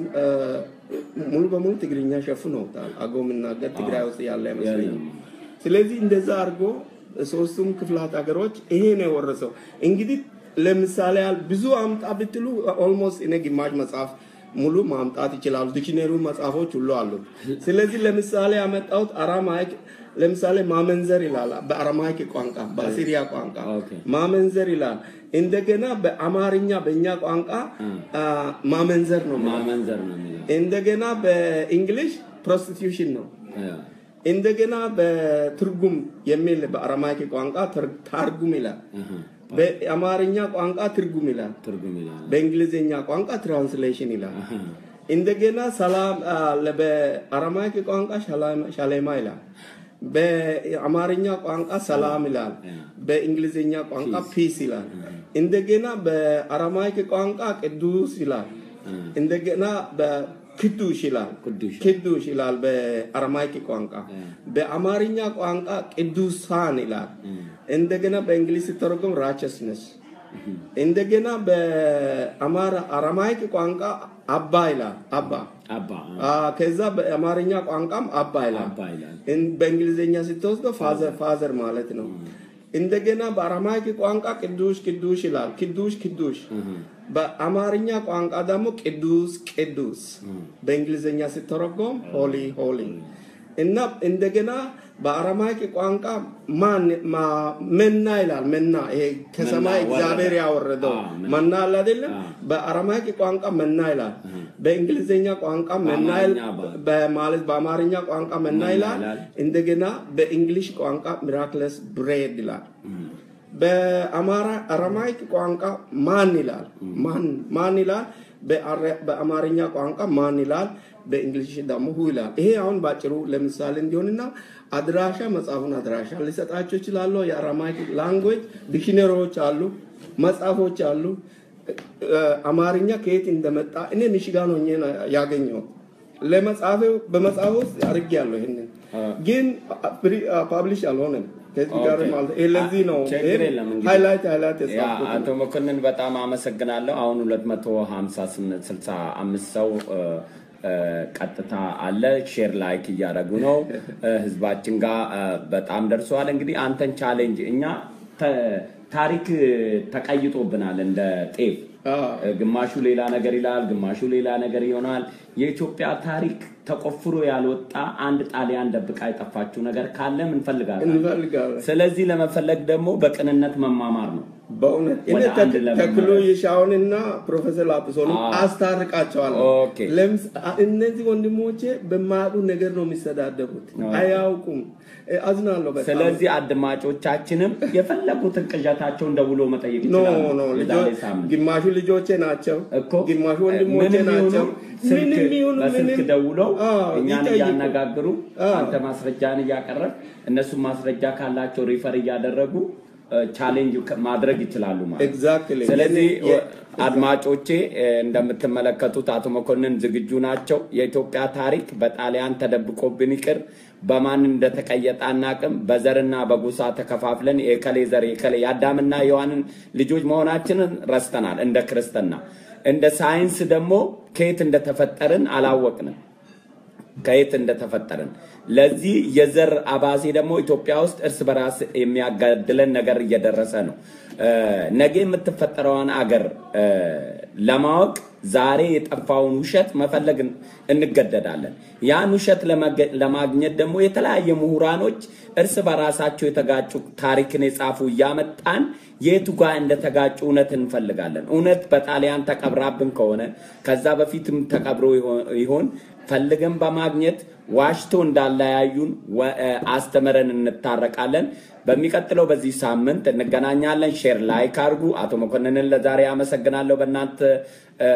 ሙሉ በሙሉ ትግርኛ ሸፍነውታል። አገው የምናገር ትግራይ ውስጥ ያለ አይመስለኝም። ስለዚህ እንደዛ አድርጎ ሶስቱም ክፍላት ሀገሮች ይሄ ነው የወረሰው። እንግዲህ ለምሳሌ ያህል ብዙ አምጣ ብትሉ ኦልሞስት እኔ ግማሽ መጽሐፍ ሙሉ ማምጣት ይችላሉ። ዲክሽነሪ መጽሐፎች ሁሉ አሉት። ስለዚህ ለምሳሌ ያመጣሁት አራማይክ ለምሳሌ ማመንዘር ይላል በአረማይክ ቋንቋ በአሲሪያ ቋንቋ ኦኬ። ማመንዘር ይላል። እንደገና በአማርኛ በእኛ ቋንቋ አ፣ ማመንዘር ነው የሚለው። ማመንዘር ነው የሚለው እንደገና በእንግሊሽ ፕሮስቲቱሽን ነው። አ፣ እንደገና በትርጉም የሚል በአረማይክ ቋንቋ ትር- ታርጉም ይላል። አሃ፣ በአማርኛ ቋንቋ ትርጉም ይላል። ትርጉም ይላል በእንግሊዝኛ ቋንቋ ትራንስሌሽን ይላል። አሃ፣ እንደገና ሰላም አ፣ ለ- በአረማይክ ቋንቋ ሻላም- ሻሌማ ይላል። በአማርኛ ቋንቋ ሰላም ይላል። በእንግሊዝኛ ቋንቋ ፒስ ይላል። እንደገና በአረማይክ ቋንቋ ቅዱስ ይላል። እንደገና በክዱሽ ይላል። ቅዱስ ቅዱስ ይላል በአረማይክ ቋንቋ። በአማርኛ ቋንቋ ቅዱሳን ይላል። እንደገና በእንግሊዝ ሲተረጎም ራቸስነስ እንደገና በአማራ አረማይክ ቋንቋ አባ ይላል። አባ አባ አ፣ ከዛ በአማርኛ ቋንቋም አባ ይላል። አባ ይላል እን- በእንግሊዝኛ ስትወስደው ፋዘር ፋዘር ማለት ነው። እንደገና በአረማይክ ቋንቋ ቅዱስ ቅዱስ ይላል። ቅዱስ ቅዱስ በአማርኛ ቋንቋ ደግሞ ቅዱስ ቅዱስ በእንግሊዝኛ ሲተረጎም ሆሊ ሆሊ እና እንደገና በአረማይክ ቋንቋ ማን ማ- መና ይላል። መና ይሄ ከሰማይ መና ወረደ። እግዚአብሔር ያወረደው አዎ፣ መና። መና አለ አይደለም? አዎ። በአረማይክ ቋንቋ መና ይላል። በእንግሊዝኛ ቋንቋ መና ይል- በአማርኛ በ- በማለት በአማርኛ ቋንቋ መና መና ይላል። ይላል። እንደገና በእንግሊሽ ቋንቋ ሚራክለስ ብሬድ ይላል። በአማራ አረማይክ ቋንቋ ማን ይላል። ማን ማን ይላል። በአረ- በአማርኛ ቋንቋ ማን ይላል። በእንግሊሽ ደግሞ ሁ ይላል። ይሄ አሁን ባጭሩ ለምሳሌ እንዲሆንና አድራሻ መጽሐፉን አድራሻ ሊሰጣቸው ይችላሉ። የአረማይክ ላንጉዌጅ ዲክሽነሪዎች አሉ፣ መጽሐፎች አሉ። እ- አማርኛ ከየት እንደመጣ እኔ ሚሽጋን ሆኜ ነው ያገኘሁት። ለመጽሐፌ በመጽሐፍ ውስጥ አድርጌያለሁ። ይሄንን ግን ፓብሊሽ አልሆነም። ከዚህ ጋር ኦኬ። ማለት ይሄ ለዚህ ነው ችግር የለም እንግዲህ። ሃይላይት ሃይላይት ያ የጻፍኩት አቶ መኮንን በጣም አመሰግናለሁ። አሁን 255 ሰው እ፣ እ፣ ቀጥታ አለ። ሼር ላይክ እያደረጉ ነው። እ፣ ህዝባችን ጋር እ፣ በጣም ደርሰዋል። እንግዲህ አንተን ቻሌንጅ እኛ ተ- ታሪክ ተቀይጦብናል እንደ ጤፍ አዎ። ግማሹ ሌላ ነገር ይላል፣ ግማሹ ሌላ ነገር ይሆናል። የኢትዮጵያ ታሪክ ተቆፍሮ ያልወጣ አንድ ጣሊያን ደብቃ የጠፋችው ነገር ካለም እንፈልጋለን። እንፈልጋለን። ስለዚህ ለመፈለግ ደግሞ በቅንነት መማማር ነው። በእውነት እኔ ወደ አንድ ተክ- ለመመለስ። ተክሎ የሻውንና ፕሮፌሰር ላጲሶን አዎ። አስታርቃቸዋለሁ። ኦኬ። ለምስ- እነዚህ ወንድሞቼ በማያውቁ ነገር ነው የሚሰዳደቡት፣ አያውቁም። እ፣ አዝናለሁ በጣም። ስለዚህ አድማጮቻችንም የፈለጉትን ቅዠታቸውን ደውሎ መጠየቅ ኖ ይችላሉ። ኖ የዛሬ ልጆ- ሳምንት ግማሹ ልጆቼ ናቸው፣ እኮ ግማሹ ወንድሞቼ ምንም ይሁኑ ናቸው። ስልክ ምንም ይሁኑ በስልክ ምንም ደውለው አዎ፣ እኛን ይጠይቁ። እያነጋግሩ አዎ። አንተ ማስረጃን እያቀረብ እነሱም ማስረጃ ካላቸው ሪፈር እያደረጉ ቻሌንጅ ማድረግ ይችላሉ ማለት ነው። ኤግዛክትሊ ስለዚህ የኔ- አድማጮቼ እ፣ እንደምትመለከቱት አቶ መኮንን ዝግጁ ናቸው። የኢትዮጵያ ታሪክ በጣሊያን ተደብቆብን ይቅር በማን እንደተቀየጠ አናቅም። በዘርና በጎሳ ተከፋፍለን የከሌ ዘር የከሌ የአዳምና የዋንን ልጆች መሆናችንን ረስተናል። እንደ ክርስትና እንደ ሳይንስ ደግሞ ከየት እንደተፈጠርን አላወቅንም። ከየት እንደተፈጠርን ለዚህ የዘር አባዜ ደግሞ ኢትዮጵያ ውስጥ እርስ በራስ የሚያጋድለን ነገር እየደረሰ ነው። እ፣ ነገ የምትፈጠረዋን አገር እ፣ ለማወቅ ዛሬ የጠፋውን ውሸት መፈለግ እንገደዳለን። ያን ውሸት ለመገ- ለማግኘት ደግሞ የተለያየ ምሁራኖች እርስ በራሳቸው የተጋጩ ታሪክን የጻፉ እያመጣን የቱ ጋር እንደተጋጩ እውነት እንፈልጋለን። እውነት በጣሊያን ተቀብራብን ከሆነ ከዛ በፊትም ተቀብሮ ይሆ- ይሆን ፈልገን በማግኘት ዋሽቶ እንዳለያዩን ወ- እ፣ አስተምረን እንታረቃለን። በሚቀጥለው በዚህ ሳምንት እንገናኛለን። ሼር ላይክ አድርጉ። አቶ መኮንንን ለዛሬ አመሰግናለሁ። በእናንተ እ፣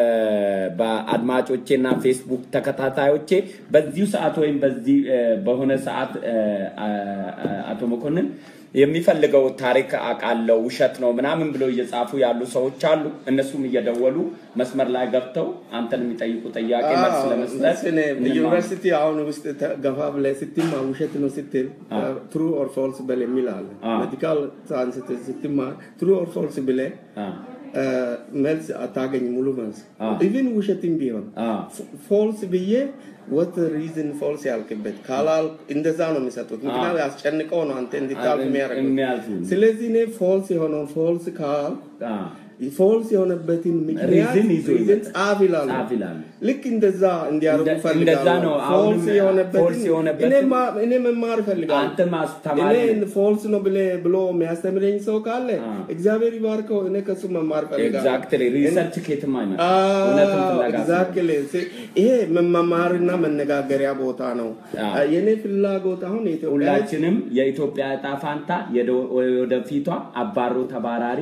በአድማጮቼና ፌስቡክ ተከታታዮቼ በዚሁ ሰዓት ወይም በዚህ እ፣ በሆነ ሰዓት እ፣ አ- አ- አቶ መኮንን የሚፈልገው ታሪክ አውቃለሁ ውሸት ነው ምናምን ብለው እየጻፉ ያሉ ሰዎች አሉ። እነሱም እየደወሉ መስመር ላይ ገብተው አንተን የሚጠይቁ ጥያቄ መልስ ለመስጠት እኔ እንማር። ዩኒቨርሲቲ አሁን ውስጥ ተ- ገፋ ብለህ ስትማር ውሸት ነው ስትል ትሩ ኦር ፎልስ በል የሚል አለ። አ። ሜዲካል ሳይንስ ስትማር ትሩ ኦር ፎልስ ብለህ አ፣ አ፣ መልስ አታገኝ ሙሉ መልስ አ። ኢቭን ውሸትም ቢሆን አ፣ ፎልስ ብዬ ወት ሪዝን ፎልስ ያልክበት ካላል እንደዛ ነው የሚሰጡት። ምክንያቱ ያስጨንቀው ነው አንተ እንድታልፍ የሚያደርገው። የሚያልፉ ስለዚህ እኔ ፎልስ የሆነውን ፎልስ ካል አ፣ ፎልስ የሆነበትን ምክንያት ሪዝን ይዞ ሪዝን ይመጣል። ጻፍ ይላሉ። ጻፍ ይላሉ። ልክ እንደዛ እንዲያደርጉ እንደ- ፈልጋለሁ። እንደዛ ነው። አሁንም ፎልስ የሆነበትን ፎልስ የሆነበትን- እኔ ማ- እኔ መማር ፈልጋለሁ። አንተ ማስተማር እኔ ፎልስ ነው ብለ- ብሎ የሚያስተምረኝ ሰው ካለ አ። እግዚአብሔር ይባርከው። እኔ ከሱ መማር ፈልጋለሁ። ኤግዛክትሊ ሪሰርች ኬትም አይመጣም። እውነትን ፍለጋ ስለሆነ። ኤግዛክትሊ ይሄ መማማርና መነጋገሪያ ቦታ ነው። አዎ። የኔ ፍላጎት አሁን የኢትዮጵያ ሕዝብ ሁላችንም የኢትዮጵያ እጣ ፋንታ የደ- ወደፊቷ አባሮ ተባራሪ፣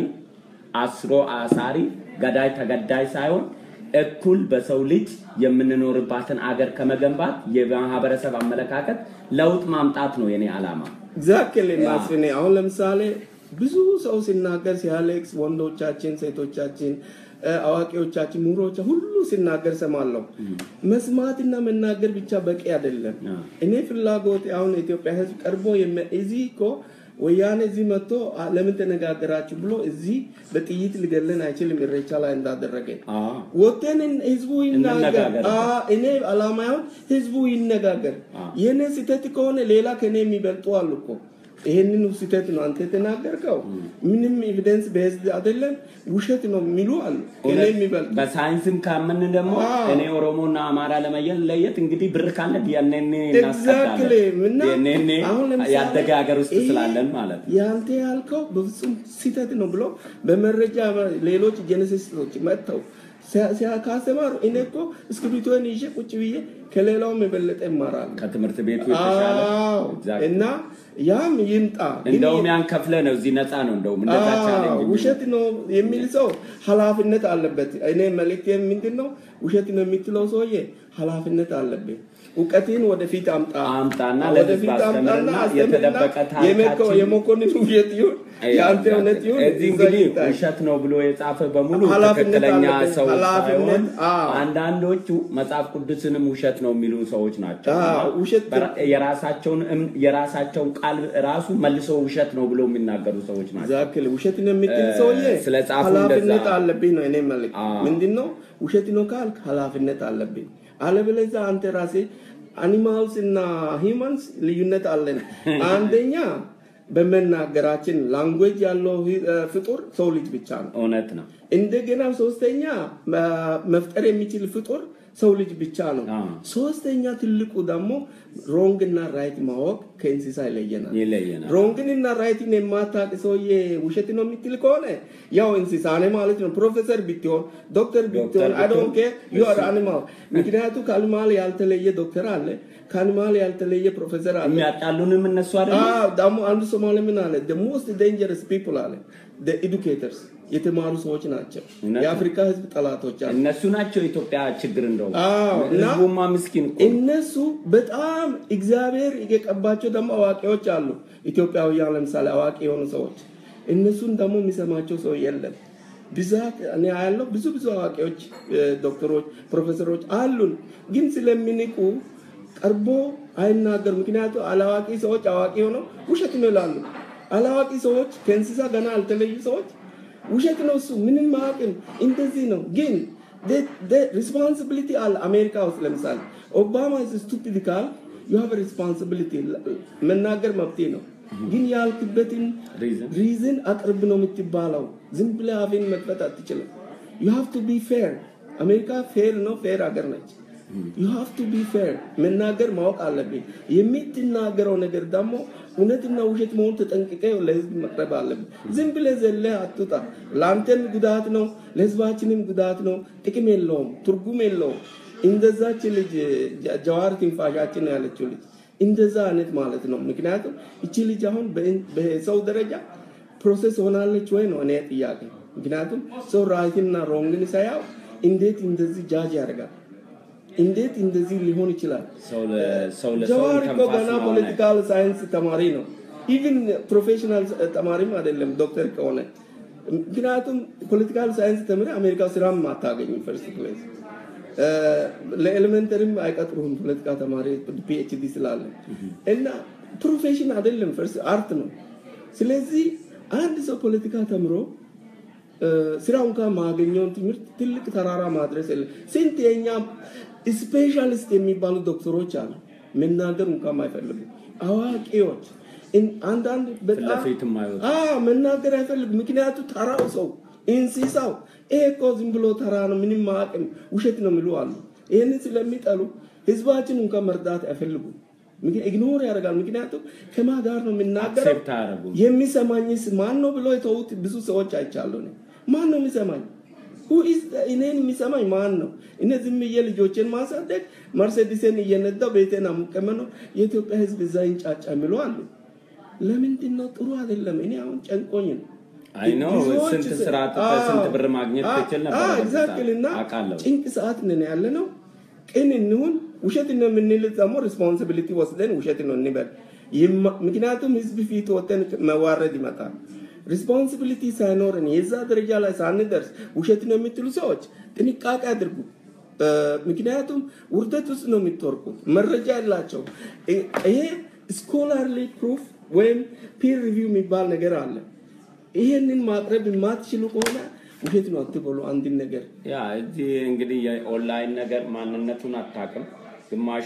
አስሮ አሳሪ፣ ገዳይ ተገዳይ ሳይሆን እኩል በሰው ልጅ የምንኖርባትን አገር ከመገንባት የማህበረሰብ አመለካከት ለውጥ ማምጣት ነው የኔ ዓላማ። ኤግዛክትሊ ያ። ማስፍኔ አሁን ለምሳሌ ብዙ ሰው ሲናገር ሲያሌክስ ወንዶቻችን፣ ሴቶቻችን፣ እ፣ አዋቂዎቻችን፣ ምሁሮች ሁሉ ሲናገር ሰማለሁ። መስማትና መናገር ብቻ በቂ አይደለም። ያ። እኔ ፍላጎት አሁን የኢትዮጵያ ሕዝብ ቀርቦ የሚ- እዚህ እኮ ወያኔ እዚህ መጥቶ አ- ለምን ተነጋገራችሁ ብሎ እዚህ በጥይት ሊገለን አይችልም። ኢሬቻ ላይ እንዳደረገ አዎ። ወተንን ህዝቡ ይናገር። እንነጋገር። አ እኔ አላማ አሁን ህዝቡ ይነጋገር። አ። የኔ ስህተት ከሆነ ሌላ ከኔ የሚበልጡ አሉ እኮ። ይሄንን ስህተት ነው አንተ የተናገርከው፣ ምንም ኤቪደንስ በህዝብ አይደለም ውሸት ነው የሚሉ አሉ። ከኔ እውነት የሚበልጡ በሳይንስም ካምን ደግሞ አዎ። እኔ ኦሮሞና አማራ ለመለየት እንግዲህ ብር ካለ ዲኤንኤ Exactly። እና ዲኤንኤ አሁን ለምሳሌ ያደገ ሀገር ውስጥ ይሄ ስላለን ማለት ነው። ያንተ ያልከው በፍጹም ስህተት ነው ብሎ በመረጃ ሌሎች ጄኔሲስቶች መጥተው ሲያ- ሲያ- ካስተማሩ እኔ እኮ እስክሪብቶን ይዤ ቁጭ ብዬ ከሌላውም የበለጠ እማራለሁ። ከትምህርት ቤቱ የተሻለ አዎ። Exactly። እና ያም ይምጣ ግን እንደውም ያን ከፍለ ነው እዚህ ነፃ ነው እንደውም እንደዛ አዎ፣ ቻሌንጅ ውሸት ነው የሚል ሰው ኃላፊነት አለበት። እኔ መልእክት ምንድን ነው? ውሸት ነው የምትለው ሰውዬ ኃላፊነት አለብህ። እውቀትን ወደፊት አምጣ አምጣና ወደፊት ለህዝብ አምጣና አስተምርና አስተምርና የተደበቀ የመኮ- ታሪካችን የመኮንን ውሸት ይሁን የአንተ እውነት ይሁን እዚህ እዛ እንግዲህ ይታይ። ውሸት ነው ብሎ የጻፈ በሙሉ ኃላፊነት ትክክለኛ አለበት። ሰው ኃላፊነት፣ ሳይሆን አዎ። አንዳንዶቹ መጽሐፍ ቅዱስንም ውሸት ነው የሚሉ ሰዎች ናቸው። አዎ፣ ውሸት- በራ- የራሳቸውን እም- የራሳቸውን ቃል ራሱ መልሶ ውሸት ነው ብሎ የሚናገሩ ሰዎች ናቸው። ዛክል ውሸት ነው የምትል እ፣ ሰውዬ ስለ ጻፉ ኃላፊነት እንደዛ- አለብኝ ነው እኔ መልክ አዎ። ምንድን ነው ውሸት ነው ካልክ ኃላፊነት አለብኝ አለበለዚያ አንተ ራሴ አኒማልስ እና ሂማንስ ልዩነት አለን አንደኛ በመናገራችን ላንጉዌጅ ያለው ሂ- እ፣ ፍጡር ሰው ልጅ ብቻ ነው እውነት ነው። እንደገና ሶስተኛ መ- መፍጠር የሚችል ፍጡር ሰው ልጅ ብቻ ነው አዎ። ሶስተኛ ትልቁ ደግሞ ሮንግ እና ራይት ማወቅ ከእንስሳ ይለየናል ይለየናል። ሮንግን እና ራይትን የማታውቅ ሰውዬ ውሸት ነው የምትል ከሆነ ያው እንስሳ ነህ ማለት ነው። ፕሮፌሰር ብትሆን ዶክተር ብትሆን አይ ዶንት ኬር ዩ አር አኒማል። ምክንያቱ ከአኒማል ያልተለየ ዶክተር አለ፣ ከአኒማል ያልተለየ ፕሮፌሰር አለ። የሚያጣሉንም እነሱ አይደለም። አዎ ደግሞ አንዱ ሶማሌ ምን አለ? the most dangerous people አለ the educators የተማሩ ሰዎች ናቸው። እውነት ነው። የአፍሪካ ህዝብ ጠላቶች አሉ። እነሱ ናቸው የኢትዮጵያ ችግር እንደውም አዎ፣ እና ህዝቡማ ምስኪን እኮ ነው። እነሱ በጣም እግዚአብሔር የቀባቸው ደግሞ አዋቂዎች አሉ። ኢትዮጵያውያን ለምሳሌ አዋቂ የሆኑ ሰዎች እነሱን ደግሞ የሚሰማቸው ሰው የለም። ብዛት እኔ ያለው ብዙ ብዙ አዋቂዎች እ፣ ዶክተሮች፣ ፕሮፌሰሮች አሉን፣ ግን ስለሚንቁ ቀርቦ አይናገሩ። ምክንያቱ አላዋቂ ሰዎች አዋቂ ሆነው ውሸት ነው ይላሉ። አላዋቂ ሰዎች ከእንስሳ ገና አልተለዩ ሰዎች ውሸት ነው እሱ ምንም ማቅም እንደዚህ ነው ግን ሪስፖንሲቢሊቲ አለ አሜሪካ ውስጥ ለምሳሌ ኦባማ ስቱፒድ ካል ዩ ሃቭ ሪስፖንሲቢሊቲ መናገር መብቴ ነው ግን ያልክበትን Reason? ሪዝን አቅርብ ነው የምትባለው ዝም ብለህ አፌን መክፈት አትችልም ዩ ሃቭ ቱ ቢ ፌር አሜሪካ ፌር ነው ፌር ሀገር ነች ዩ ሃቭ ቱ ቢ ፌር መናገር ማወቅ አለብኝ የምትናገረው ነገር ደግሞ እውነትና ውሸት መሆን ተጠንቅቀ ለህዝብ መቅረብ አለብን ዝም ብለህ ዘለህ አትውጣ ለአንተም ጉዳት ነው ለህዝባችንም ጉዳት ነው ጥቅም የለውም ትርጉም የለውም እንደዛች ልጅ ጀ- ጀዋር ትንፋሻችን ያለችው ልጅ እንደዛ አይነት ማለት ነው ምክንያቱም እቺ ልጅ አሁን በእን- በሰው ደረጃ ፕሮሴስ ሆናለች ወይ ነው እኔ ጥያቄ ምክንያቱም ሰው ራይትና ሮንግን ሳያው እንዴት እንደዚህ ጃጅ ያደርጋል እንዴት እንደዚህ ሊሆን ይችላል ሰው ለ- ሰው ለሰው ጀዋር እኮ ተንፋስ ገና ነው ፖለቲካል ሳይንስ ተማሪ ነው ኢቭን ፕሮፌሽናል ተማሪም አይደለም ዶክተር ከሆነ ምክንያቱም ፖለቲካል ሳይንስ ተምረ አሜሪካ ስራም አታገኝም ፈርስት ፕሌስ ለኤሌመንተሪም አይቀጥሩም ፖለቲካ ተማሪ ፒኤችዲ ስላለ እና ፕሮፌሽን አይደለም ፈርስት አርት ነው ስለዚህ አንድ ሰው ፖለቲካ ተምሮ እ፣ ስራው እንኳን ማገኘውን ትምህርት ትልቅ ተራራ ማድረስ የለም ስንት የኛ ስፔሻሊስት የሚባሉ ዶክተሮች አሉ መናገር እንኳን አይፈልጉ አዋቂዎች እን- አንዳንድ በጣም ለፊት የማይወጡ። አዎ፣ መናገር አይፈልጉ ምክንያቱ ተራው ሰው እንስሳው ይሄ እኮ ዝም ብሎ ተራ ነው፣ ምንም አቅም ውሸት ነው የሚሉ አሉ። ይህንን ስለሚጠሉ ህዝባችን እንኳን መርዳት አይፈልጉም። ኢግኖር ያደርጋል። ምክንያቱም ከማ ጋር ነው የምናገረው? አክሴፕት አያደርጉም። የሚሰማኝስ ማን ነው ብሎ የተዉት ብዙ ሰዎች አይቻለሁ። እኔ ማን ነው የሚሰማኝ? Who is the- እኔን የሚሰማኝ ማን ነው? እኔ ዝም ብዬ ልጆችን ማሳደግ መርሴዲስን እየነዳው ቤቴን አሙቀመነው የኢትዮጵያ ህዝብ እዛ ይንጫጫ የሚሉ አሉ። ለምንድን ነው ጥሩ አይደለም። እኔ አሁን ጨንቆኝ ነው። አይ ነው ብዙዎች ስንት ስ- ስራ አጥተህ ስንት ብር ማግኘት አዎ፣ ትችል ነበር አዎ፣ በዚህ exactly። ሰዓት። እና አውቃለሁ። ጭንቅ ሰዓት ነን ያለ ነው። ቅን እንሁን። ውሸት ነው የምንል ደግሞ ሪስፖንሲቢሊቲ ወስደን ውሸት ነው እንበል። ይማ- ምክንያቱም ህዝብ ፊት ወተን መዋረድ ይመጣል። ሪስፖንሲቢሊቲ ሳይኖረን የዛ ደረጃ ላይ ሳንደርስ ውሸት ነው የምትሉ ሰዎች ጥንቃቄ አድርጉ። እ፣ ምክንያቱም ውርደት ውስጥ ነው የምትወርቁት። መረጃ ያላቸው ይሄ ስኮላርሊ ፕሩፍ ወይም ፒር ሪቪው የሚባል ነገር አለ። ይሄንን ማቅረብ የማትችሉ ከሆነ ውሸት ነው አትበሉ። አንድን ነገር ያ እዚህ እንግዲህ የኦንላይን ነገር ማንነቱን አታውቅም። ግማሹ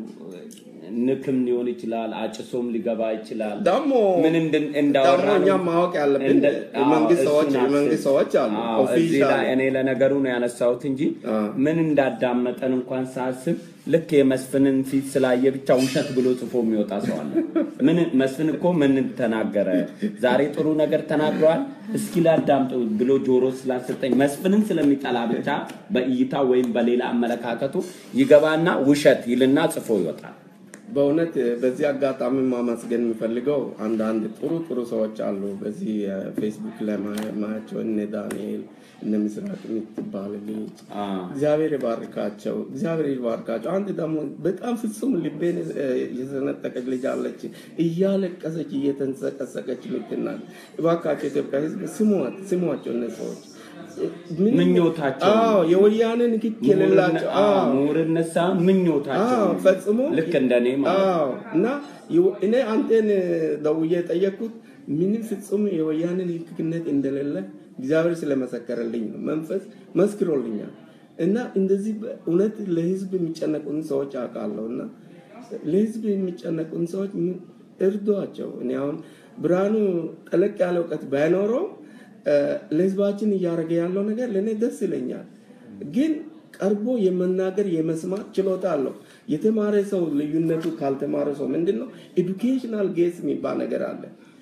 ንክም ሊሆን ይችላል፣ አጭሶም ሊገባ ይችላል። ደግሞ ምን እንድን- እንዳወራ ደግሞ እኛ ነው። ማወቅ ያለብን እንደ- አዎ፣ የመንግስት እሱን ሰዎች አስብ። የመንግስት ሰዎች አሉ አዎ፣ እዚህ ኦፊሻል ላይ እኔ ለነገሩ ነው ያነሳሁት እንጂ አዎ። ምን እንዳዳመጠን እንኳን ሳስብ ልክ የመስፍንን ፊት ስላየ ብቻ ውሸት ብሎ ጽፎ የሚወጣ ሰው አለ። ምን መስፍን እኮ ምን ተናገረ? ዛሬ ጥሩ ነገር ተናግረዋል። እስኪ ላዳምጥ ብሎ ጆሮ ስላሰጠኝ መስፍንን ስለሚጠላ ብቻ በእይታ ወይም በሌላ አመለካከቱ ይገባና ውሸት ይልና ጽፎ ይወጣል። በእውነት በዚህ አጋጣሚ ማመስገን የምፈልገው አንዳንድ ጥሩ ጥሩ ሰዎች አሉ። በዚህ ፌስቡክ ላይ ማ- ማያቸው እነ ዳንኤል እነ ምስራቅ የምትባል ልጅ አዎ። እግዚአብሔር ይባርካቸው፣ እግዚአብሔር ይባርካቸው። አንድ ደግሞ በጣም ፍጹም ልቤን እ፣ የሰነጠቀች ልጅ አለች፣ እያለቀሰች እየተንሰቀሰቀች የምትናል። እባካቸው ኢትዮጵያ ሕዝብ ስሟት፣ ስሟቸው እነ ሰዎች ምንም- ምኞታቸው አዎ የወያኔ ንክክ የሌላቸው አዎ ምሁርነት ሳይሆን ምኞታቸው አዎ ፈጽሞ ልክ እንደኔ ማለት ነው። አዎ እና የወ- እኔ አንተን ደውዬ የጠየቅኩት ምንም ፍጹም የወያኔ ንክክነት እንደሌለ እግዚአብሔር ስለመሰከረልኝ ነው። መንፈስ መስክሮልኛል። እና እንደዚህ እውነት ለህዝብ የሚጨነቁን ሰዎች አውቃለሁ እና ለህዝብ የሚጨነቁን ሰዎች ምን- እርዷቸው። እኔ አሁን ብርሃኑ ጠለቅ ያለ እውቀት ባይኖረው እ፣ ለህዝባችን እያደረገ ያለው ነገር ለእኔ ደስ ይለኛል። ግን ቀርቦ የመናገር የመስማት ችሎታ አለው። የተማረ ሰው ልዩነቱ ካልተማረ ሰው ምንድን ነው? ኤዱኬሽናል ጌስ የሚባል ነገር አለ።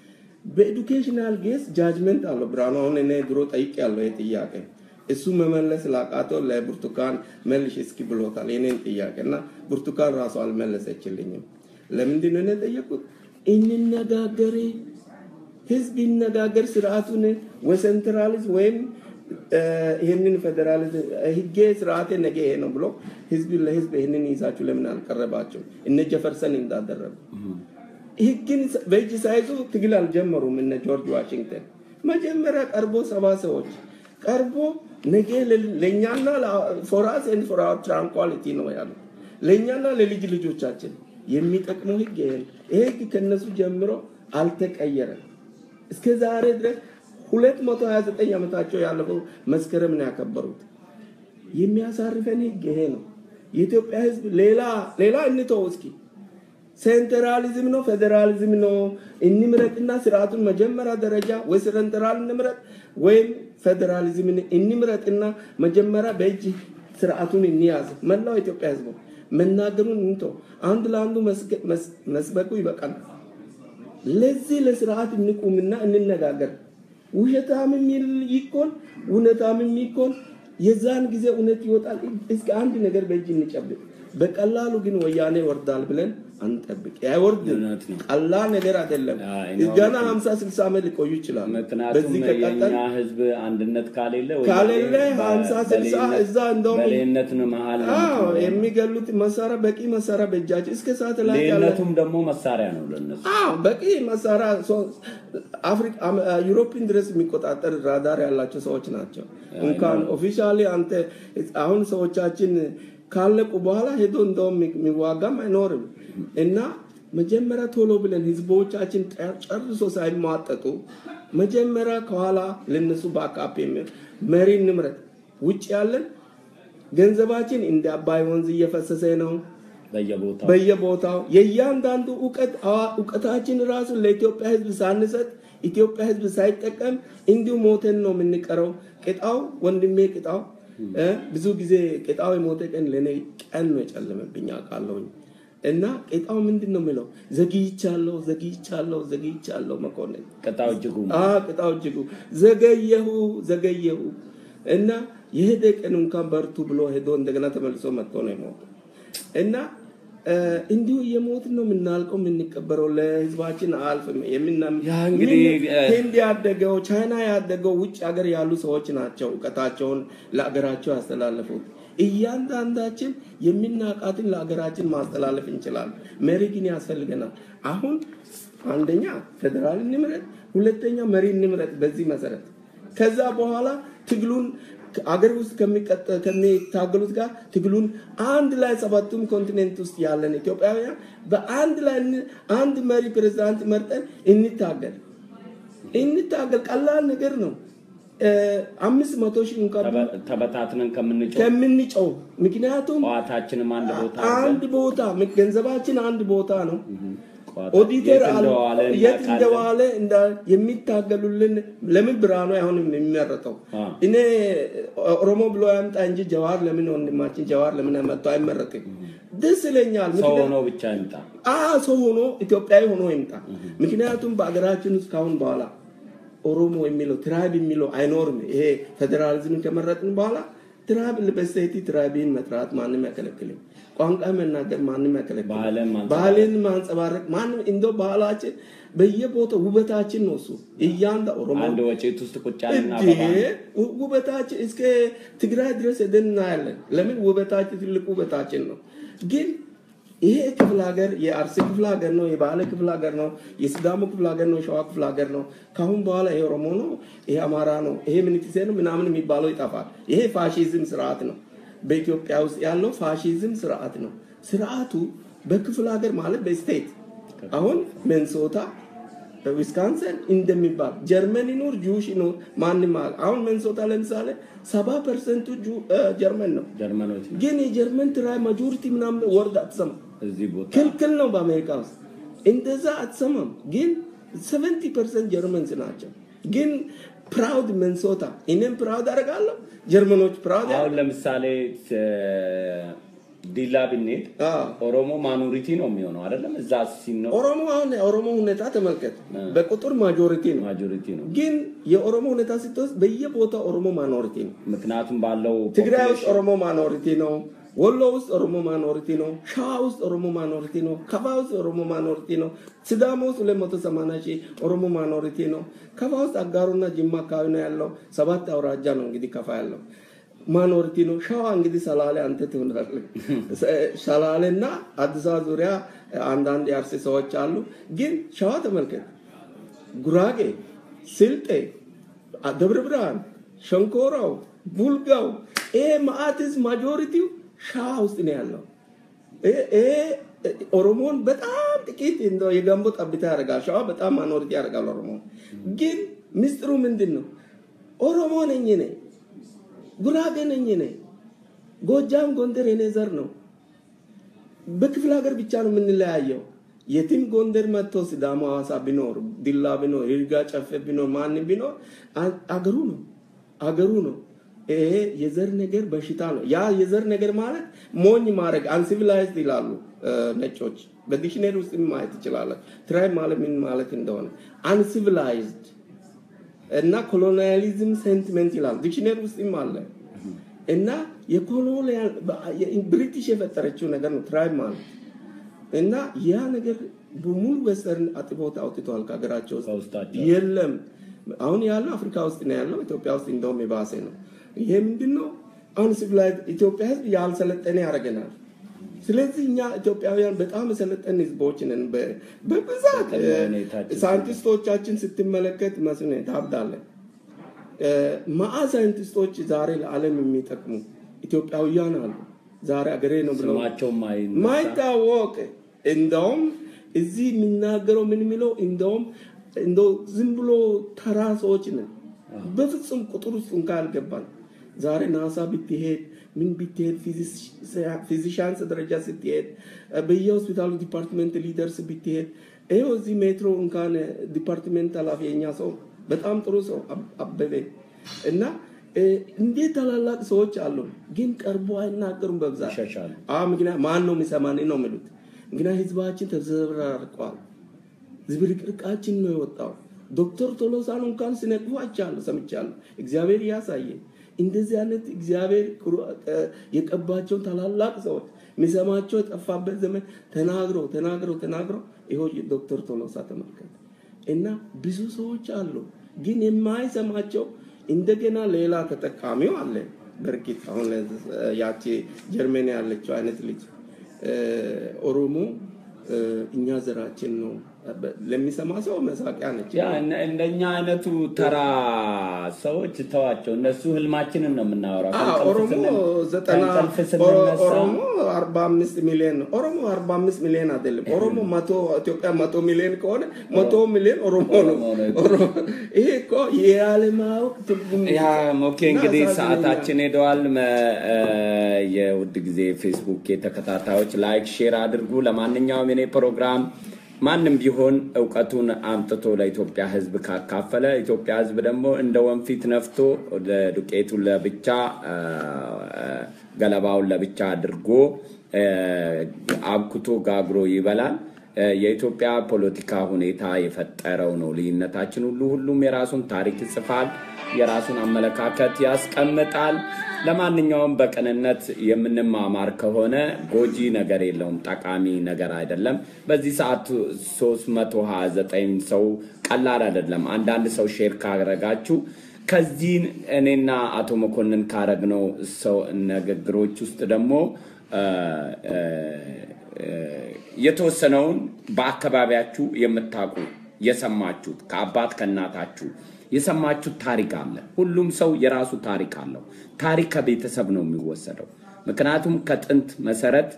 በኤዱኬሽናል ጌስ ጃጅመንት አለው። ብርሃኑ አሁን እኔ ድሮ ጠይቅ ያለው ይህ ጥያቄ እሱ መመለስ ላቃተው ለብርቱካን መልሽ እስኪ ብሎታል የኔን ጥያቄ እና ብርቱካን ራሱ አልመለሰችልኝም። ለምንድን ነው እኔ ጠየቁት? እንነጋገር ህዝብ ይነጋገር ስርዓቱን ወሰንትራሊዝም ወይም እ፣ ይህንን ፌዴራሊዝም ህጌ ስርዓቴ ነገ ይሄ ነው ብሎ ህዝብ ለህዝብ ይህንን ይዛችሁ ለምን አልቀረባቸው? እነ ጀፈርሰን እንዳደረጉ ህግን በእጅ ሳይዙ ትግል አልጀመሩም። እነ ጆርጅ ዋሽንግተን መጀመሪያ ቀርቦ ሰባ ሰዎች ቀርቦ ነገ ለ- ለእኛና ፎራስ ኤንድ ፎር አወር ትራንኳሊቲ ነው ያሉ ለእኛና ለልጅ ልጆቻችን የሚጠቅመው ህግ ይሄ ነው። ይሄ ህግ ከነሱ ጀምሮ አልተቀየረም። እስከ ዛሬ ድረስ 229 ዓመታቸው ያለፈው መስከረም ነው ያከበሩት። የሚያሳርፈን ህግ ይሄ ነው። የኢትዮጵያ ህዝብ ሌላ ሌላ እንተው እስኪ ሴንትራሊዝም ነው ፌዴራሊዝም ነው እንምረጥና ስርዓቱን መጀመሪያ ደረጃ ወይ ሴንትራል እንምረጥ ወይም ፌዴራሊዝምን እንምረጥና መጀመሪያ በእጅ ስርዓቱን እንያዝ። መላው ኢትዮጵያ ህዝቡ መናገሩን እንተው። አንድ ለአንዱ መስገ- መስ- መስበኩ ይበቃል። ለዚህ ለስርዓት እንቁምና እንነጋገር። ውሸታምም ይል- ይኮን እውነታምም ይኮን የዛን ጊዜ እውነት ይወጣል። እስከ አንድ ነገር በእጅ እንጨብጥ። በቀላሉ ግን ወያኔ ይወርዳል ብለን አንጠብቅ። አይወርድም። እውነት ነው። ቀላል ነገር አይደለም። አይ ነው። ገና 50 60 ዓመት ሊቆዩ ይችላሉ። ምክንያቱም በዚህ ከቀጠል የኛ ህዝብ አንድነት ካሌለ ወይ ካሌለ በ- 50 60 በሌነት- እዛ እንደውም በሌነት ነው መሀል ነው አዎ የምትኖረው። የሚገሉት መሳሪያ በቂ መሳሪያ በእጃቸው እስከ ሰዓት ላይ ያለ ሌነቱም ደግሞ መሳሪያ ነው ለነሱ። አዎ በቂ መሳሪያ ሶ- አፍሪካ አም- ዩሮፕን ድረስ የሚቆጣጠር ራዳር ያላቸው ሰዎች ናቸው። እንኳን ኦፊሻሊ አንተ አሁን ሰዎቻችን ካለቁ በኋላ ሄዶ እንደውም የሚዋጋም አይኖርም እና መጀመሪያ ቶሎ ብለን ህዝቦቻችን ጠ- ጨርሶ ሳይሟጠጡ መጀመሪያ ከኋላ ለነሱ በአካፕ የሚል መሪ እንምረጥ። ውጭ ያለን ገንዘባችን እንደ አባይ ወንዝ እየፈሰሰ ነው። በየቦታው በየቦታው የእያንዳንዱ እውቀት አዋ- እውቀታችን ራሱ ለኢትዮጵያ ህዝብ ሳንሰጥ ኢትዮጵያ ህዝብ ሳይጠቀም እንዲሁ ሞተን ነው የምንቀረው። ቅጣው ወንድሜ ቅጣው እ ብዙ ጊዜ ቅጣው የሞተ ቀን ለእኔ ቀን ነው የጨለመብኝ አውቃለሁኝ። እና ቅጣው ምንድን ነው የሚለው ዘግይቻለሁ፣ ዘግይቻለሁ፣ ዘግይቻለሁ መኮንን ቅጣው እጅጉ አ ቅጣው እጅጉ ዘገየሁ ዘገየሁ እና የሄደ ቀን እንኳን በርቱ ብሎ ሄዶ እንደገና ተመልሶ መጥቶ ነው የሞተው እና እ እንዲሁ የሞትን ነው የምናልቀው የምንቀበረው ለህዝባችን አልፍም የምና ያ እንግዲህ፣ ምን- እ- ህንድ ያደገው ቻይና ያደገው ውጭ ሀገር ያሉ ሰዎች ናቸው እውቀታቸውን ለሀገራቸው ያስተላለፉት እያንዳንዳችን የሚናቃትን ለሀገራችን ማስተላለፍ እንችላለን መሪ ግን ያስፈልገናል አሁን አንደኛ ፌዴራል እንምረጥ ሁለተኛ መሪ እንምረጥ በዚህ መሰረት ከዛ በኋላ ትግሉን አገር ውስጥ ከሚቀጠ- ከሚታገሉት ጋር ትግሉን አንድ ላይ ሰባቱም ኮንቲኔንት ውስጥ ያለን ኢትዮጵያውያን በአንድ ላይ እን- አንድ መሪ ፕሬዝዳንት መርጠን እንታገል እንታገል ቀላል ነገር ነው እ፣ አምስት መቶ ሺህ እንኳን ተበ- ተበታትነን ከምንጮህ ከምንጨው ምክንያቱም ጠዋታችንም አንድ ቦታ አንድ ቦታ ገንዘባችን አንድ ቦታ ነው ጠዋታ ኦዲተር የት አለ እንደዋለ የት እናውቃለን። እንደዋለ እንዳ- የሚታገሉልን ለምን ብርሃኑ አይሆንም የሚመረጠው አ። እኔ ኦሮሞ ብሎ ያምጣ እንጂ ጀዋር ለምን ወንድማችን ጀዋር ለምን መጥቶ አይመረጥም ደስ ይለኛል ሰው ምክንያቱም- ሆኖ ብቻ ይምጣ። አ ሰው ሆኖ ኢትዮጵያዊ ሆኖ ይምጣ ምክንያቱም በአገራችን ውስጥ ካሁን በኋላ ኦሮሞ የሚለው ትራይብ የሚለው አይኖርም ይሄ ፌዴራሊዝምን ከመረጥን በኋላ ትራይብ በስቴቲ ትራይብን መጥራት ማንም አይከለክልም ቋንቋ መናገር ማንም አይከለክልም ባህልን ማንጸባረቅ። ባህልን ማንጸባረቅ ማንም እንደው ባህላችን በየቦታው ውበታችን ነው እሱ እያንዳ ኦሮሞ አንድ ወጪት ውስጥ ቁጭ ያለና እንዴ አበባ ው- ውበታችን እስከ ትግራይ ድረስ ሄደን እናያለን። ለምን ውበታችን ትልቅ ውበታችን ነው። ግን ይሄ ክፍለ ሀገር የአርሲ ክፍለ ሀገር ነው፣ የባሌ ክፍለ ሀገር ነው፣ የሲዳሞ ክፍለ ሀገር ነው፣ የሸዋ ክፍለ ሀገር ነው። ካሁን በኋላ ይሄ ኦሮሞ ነው፣ ይሄ አማራ ነው፣ ይሄ ምንትሴ ነው ምናምን የሚባለው ይጠፋል። ይሄ ፋሺዝም ስርዓት ነው። በኢትዮጵያ ውስጥ ያለው ፋሺዝም ስርዓት ነው። ስርዓቱ በክፍለ ሀገር ማለት በስቴት አሁን ሚኒሶታ ዊስካንሰን እንደሚባል ጀርመን ይኑር ጁሽ ይኑር ማንም አለ። አሁን ሚኒሶታ ለምሳሌ ሰባ ፐርሰንቱ ጁ- እ፣ ጀርመን ነው። ጀርመኖች ነው። ግን የጀርመን ትራይ ማጆሪቲ ምናምን ወርድ አትሰማ እዚህ ቦታ ክልክል ነው በአሜሪካ ውስጥ እንደዛ አትሰማም። ግን 70 ፐርሰንት ጀርመንስ ናቸው። ግን ፕራውድ ሚኒሶታ እኔም ፕራውድ አደርጋለሁ። ጀርመኖች ፕራውድ አሁን ለምሳሌ እ፣ ዲላ ብንሄድ አዎ። ኦሮሞ ማኖሪቲ ነው የሚሆነው አይደለም? እዛ ሲኖር ኦሮሞ አሁን የኦሮሞ ሁኔታ ተመልከት፣ በቁጥር ማጆሪቲ ነው። ማጆሪቲ ነው። ግን የኦሮሞ ሁኔታ ስትወስድ በየቦታው ኦሮሞ ማኖሪቲ ነው። ምክንያቱም ባለው ትግራይ ውስጥ population ኦሮሞ ማኖሪቲ ነው። ወሎ ውስጥ ኦሮሞ ማኖሪቲ ነው። ሸዋ ውስጥ ኦሮሞ ማኖሪቲ ነው። ከፋ ውስጥ ኦሮሞ ማኖሪቲ ነው። ሲዳሞ ውስጥ 280 ሺህ ኦሮሞ ማኖሪቲ ነው። ከፋ ውስጥ አጋሩና ጅማ አካባቢ ነው ያለው። ሰባት አውራጃ ነው እንግዲህ ከፋ ያለው ማኖሪቲ ነው። ሸዋ እንግዲህ ሰላሌ አንተ ትሆናለህ። ሰላሌና አዲስ አበባ ዙሪያ አንዳንድ የአርሲ ሰዎች አሉ። ግን ሸዋ ተመልከት፣ ጉራጌ፣ ስልጤ፣ ደብረ ብርሃን፣ ሸንኮራው፣ ቡልጋው ይሄ ማአትስ ማጆሪቲው ሸዋ ውስጥ ነው ያለው። ይሄ- ይሄ ኦሮሞን በጣም ጥቂት እንደው የጋንቦ ጠብታ ያደርጋል። ሸዋ በጣም ማኖሪቲ ያደርጋል ኦሮሞ። ግን ምስጢሩ ምንድን ነው? ኦሮሞ ነኝ ነኝ ጉራጌ ነኝ ነኝ ጎጃም፣ ጎንደር የኔ ዘር ነው። በክፍለ ሀገር ብቻ ነው የምንለያየው። የትም ጎንደር መጥቶ ሲዳሞ፣ ሐዋሳ ቢኖር ዲላ ቢኖር ይርጋ ጨፌ ቢኖር ማንም ቢኖር አ- አገሩ ነው አገሩ ነው። ይሄ የዘር ነገር በሽታ ነው። ያ የዘር ነገር ማለት ሞኝ ማድረግ አንሲቪላይዝድ ይላሉ እ፣ ነጮች። በዲክሽነሪ ውስጥ ማየት ይችላለን። ትራይብ ማለት ምን ማለት እንደሆነ አንሲቪላይዝድ እና ኮሎኒያሊዝም ሴንቲሜንት ይላል ዲክሽነሪ ውስጥም አለ እና የኮሎኒያል ብሪቲሽ የፈጠረችው ነገር ነው ትራይብ ማለት እና ያ ነገር በሙሉ ዌስተርን አጥቦት አውጥተዋል ከሀገራቸው ውስጥ ከውስጣቸው የለም አሁን ያለው አፍሪካ ውስጥ ነው ያለው ኢትዮጵያ ውስጥ እንደውም የባሰ ነው ይሄ ምንድን ነው አሁን ሲቪላይዝ ኢትዮጵያ ህዝብ ያልሰለጠነ ያደርገናል ስለዚህ እኛ ኢትዮጵያውያን በጣም የሰለጠን ህዝቦች ነን በ- በብዛት በቅድመ ሁኔታችን ሳይንቲስቶቻችን ስትመለከት መስነ ታብዳለን መአ ሳይንቲስቶች ዛሬ ለዓለም የሚጠቅሙ ኢትዮጵያውያን አሉ ዛሬ አገሬ ነው ብለው ስማቸው ማይነሳ ማይታወቅ እንደውም እዚህ የሚናገረው ምን የሚለው እንደውም እንደው ዝም ብሎ ተራ ሰዎች ነን። በፍጹም ቁጥር ውስጥ እንኳ አልገባን። ዛሬ ናሳ ብትሄድ ምን ብትሄድ ፊዚሻንስ ደረጃ ስትሄድ በየሆስፒታሉ ዲፓርትመንት ሊደርስ ብትሄድ ይኸው እዚህ ሜትሮ እንኳን ዲፓርትሜንት ኃላፊ የኛ ሰው በጣም ጥሩ ሰው አበበ እና እንዴት ታላላቅ ሰዎች አሉ፣ ግን ቀርቦ አይናገሩም በብዛት ይሸሻሉ። ምክንያት ማን ነው የሚሰማን ነው የሚሉት። ምክንያት ህዝባችን ተዘበራርቀዋል። ዝብርቅርቃችን ነው የወጣው። ዶክተር ቶሎሳን እንኳን ሲነቅፉ አይቻለሁ፣ ሰምቻለሁ። እግዚአብሔር እያሳየ እንደዚህ አይነት እግዚአብሔር የቀባቸውን ታላላቅ ሰዎች የሚሰማቸው የጠፋበት ዘመን ተናግሮ ተናግሮ ተናግሮ ይኸው ዶክተር ቶሎሳ ተመልከት እና ብዙ ሰዎች አሉ፣ ግን የማይሰማቸው እንደገና ሌላ ተጠቃሚው አለ። በእርግጥ አሁን ያቺ ጀርመን ያለችው አይነት ልጅ ኦሮሞ እኛ ዘራችን ነው ለሚሰማ ሰው መሳቂያ ነች። ያ እንደኛ አይነቱ ተራ ሰዎች ተዋቸው። እነሱ ህልማችንን ነው የምናወራው። ኦሮሞ ዘጠና ኦሮሞ አርባ አምስት ሚሊዮን ነው። ኦሮሞ አርባ አምስት ሚሊዮን አይደለም። ኦሮሞ መቶ ኢትዮጵያ መቶ ሚሊዮን ከሆነ መቶ ሚሊዮን ኦሮሞ ነው። ይሄ እኮ ያለማወቅ ትርጉም ያ ኦኬ። እንግዲህ ሰዓታችን ሄደዋል። የውድ ጊዜ ፌስቡክ የተከታታዮች ላይክ፣ ሼር አድርጉ። ለማንኛውም የኔ ፕሮግራም ማንም ቢሆን እውቀቱን አምጥቶ ለኢትዮጵያ ህዝብ ካካፈለ ኢትዮጵያ ህዝብ ደግሞ እንደ ወንፊት ነፍቶ ዱቄቱን ለብቻ ገለባውን ለብቻ አድርጎ አብኩቶ ጋግሮ ይበላል። የኢትዮጵያ ፖለቲካ ሁኔታ የፈጠረው ነው ልዩነታችን ሁሉ። ሁሉም የራሱን ታሪክ ይጽፋል፣ የራሱን አመለካከት ያስቀምጣል። ለማንኛውም በቅንነት የምንማማር ከሆነ ጎጂ ነገር የለውም፣ ጠቃሚ ነገር አይደለም። በዚህ ሰዓት 329 ሰው ቀላል አይደለም። አንዳንድ ሰው ሼር ካረጋችሁ ከዚህ እኔና አቶ መኮንን ካረግነው ሰው ንግግሮች ውስጥ ደግሞ የተወሰነውን በአካባቢያችሁ የምታውቁ የሰማችሁት ከአባት ከእናታችሁ የሰማችሁት ታሪክ አለ። ሁሉም ሰው የራሱ ታሪክ አለው። ታሪክ ከቤተሰብ ነው የሚወሰደው። ምክንያቱም ከጥንት መሰረት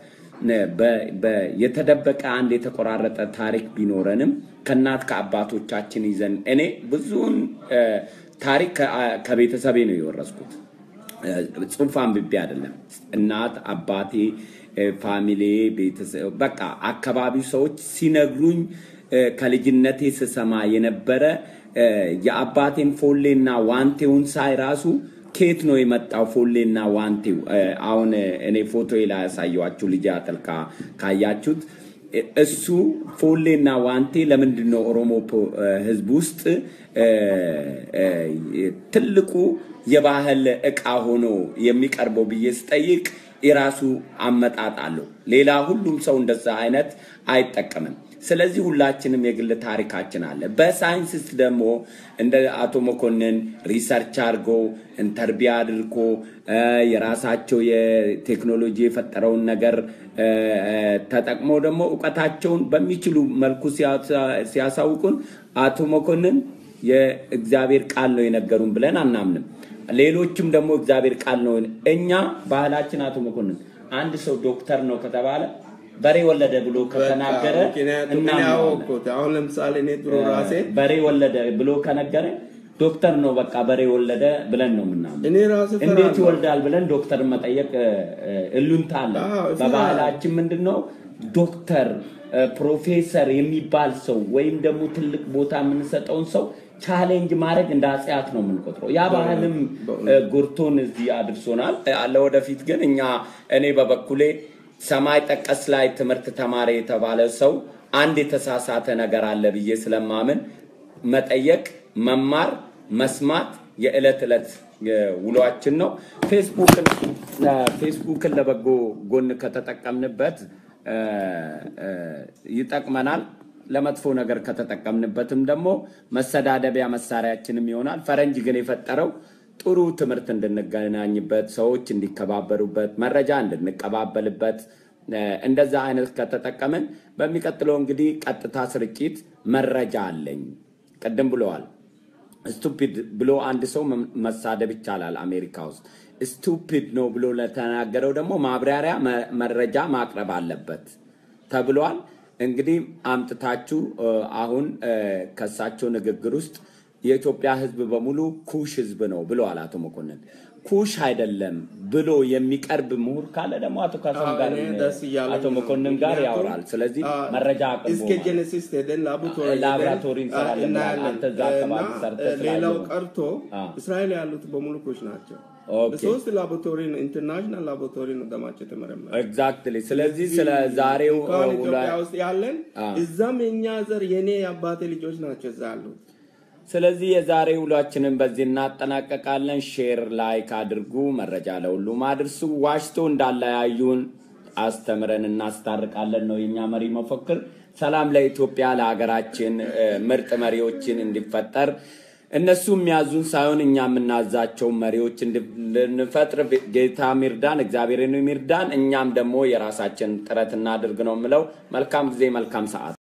የተደበቀ አንድ የተቆራረጠ ታሪክ ቢኖረንም ከእናት ከአባቶቻችን ይዘን እኔ ብዙውን ታሪክ ከቤተሰቤ ነው የወረስኩት። ጽሁፍ አንብቤ አይደለም። እናት አባቴ፣ ፋሚሊ፣ ቤተሰብ በቃ አካባቢው ሰዎች ሲነግሩኝ ከልጅነቴ ስሰማ የነበረ የአባቴን ፎሌና ዋንቴውን ሳይ ራሱ ከየት ነው የመጣው ፎሌና ዋንቴው? አሁን እኔ ፎቶ ላይ ያሳየኋችሁ ልጅ አጥልቃ ካያችሁት እሱ ፎሌና ዋንቴ ለምንድን ነው ኦሮሞ ህዝብ ውስጥ ትልቁ የባህል እቃ ሆኖ የሚቀርበው ብዬ ስጠይቅ የራሱ አመጣጥ አለው። ሌላ ሁሉም ሰው እንደዛ አይነት አይጠቀምም። ስለዚህ ሁላችንም የግል ታሪካችን አለ። በሳይንስ ደግሞ እንደ አቶ መኮንን ሪሰርች አድርጎ ኢንተርቪ አድርጎ የራሳቸው የቴክኖሎጂ የፈጠረውን ነገር ተጠቅመው ደግሞ እውቀታቸውን በሚችሉ መልኩ ሲያሳውቁን አቶ መኮንን የእግዚአብሔር ቃል ነው የነገሩን ብለን አናምንም። ሌሎችም ደግሞ እግዚአብሔር ቃል ነው። እኛ ባህላችን አቶ መኮንን አንድ ሰው ዶክተር ነው ከተባለ በሬ ወለደ ብሎ ከተናገረ አሁን ለምሳሌ እኔ ድሮ ራሴ በሬ ወለደ ብሎ ከነገረ ዶክተር ነው በቃ በሬ ወለደ ብለን ነው ምናምን። እኔ ራሴ እንዴት ይወልዳል ብለን ዶክተር መጠየቅ እሉንታ አለ። በባህላችን ምንድን ነው ዶክተር ፕሮፌሰር የሚባል ሰው ወይም ደግሞ ትልቅ ቦታ የምንሰጠውን ሰው ቻሌንጅ ማድረግ እንደ አጽያት ነው የምንቆጥረው። ያ ባህልም ጎርቶን እዚህ አድርሶናል። ለወደፊት ግን እኛ እኔ በበኩሌ ሰማይ ጠቀስ ላይ ትምህርት ተማሪ የተባለ ሰው አንድ የተሳሳተ ነገር አለ ብዬ ስለማምን መጠየቅ፣ መማር፣ መስማት የዕለት ዕለት ውሏችን ነው። ፌስቡክን ለበጎ ጎን ከተጠቀምንበት ይጠቅመናል። ለመጥፎ ነገር ከተጠቀምንበትም ደግሞ መሰዳደቢያ መሳሪያችንም ይሆናል። ፈረንጅ ግን የፈጠረው ጥሩ ትምህርት እንድንገናኝበት፣ ሰዎች እንዲከባበሩበት፣ መረጃ እንድንቀባበልበት እንደዛ አይነት ከተጠቀምን በሚቀጥለው እንግዲህ ቀጥታ ስርጭት መረጃ አለኝ ቅድም ብለዋል። ስቱፒድ ብሎ አንድ ሰው መሳደብ ይቻላል አሜሪካ ውስጥ። ስቱፒድ ነው ብሎ ለተናገረው ደግሞ ማብራሪያ መረጃ ማቅረብ አለበት ተብሏል። እንግዲህ አምጥታችሁ አሁን ከሳቸው ንግግር ውስጥ የኢትዮጵያ ሕዝብ በሙሉ ኩሽ ሕዝብ ነው ብለዋል አቶ መኮንን። ኩሽ አይደለም ብሎ የሚቀርብ ምሁር ካለ ደግሞ አቶ ካሳም ጋር እኔ ደስ እያለኝ አቶ ነው። መኮንን ጋር ምክንያቱም፣ ያወራል። ስለዚህ አ፣ መረጃ አቅርቦ እስከ ጄኔሲስ ሄደን ላቦራቶሪ ሄደን፣ ላቦራቶሪ አ፣ እንሰራለን ብለሃል። እናያለን። አንተ እዛ አካባቢ እና ሰርተህ ሌላው ስላየው። ቀርቶ አ። እስራኤል ያሉት በሙሉ ኩሽ ናቸው። ኦኬ። በሶስት ላቦራቶሪ ነው ኢንተርናሽናል ላቦራቶሪ ነው ደማቸው የተመረመረ ኤግዛክትሊ። ስለዚህ ስለ ዛሬው እንኳን ውላ- ኢትዮጵያ ውስጥ ያለን አ። እዛም የኛ ዘር የኔ የአባቴ ልጆች ናቸው እዛ ያሉት። ስለዚህ የዛሬ ውሏችንን በዚህ እናጠናቀቃለን። ሼር ላይክ አድርጉ፣ መረጃ ለሁሉም አድርሱ። ዋሽቶ እንዳለያዩን አስተምረን እናስታርቃለን ነው የኛ መሪ መፈክር። ሰላም ለኢትዮጵያ ለሀገራችን እ፣ ምርጥ መሪዎችን እንዲፈጠር እነሱ የሚያዙን ሳይሆን እኛ የምናዛቸው መሪዎች እንድንፈጥር ጌታ ሚርዳን፣ እግዚአብሔርን ሚርዳን። እኛም ደግሞ የራሳችን ጥረት እናድርግ ነው የምለው። መልካም ጊዜ፣ መልካም ሰዓት